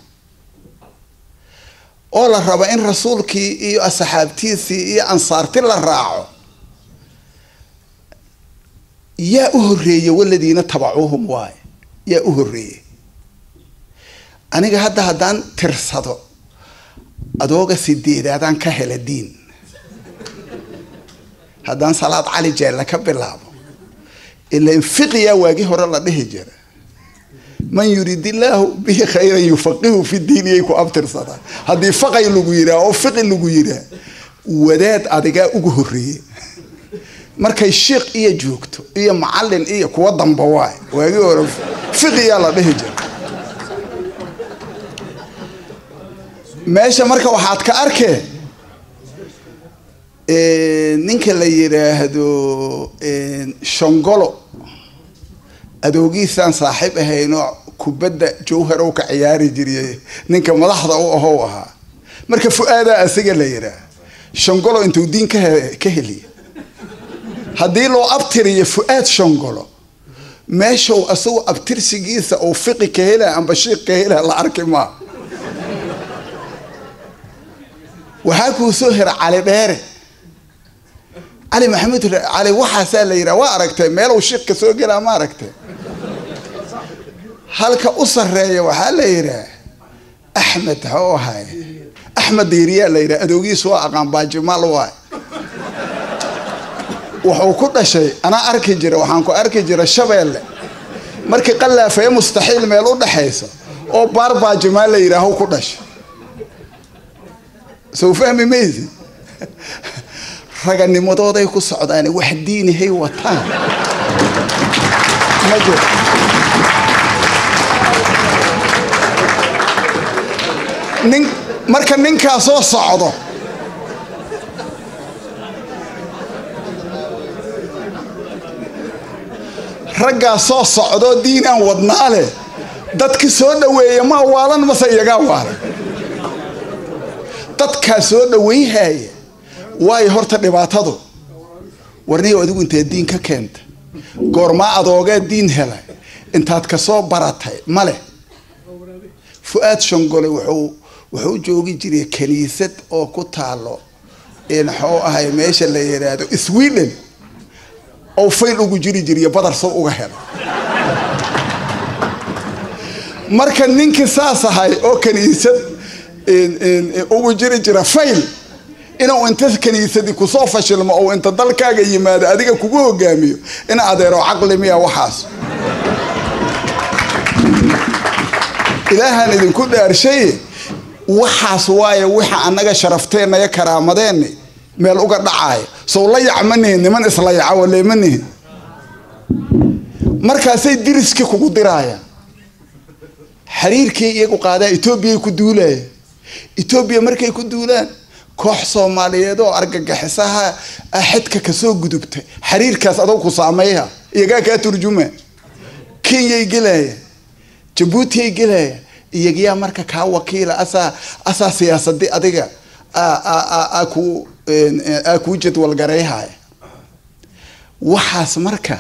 oo la rabo in rasuulkii iyo asxaabtiisii iyo ansaarti la raaco yaa u horeeye waladiina tabacuuhum waaye yaa u horeeyey aniga hadda haddaan tirsado adooga sideedaadaan ka hela diin haddaan salaad cali jeelle ka bilaabo ilan fiqiyaa waagii hore la dhihi jira man yurid illaahu bihi khayran yufaqihu fi diiniyay ku abtirsadaan haddii faqay lagu yiraa oo fiqi lagu yiraa wadaad adigaa ugu horeeye markay shiikh iyo joogto iyo macalin iyo kuwa damba waay waagii hore fiqiyaa la dhihi jira meesha marka waxaad ka arkee ninka la yidhaahdo shongolo adoogiisaan saaxiib ahaynoo kubadda jawharow ka ciyaari jiriye ninka madaxda u ahow ahaa marka fu-aadaa asiga la yidhaah shongolo intuu diin ka ka heliya haddii loo abtiriyo fu-aad shongolo meeshow asagu abtirsigiisa uu fiqi ka hela amba shiiq ka hela la arki maa waxaa kuu soo hera cali dheere cali maxamuud cali waxaasaa la yidhaha waa aragtay meelow shiiq ka soo gelaa ma aragtay halka u sareeya waxaa la yidhaah axmed xoo ahay axmed diiriyaa la yidhaha adoogiisu waa aqaan baajimaal waay wuxuu ku dhashay anaa arki jira waxaan ku arki jira shabeelle markii qallaafaya mustaxiil meel u dhexaysa oo baar baajimaal la yidhaaho ku dhashay soo fahmi maysi raganimadooday ku socdaan wax diinihay wataan ma jiro nin marka ninkaa soo socdo raggaa soo socdoo diinaan wadnaa leh dadki soo dhaweeya ma waalan mase iyagaa waalan dadkaa soo dhawayhaya waayo horta dhibaatadu warniyo adigu intee diin ka keenta goormaa adoogee diin helay intaad kasoo baratay male fu-aad shongole wuxuu wuxuu joogi jiray kaniisad oo ku taalo maxuu ahay meesha la yidhaahdo sweden oo fayl ugu jiri jiriyo badar soo uga helo marka ninkii saas ahay oo kaniisad ugu jiri jira fayl inuu inta kaniisadii kusoo fashilmo oo inta dalkaaga yimaado adiga kugu hogaamiyo in adeero caqli miya waxaas ilaahaan idinku dhaarshaye waxaas waaye waxa annaga sharafteenna iyo karaamadeenni meel uga dhacaaya sow la yac ma nihin niman isla yaca walee ma nihin markaasay diriskii kugu diraayaan xiriirkii iyagu qaadaa etoobiyay ku duulaya etoobiya markay ku duulaan koox soomaaliyeed oo argagaxisaha xidka kasoo gudubtay xiriirkaas adoo ku saameeya iyagaa kaa turjuma kenyay gelaya jabuutiyay gelaya iyagiyaa marka kaa wakiila asaa asaa siyaasadii adiga ku aa kuu jadwalgarayhaya waxaas marka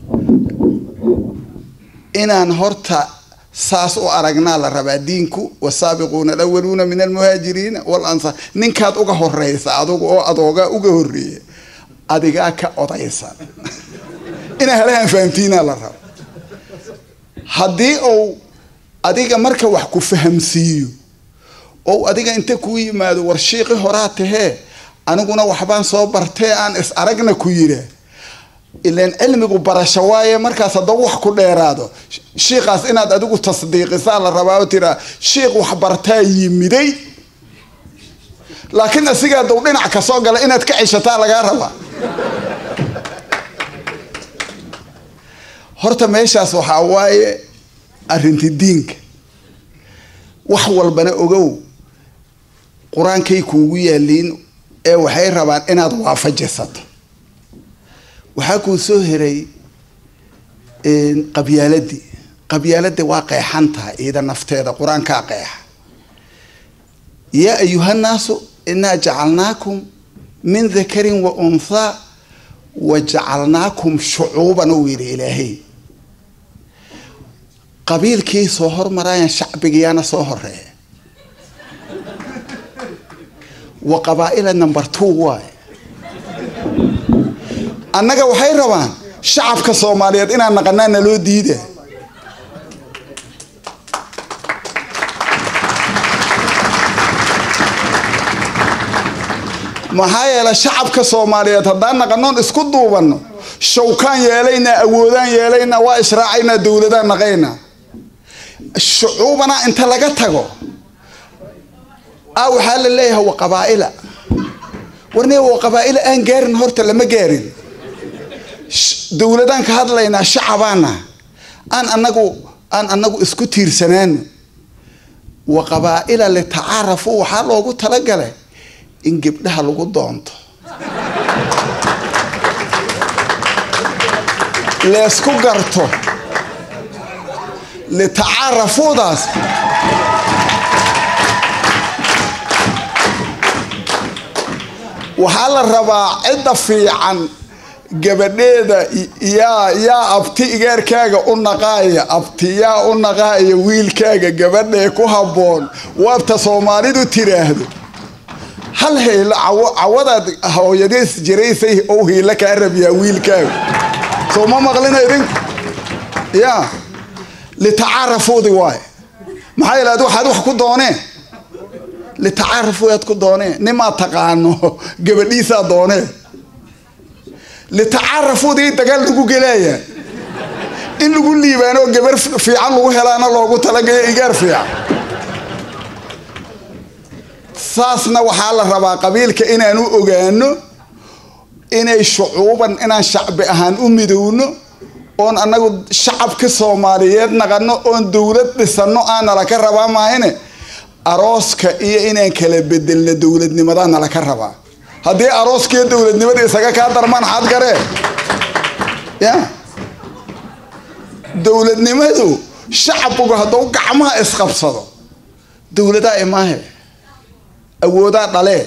inaan horta saas u aragnaa la rabaa diinku wasaabiquuna alawaluuna min almuhaajiriina walansaar ninkaad uga horeysa adugu oo adoogaa uga horeeya adigaa ka odaysan inaa halahan fahamtiinaa la raba haddii uu adiga marka wax ku fahamsiiyo ou adiga inta kuu yimaado war shiiqi horaa tahee aniguna waxbaan soo bartee aan is aragna ku yiraa ilan cilmigu barasho waaye markaas haddaba wax ku dheeraado shiikaas inaad adigu tasdiiqisaa la rabaa oo tiraa shiikh wax bartaa yimiday laakiin asigaa dow dhinac kasoo gala inaad ka ceshataa lagaa rabaa horta meeshaas waxaa waaye arrinti diinka wax walbana ogow qur-aankay kuugu yaaliin ee waxay rabaan inaad waafajisato waxaa kuu soo heray qabyaaladii qabyaaladii waa qeexan tahay iyada nafteeda qur-aankaa qeexa yaa ayuhannaasu inaa jacalnaakum min dakarin wa unthaa wa jacalnaakum shucuuban uu yidhi ilaahay qabiilkii soo hormaraayan shacbigiyaana soo horeeya wa qabaa'ila number two waaye annaga waxay rabaan shacabka soomaaliyeed inaan naqanaa naloo diida maxaa yeele shacabka soomaaliyeed haddaan naqanoon isku duubanno shawkaan yeelaynaa awoodaan yeelaynaa waa israacaynaa dowladaan naqaynaa shucuubana inta laga tago a waxaa la leeyahay wa qabaa'ila warne wa qabaa'ila aan gaarin horta lama gaarin dowladaan ka hadlaynaa shacabaana aan anagu aan anagu isku tiirsanaano wa qabaa'ila litacaarafu waxaa loogu talagalay in gebdhaha lagu doonto leesku garto litacaarafuudaas waxaa la rabaa cidda fiican gabadheeda yaa yaa abti igaarkaaga u naqaaya abti yaa u naqaaya wiilkaaga gabadhee ku habboon waabta soomaalidu tiraahdo hal haylo cawadaad hooyadees jiraysay ou hiilo kaa rabiyaa wiilkaaga soo ma maqlina idinku ya litacaarafuudi waaye maxaa yeele ad waxaad wax ku dooneen litacaarafu aad ku dooneen nimaa taqaano gabadhiisaa dooneen litacaarafuudii dagaal lagu gelaaya in lagu liibaano gabar fiican lagu helaana loogu talagayo igaar fiican saasna waxaa la rabaa qabiilka inaan u ogaano inay shucuuban inaan shacbi ahaan u midowno oon anagu shacabka soomaaliyeed naqano oon dowlad dhisano aanala ka rabaa maahine arooska iyo inaan kala bedelno dowladnimadaa nala ka rabaa haddii arooskiiyo dowladnimada isaga kaa darmaan xaad garee ya dowladnimadu shacbigu hadduu gacmaha isqabsado dowladaa imaahe awoodaa dhalee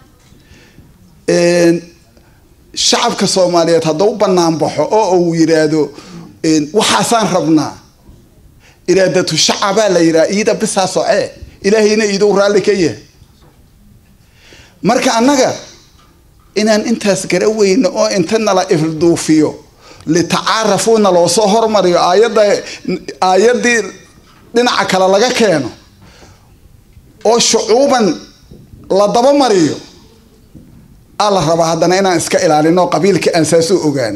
shacabka soomaaliyeed hadduu banaan baxo oo uu yidhaahdo waxaasaan rabnaa iraadatu shacabaa la yidhaha iida bisaa socee ilaahayna iidou raalli ka yahay marka annaga inaan intaas gara weyno oo inta nala ifduufiyo litacaarafuuna loo soo hormariyo aayadda aayaddii dhinaca kale laga keeno oo shucuuban la dabamariyo aa la rabaa haddana inaan iska ilaalino qabiilka aan saasoo ogaano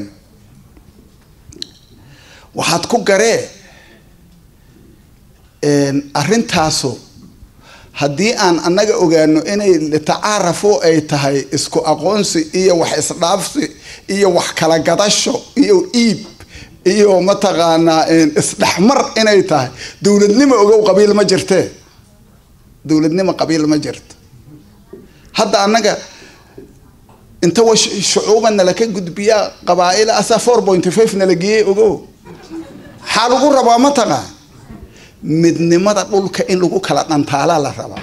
waxaad ku garee arrintaasu haddii aan annaga ogaano inay litacaarafu ay tahay isku aqoonsi iyo wax isdhaafsi iyo wax kala gadasho iyo iib iyo mataqaanaa isdhexmar inay tahay dowladnimo ogow qabiil ma jirtee dowladnimo qabiil ma jirto hadda annaga inta wa shucuuba nala ka gudbiyaa qabaa'ila asaa four point five nala geeyey ogow maxaa lagu rabaa mataqaan midnimada dhulka in lagu kala dhantaalaa la rabaa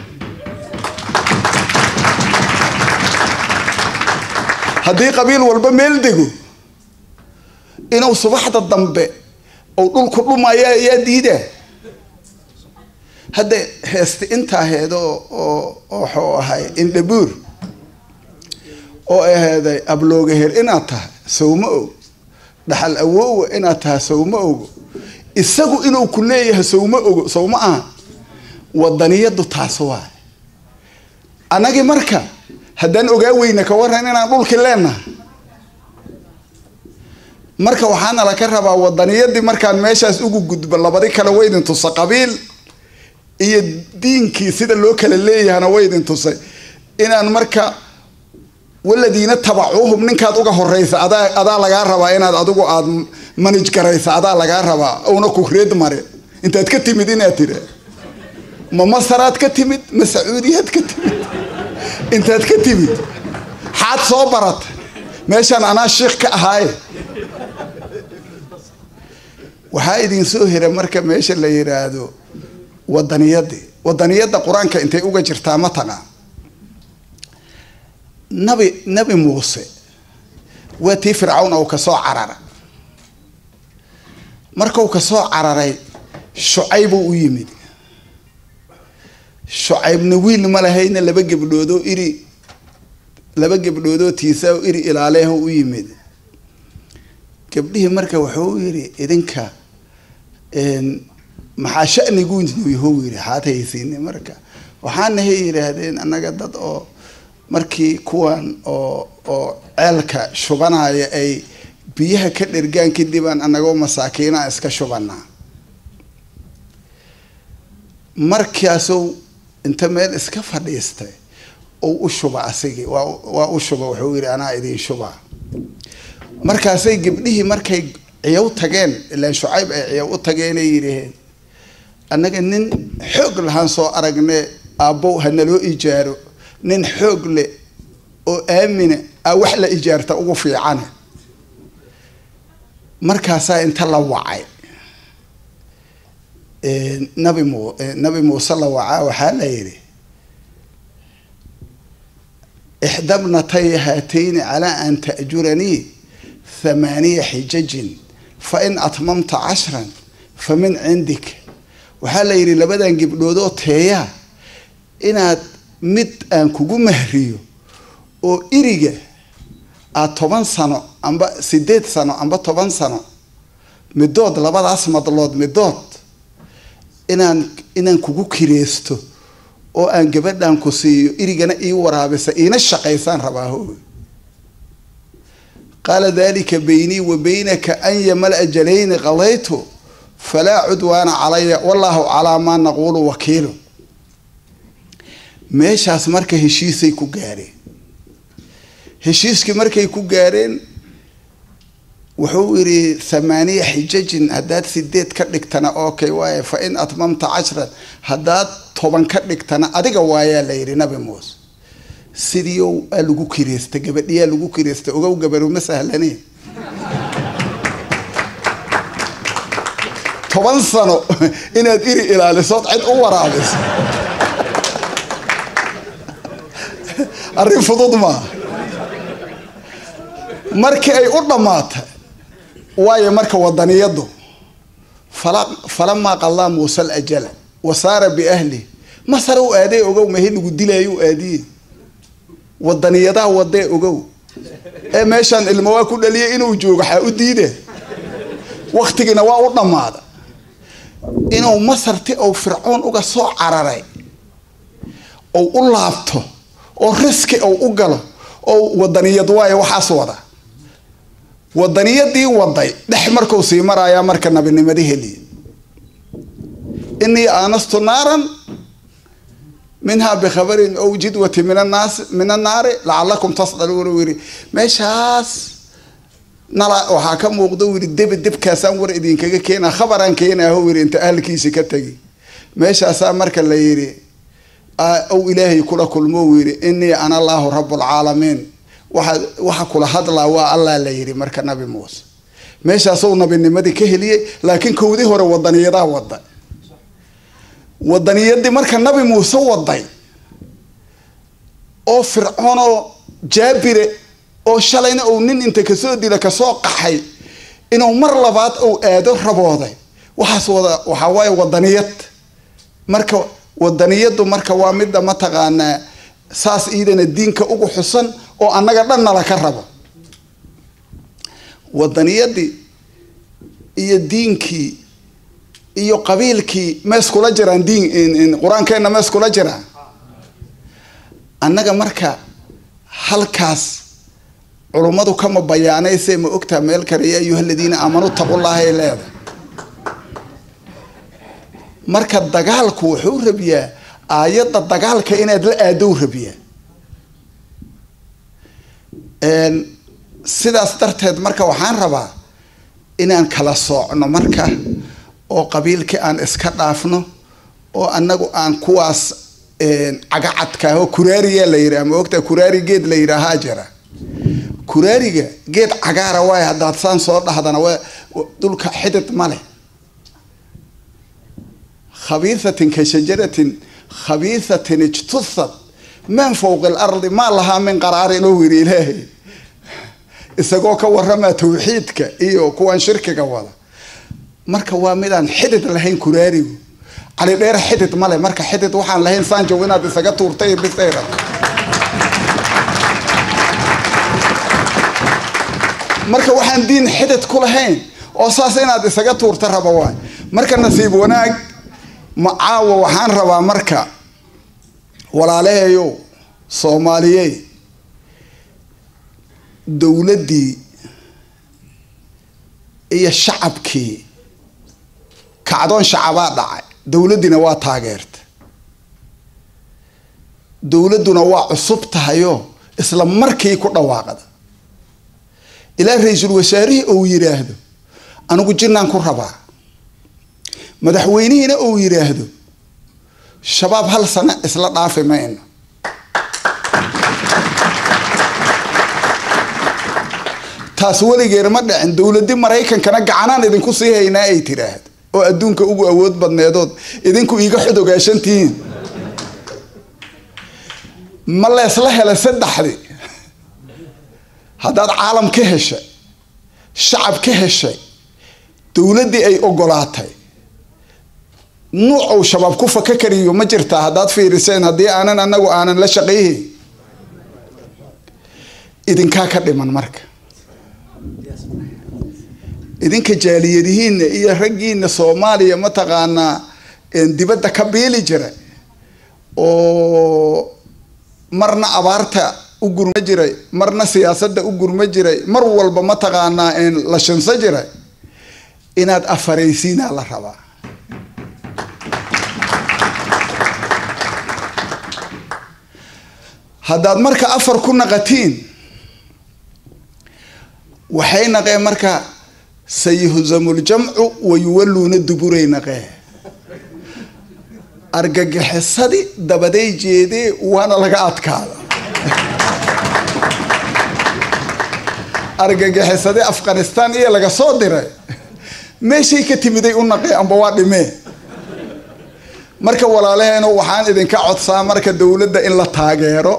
haddii qabiil walba meel dego inuu subaxda dambe ou dhulku dhumaya ayaa diidaa hadda heesti intaa heedo oo waxuu ahay indhabuur oo aheeday abloogaher inaad tahay sawma og dhaxal awoowa inaad tahay sawma ogo isagu inuu ku leeyahay sawma ogo sawma aha wadaniyadu taas waay annagii marka haddaan ogaa weyna ka waran inaan dhulki leenahay marka waxaana laka rabaa wadaniyadii markaan meeshaas ugu gudbo labadi kale waydin tusa qabiil iyo diinkii sida loo kala leeyahana waydin tusay inaan marka waladiina tabacuuhum ninkaad uga horeysa adaa adaa lagaa rabaa inaad adigu aad manaj garaysa adaa lagaa rabaa una ku reed mare intaad ka timid inaad tira ma masaraad ka timid ma sacuudiyaad ka timid intaad ka timid xaad soo barata meeshaan anaa shiikh ka ahaaye waxaa idin soo hira marka meesha la yidhaahdo wadaniyadii wadaniyadda qur-aanka intay uga jirtaa ma taqaan nabi nabi muuse waa tii fircawn ou kasoo carara markau kasoo cararay shucaybuu u yimid shucaybna wiil ma lahayna laba gebdhoodoo iri laba gebdhoodoo tiisa iri ilaaleeho u yimid gabdhihii marka wuxuu yidhi idinka maxaa shanigu yahow yidhi xaad haysiine marka waxaanahay yidhaahdeen annaga dad oo markii kuwan oo oo ceelka shubanaya ay biyaha ka dhergaan kadibaan annagoo masaakiinaa iska shubanaa markaasuu inta meel iska fadhiistay ou u shuba asigii waa waa u shuba wuxuu yidhi anaa idiin shubaa markaasay gabdhihii markay ciyow tageen ilaan shucayb ay ciyow u tageenay yidhaheen annaga nin xoog lahaan soo aragne aabbow hanaloo ijaaro nin xoog leh oo aamina a wax la ijaarta ugu fiicane markaasaa inta la wacay nabi mu nabi muuse la wacaa waxaa la yidhi ixdabnatay haatayni calaa an ta'juranii thamaaniya xijajin fa in atmamta cashran fa min cindik waxaa la yidhi labadan gabdhoodoo teeyaa inaad mid aan kugu mahriyo oo iriga aad toban sano amba sideed sano amba toban sano midood labadaas madlood midood inaan inaan kugu kireysto oo aan gabadhan ku siiyo irigana ii waraabisa iina shaqaysaan rabaaho qaala dalika baynii wa baynaka an yamal ajalayni qadaytu falaa cudwaana calaya wallaahu calaa maa naquulu wakiilu meeshaas marka heshiisay ku gaareen heshiiskii markay ku gaareen wuxuu yidhi thamaaniya xijajin haddaad sideed ka dhigtana okay waaye fa in atmamta cashran haddaad toban ka dhigtana adiga waayaa la yidhi nabi muuse sidiiow aa lagu kireysta gabadhiyaa lagu kireysta ogow gabaru ma sahlane toban sano inaad iri ilaalisood cid u waraabiso arrin fudud maaha markii ay u dhammaatay waayo marka wadaniyadu falamaa qallaa muuse alajala wa saara biahlih masar u aaday ogow mahi lagu dilaayo aadiye wadaniyadaa wadee ogow ee meeshaan ilmo waa ku dhaliyay inuu joogo xaa u diide waktigiina waa u dhammaada inuu masarti ou fircoon uga soo cararay ou u laabto oo riski ou u galo oo wadaniyad waayo waxaas wada wadaniyadii waday dhex markuu sii marayaa marka nabinimadi heliya inii aanastu naaran minhaa bikhabarin ow jidwati min annaas min annaari lacalakum tasdaluuna u yidhi meeshaas nala waxaa ka muuqda u yidhi debe debkaasaan war idinkaga keenaa khabaraan keenaaho yidhi inta ahalkiisi ka tegi meeshaasaa marka la yidhi ow ilaahay kula kulmo u yidhi inii ana allaahu rabbulcaalamiin waxa waxa kula hadlaa waa allah la yidhi marka nabi muuse meeshaasou nabinimadii ka heliyey laakiin kowdii hore wadaniyadaa waday wadaniyadii marka nabi muuse waday oo fircoonoo jaabire oo shalayna uu nin inta kasoo dila kasoo qaxay inuu mar labaad uu aado rabooday waxaas wada waxaa waaye wadaniyad marka wadaniyadu marka waa midda mataqaanaa saas iidana diinka ugu xusan oo annaga dhan nala ka rabo wadaniyadii iyo diinkii iyo qabiilkii meeskula jiraan diin qur-aankeenna meeskula jiraan annaga marka halkaas culummadu kama bayaanayse ma ogtaa meel kale ya ayuha aladiina aamanuu taqullaha ay leedahay marka dagaalku wuxuu rabiyaa aayadda dagaalka inaad la aadow rabiyaa sidaas darteed marka waxaan rabaa inaan kala soocno marka oo qabiilkii aan iska dhaafno oo annagu aan kuwaas cagacadka oo kuraariya la yidhaha ma ogtaa kuraari geed la yidhaahaa jira kuraariga geed cagaara waay haddaad saan soo dhahdana waa dhulka xidid ma leh khabiisatin ka shajaratin khabiisatin ijtusad man fowqa alardi maa lahaa min qaraarin oo yidhi ilaahay isagoo ka waramaa tawxiidka iyo kuwan shirkiga wada marka waa midaan xidid lahayn kuraarigu cali dheer xidid male marka xidid waxaan lahayn saanjow inaad isaga tuurtay bisayra marka waxaan diin xidid ku lahayn oo saas inaad isaga tuurta raba waay marka nasiib wanaag macaawa waxaan rabaa marka walaalaheeyow soomaaliyey dowladdii iyo shacabkii kacdoon shacabaa dhacay dowladdiina waa taageerta dowladduna waa cusub tahayo isla markii ku dhawaaqda ilaa ra-iisul wasaarihii ou yidhaahdo anigu jinnaan ku rabaa madaxweynihiina ou yidhaahdo shabaab hal sano isla dhaafi mayno taas weligeer ma dhicin dowladdi maraykankana gacanaan idinku sii haynaa ay tiraahdo oo adduunka ugu awood badneedood idinku iiga xodogaashantihiin ma leesla hela saddexdii haddaad caalam ka heshay shacab ka heshay dowladdii ay ogolaatay nuuc ou shabaab ku faka kariyo ma jirtaa haddaad fiiriseen haddii aanan anagu aanan la shaqayhayn idinkaa ka dhiman marka idinka jaaliyadihiinna iyo raggiina soomaaliya mataqaanaa dibadda ka biili jira oo marna abaarta u gurma jiray marna siyaasadda u gurma jiray mar walba mataqaanaa la shinso jiray inaad afaraysiinaa la rabaa haddaad marka afar ku naqatiin waxay naqeen marka sayuhzamuljamcu wayuwaluuna duburay naqee argagixisadii dabaday jeedee waana laga adkaada argagixisadii afghanistan iyo laga soo diray meeshay ka timiday u naqee amba waa dhimee marka walaalaheena waxaan idinka codsaa marka dowladda in la taageero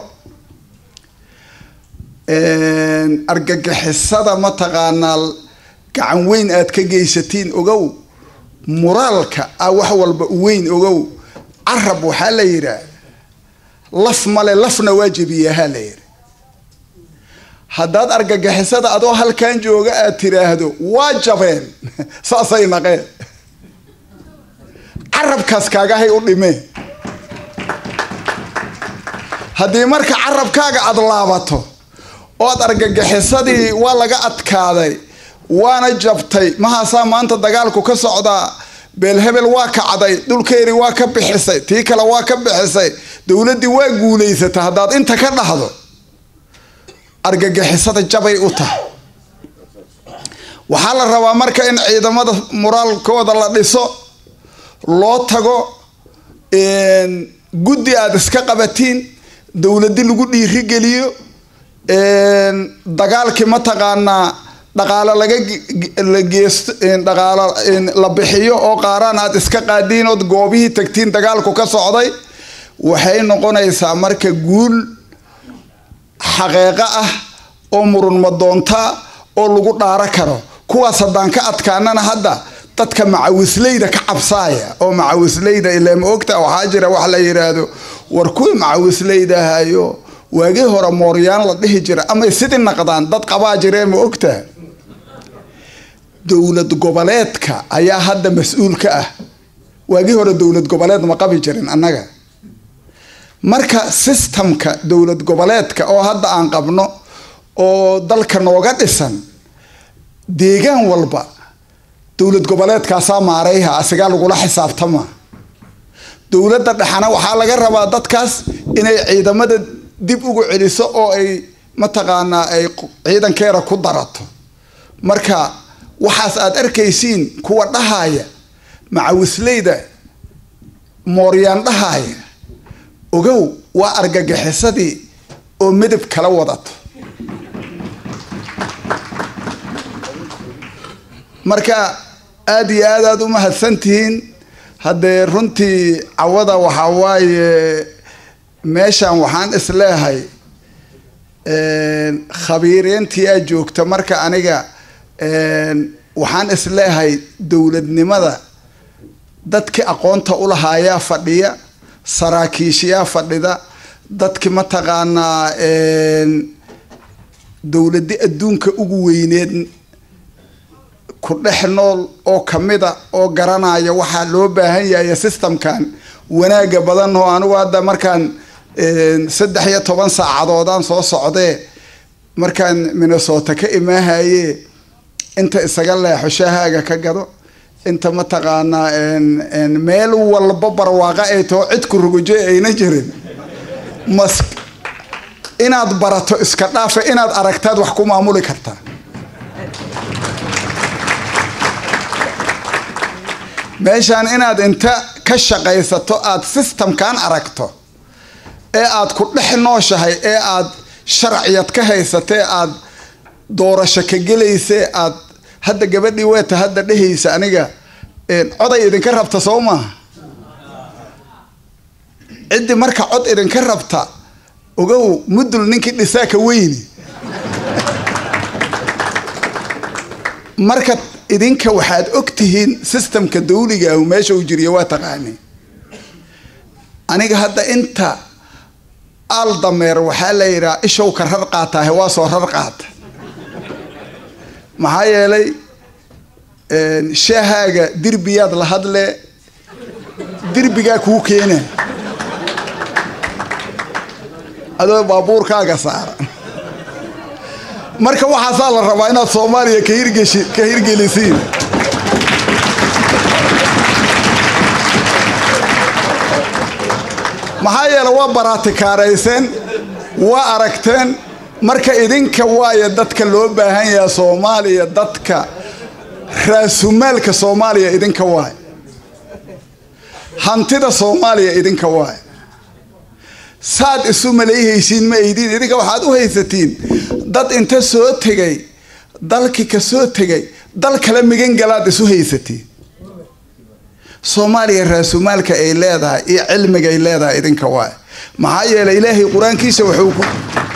argagixisada mataqaanaa gacan weyn aad ka geysatiin ogow muraalka ah wax walba weyn ogow carab waxaa la yidhaah laf male lafna waa jebiyahaa la yidhi haddaad argagixisada adoo halkan jooga aad tiraahdo waa jabeen saasay naqeen carabkaas kaagahay u dhimeen haddii marka carabkaaga aada laabato ood argagixisadii waa laga adkaaday waana jabtay mahaasaa maanta dagaalku ka socdaa beelhebel waa kacday dhulkeeri waa ka bixisay tii kale waa ka bixisay dowladdii waa guulaysata haddaad inta ka dhahdo argagixisada jabay u tahay waxaa la rabaa marka in ciidamada muraalkooda la dhiso loo tago guddi aada iska qabatiin dowladi lagu dhiirigeliyo dagaalkii mataqaanaa dhaqaalo laga la geesto dhaqaalo la bixiyo oo qaaraan aad iska qaadiin ood goobihii tagtiin dagaalku ka socday waxay noqonaysaa marka guul xaqeeqo ah oo murunma doontaa oo lagu dhaaro karo kuwaas haddaan ka adkaanana hadda dadka macawisleyda ka cabsaaya oo macawisleyda ilaa ma ogta waxaa jira wax la yidhaahdo war kuwii macawisleyda ahayo waagii hore mooryaan la dhihi jira amay sidii naqdaan dad qabaa jiree ma ogta dowlad goboleedka ayaa hadda mas-uul ka ah waagii hore dowlad goboleed ma qabi jirin annaga marka sistamka dowlad goboleedka oo hadda aan qabno oo dalka nooga dhisan deegaan walba dowlad goboleedkaasaa maarayha asigaa lagula xisaabtama dowladda dhexana waxaa laga rabaa dadkaas inay ciidamada dib ugu celiso oo ay mataqaanaa ay ciidankeeda ku darato marka waxaas aad arkaysiin kuwa dhahaya macawisleyda mooryaan dhahaya ogow waa argagixisadii oo midab kala wadato marka aada iyo aad aad u mahadsantihiin haddee runtii cawada waxaa waaye meeshan waxaan isleehay khabiireentii aa joogta marka aniga waxaan isleehay dowladnimada dadkii aqoonta ulahaayaa fadhiya saraakiishayaa fadhida dadki mataqaanaa dowladi adduunka ugu weyneed ku dhex nool oo kamida oo garanaya waxaa loo baahan yahay systemkan wanaaga badan oo anigu hadda markaan saddex iyo toban saacadoodaan soo socdee markaan minnesota ka imaahaye inta isaga leexo shaahaaga ka gado inta mataqaanaa meel walba barwaaqa ay taho cidku rugujo ayna jirin mas inaad barato iska dhaafa inaad aragtaad wax ku maamuli kartaa meeshaan inaad inta ka shaqaysato aada systemkan aragto ee aad ku dhex nooshahay ee aad sharciyad ka haysata ee aad doorasho ka gelaysa aad hadda gabadhii weeta hadda dhehaysa aniga coday idinka rabta soo maaha ciddii marka cod idinka rabta ogow mudul ninkii dhisaaka weyni marka idinka waxaad og tihiin systemka dawliga ah meesha uu jiriyo waa taqaani aniga hadda inta aal dameer waxaa la yidhaha ishow ka rar qaataahe waa soo rar qaata maxaa yeelay shaahaaga dirbiyaad la hadle dirbigaa kuu keena adoo baabuurkaaga saaran marka waxaasaa la rabaa inaad soomaaliya ka hirgeshi ka hirgelisiin maxaa yeele waa baraatikaarayseen waa aragteen marka idinka waayo dadka loo baahan yaha soomaaliya dadka raasumaalka soomaaliya idinka waayo hantida soomaaliya idinka waayo saad isu malayhaysiin ma aydin idinka waxaad u haysatiin dad inta soo tegay dalki ka soo tegay dal kale migan galaad isu haysatiin soomaaliya raasumaalka ay leedahay iyo cilmiga ay leedahay idinka waayo maxaa yeelay ilaahay qur-aankiisa wuxuu ku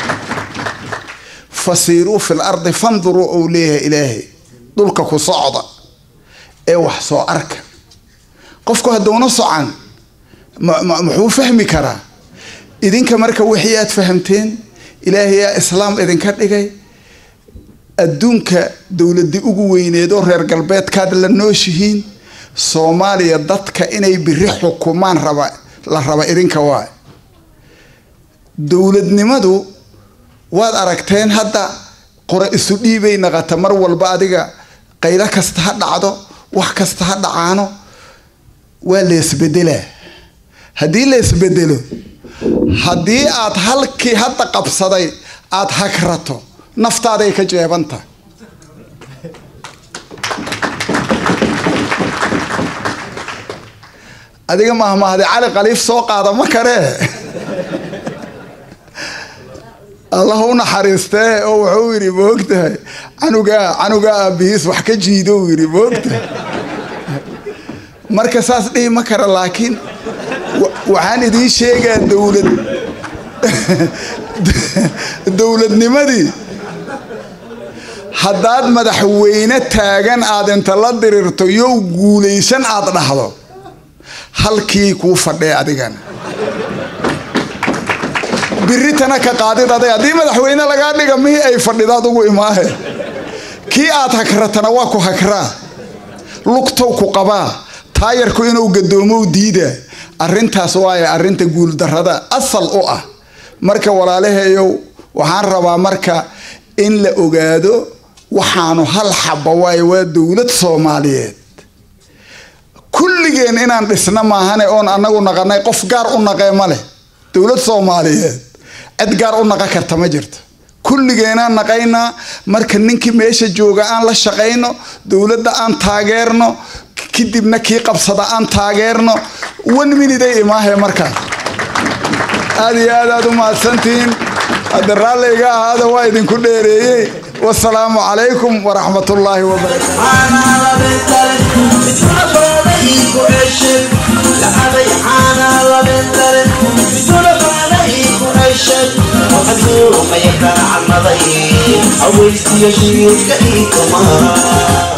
fasiiruu fil ardi fanduruu ou leeyahay ilaahay dhulka ku socda ee wax soo arka qofku hadduuna socan muxuu fahmi karaa idinka marka wixii aad fahamteen ilaahayaa islaam idinka dhigay adduunka dowladii ugu weyneed oo reer galbeedkaad la nooshihiin soomaaliya dadka inay biri xukumaan raba la raba idinka waay dowladnimadu waad aragteen hadda qore isu dhiibay naqata mar walba adiga qaylo kasta ha dhacdo wax kasta ha dhacaano waa leesbedelaa haddii leesbedelo haddii aad halkii hadda qabsaday aad hagrato naftaaday ka jeebantahay adiga mahmahde cali khaliif soo qaada ma karee allah u naxariistee oo wuxuu yidhi moogtahay canugaa canugaa aabihiis wax ka jiido uu yidhi moogtahay marka saas dhihi ma kara laakiin waxaan idiin sheegaa dowlad dowladnimadii haddaad madaxweyne taagan aad inta la dirirto yow guulaysan aad dhahdo halkii kuu fadhee adigana biritana ka qaadid aday haddii madaxweyne lagaa dhiga mihii ay fadhidaad ugu imaahe kii aad hagratana waa ku hagraa lugtow ku qabaa taayarku inuu gadoomow diida arrintaas waaye arrinta guuldarrada asal u ah marka walaalaheeyow waxaan rabaa marka in la ogaado waxaanu hal xaba waaye waa dowlad soomaaliyeed kulligeen inaan dhisna maahane oon anagu naqanay qof gaar u naqee ma leh dowlad soomaaliyeed cid gaar u naqa karta ma jirto kulligeenaan naqaynaa marka ninkii meesha jooga aan la shaqayno dowladda aan taageerno kadibna kii qabsada aan taageerno one minute ay imaahe markaa aad iyo aad aad u mahadsantihiin hadda raalliga ahaada waa idinku dheereeyey wasalaamu calaykum waraxmatullaahi aweysiya shiilka ii kamaa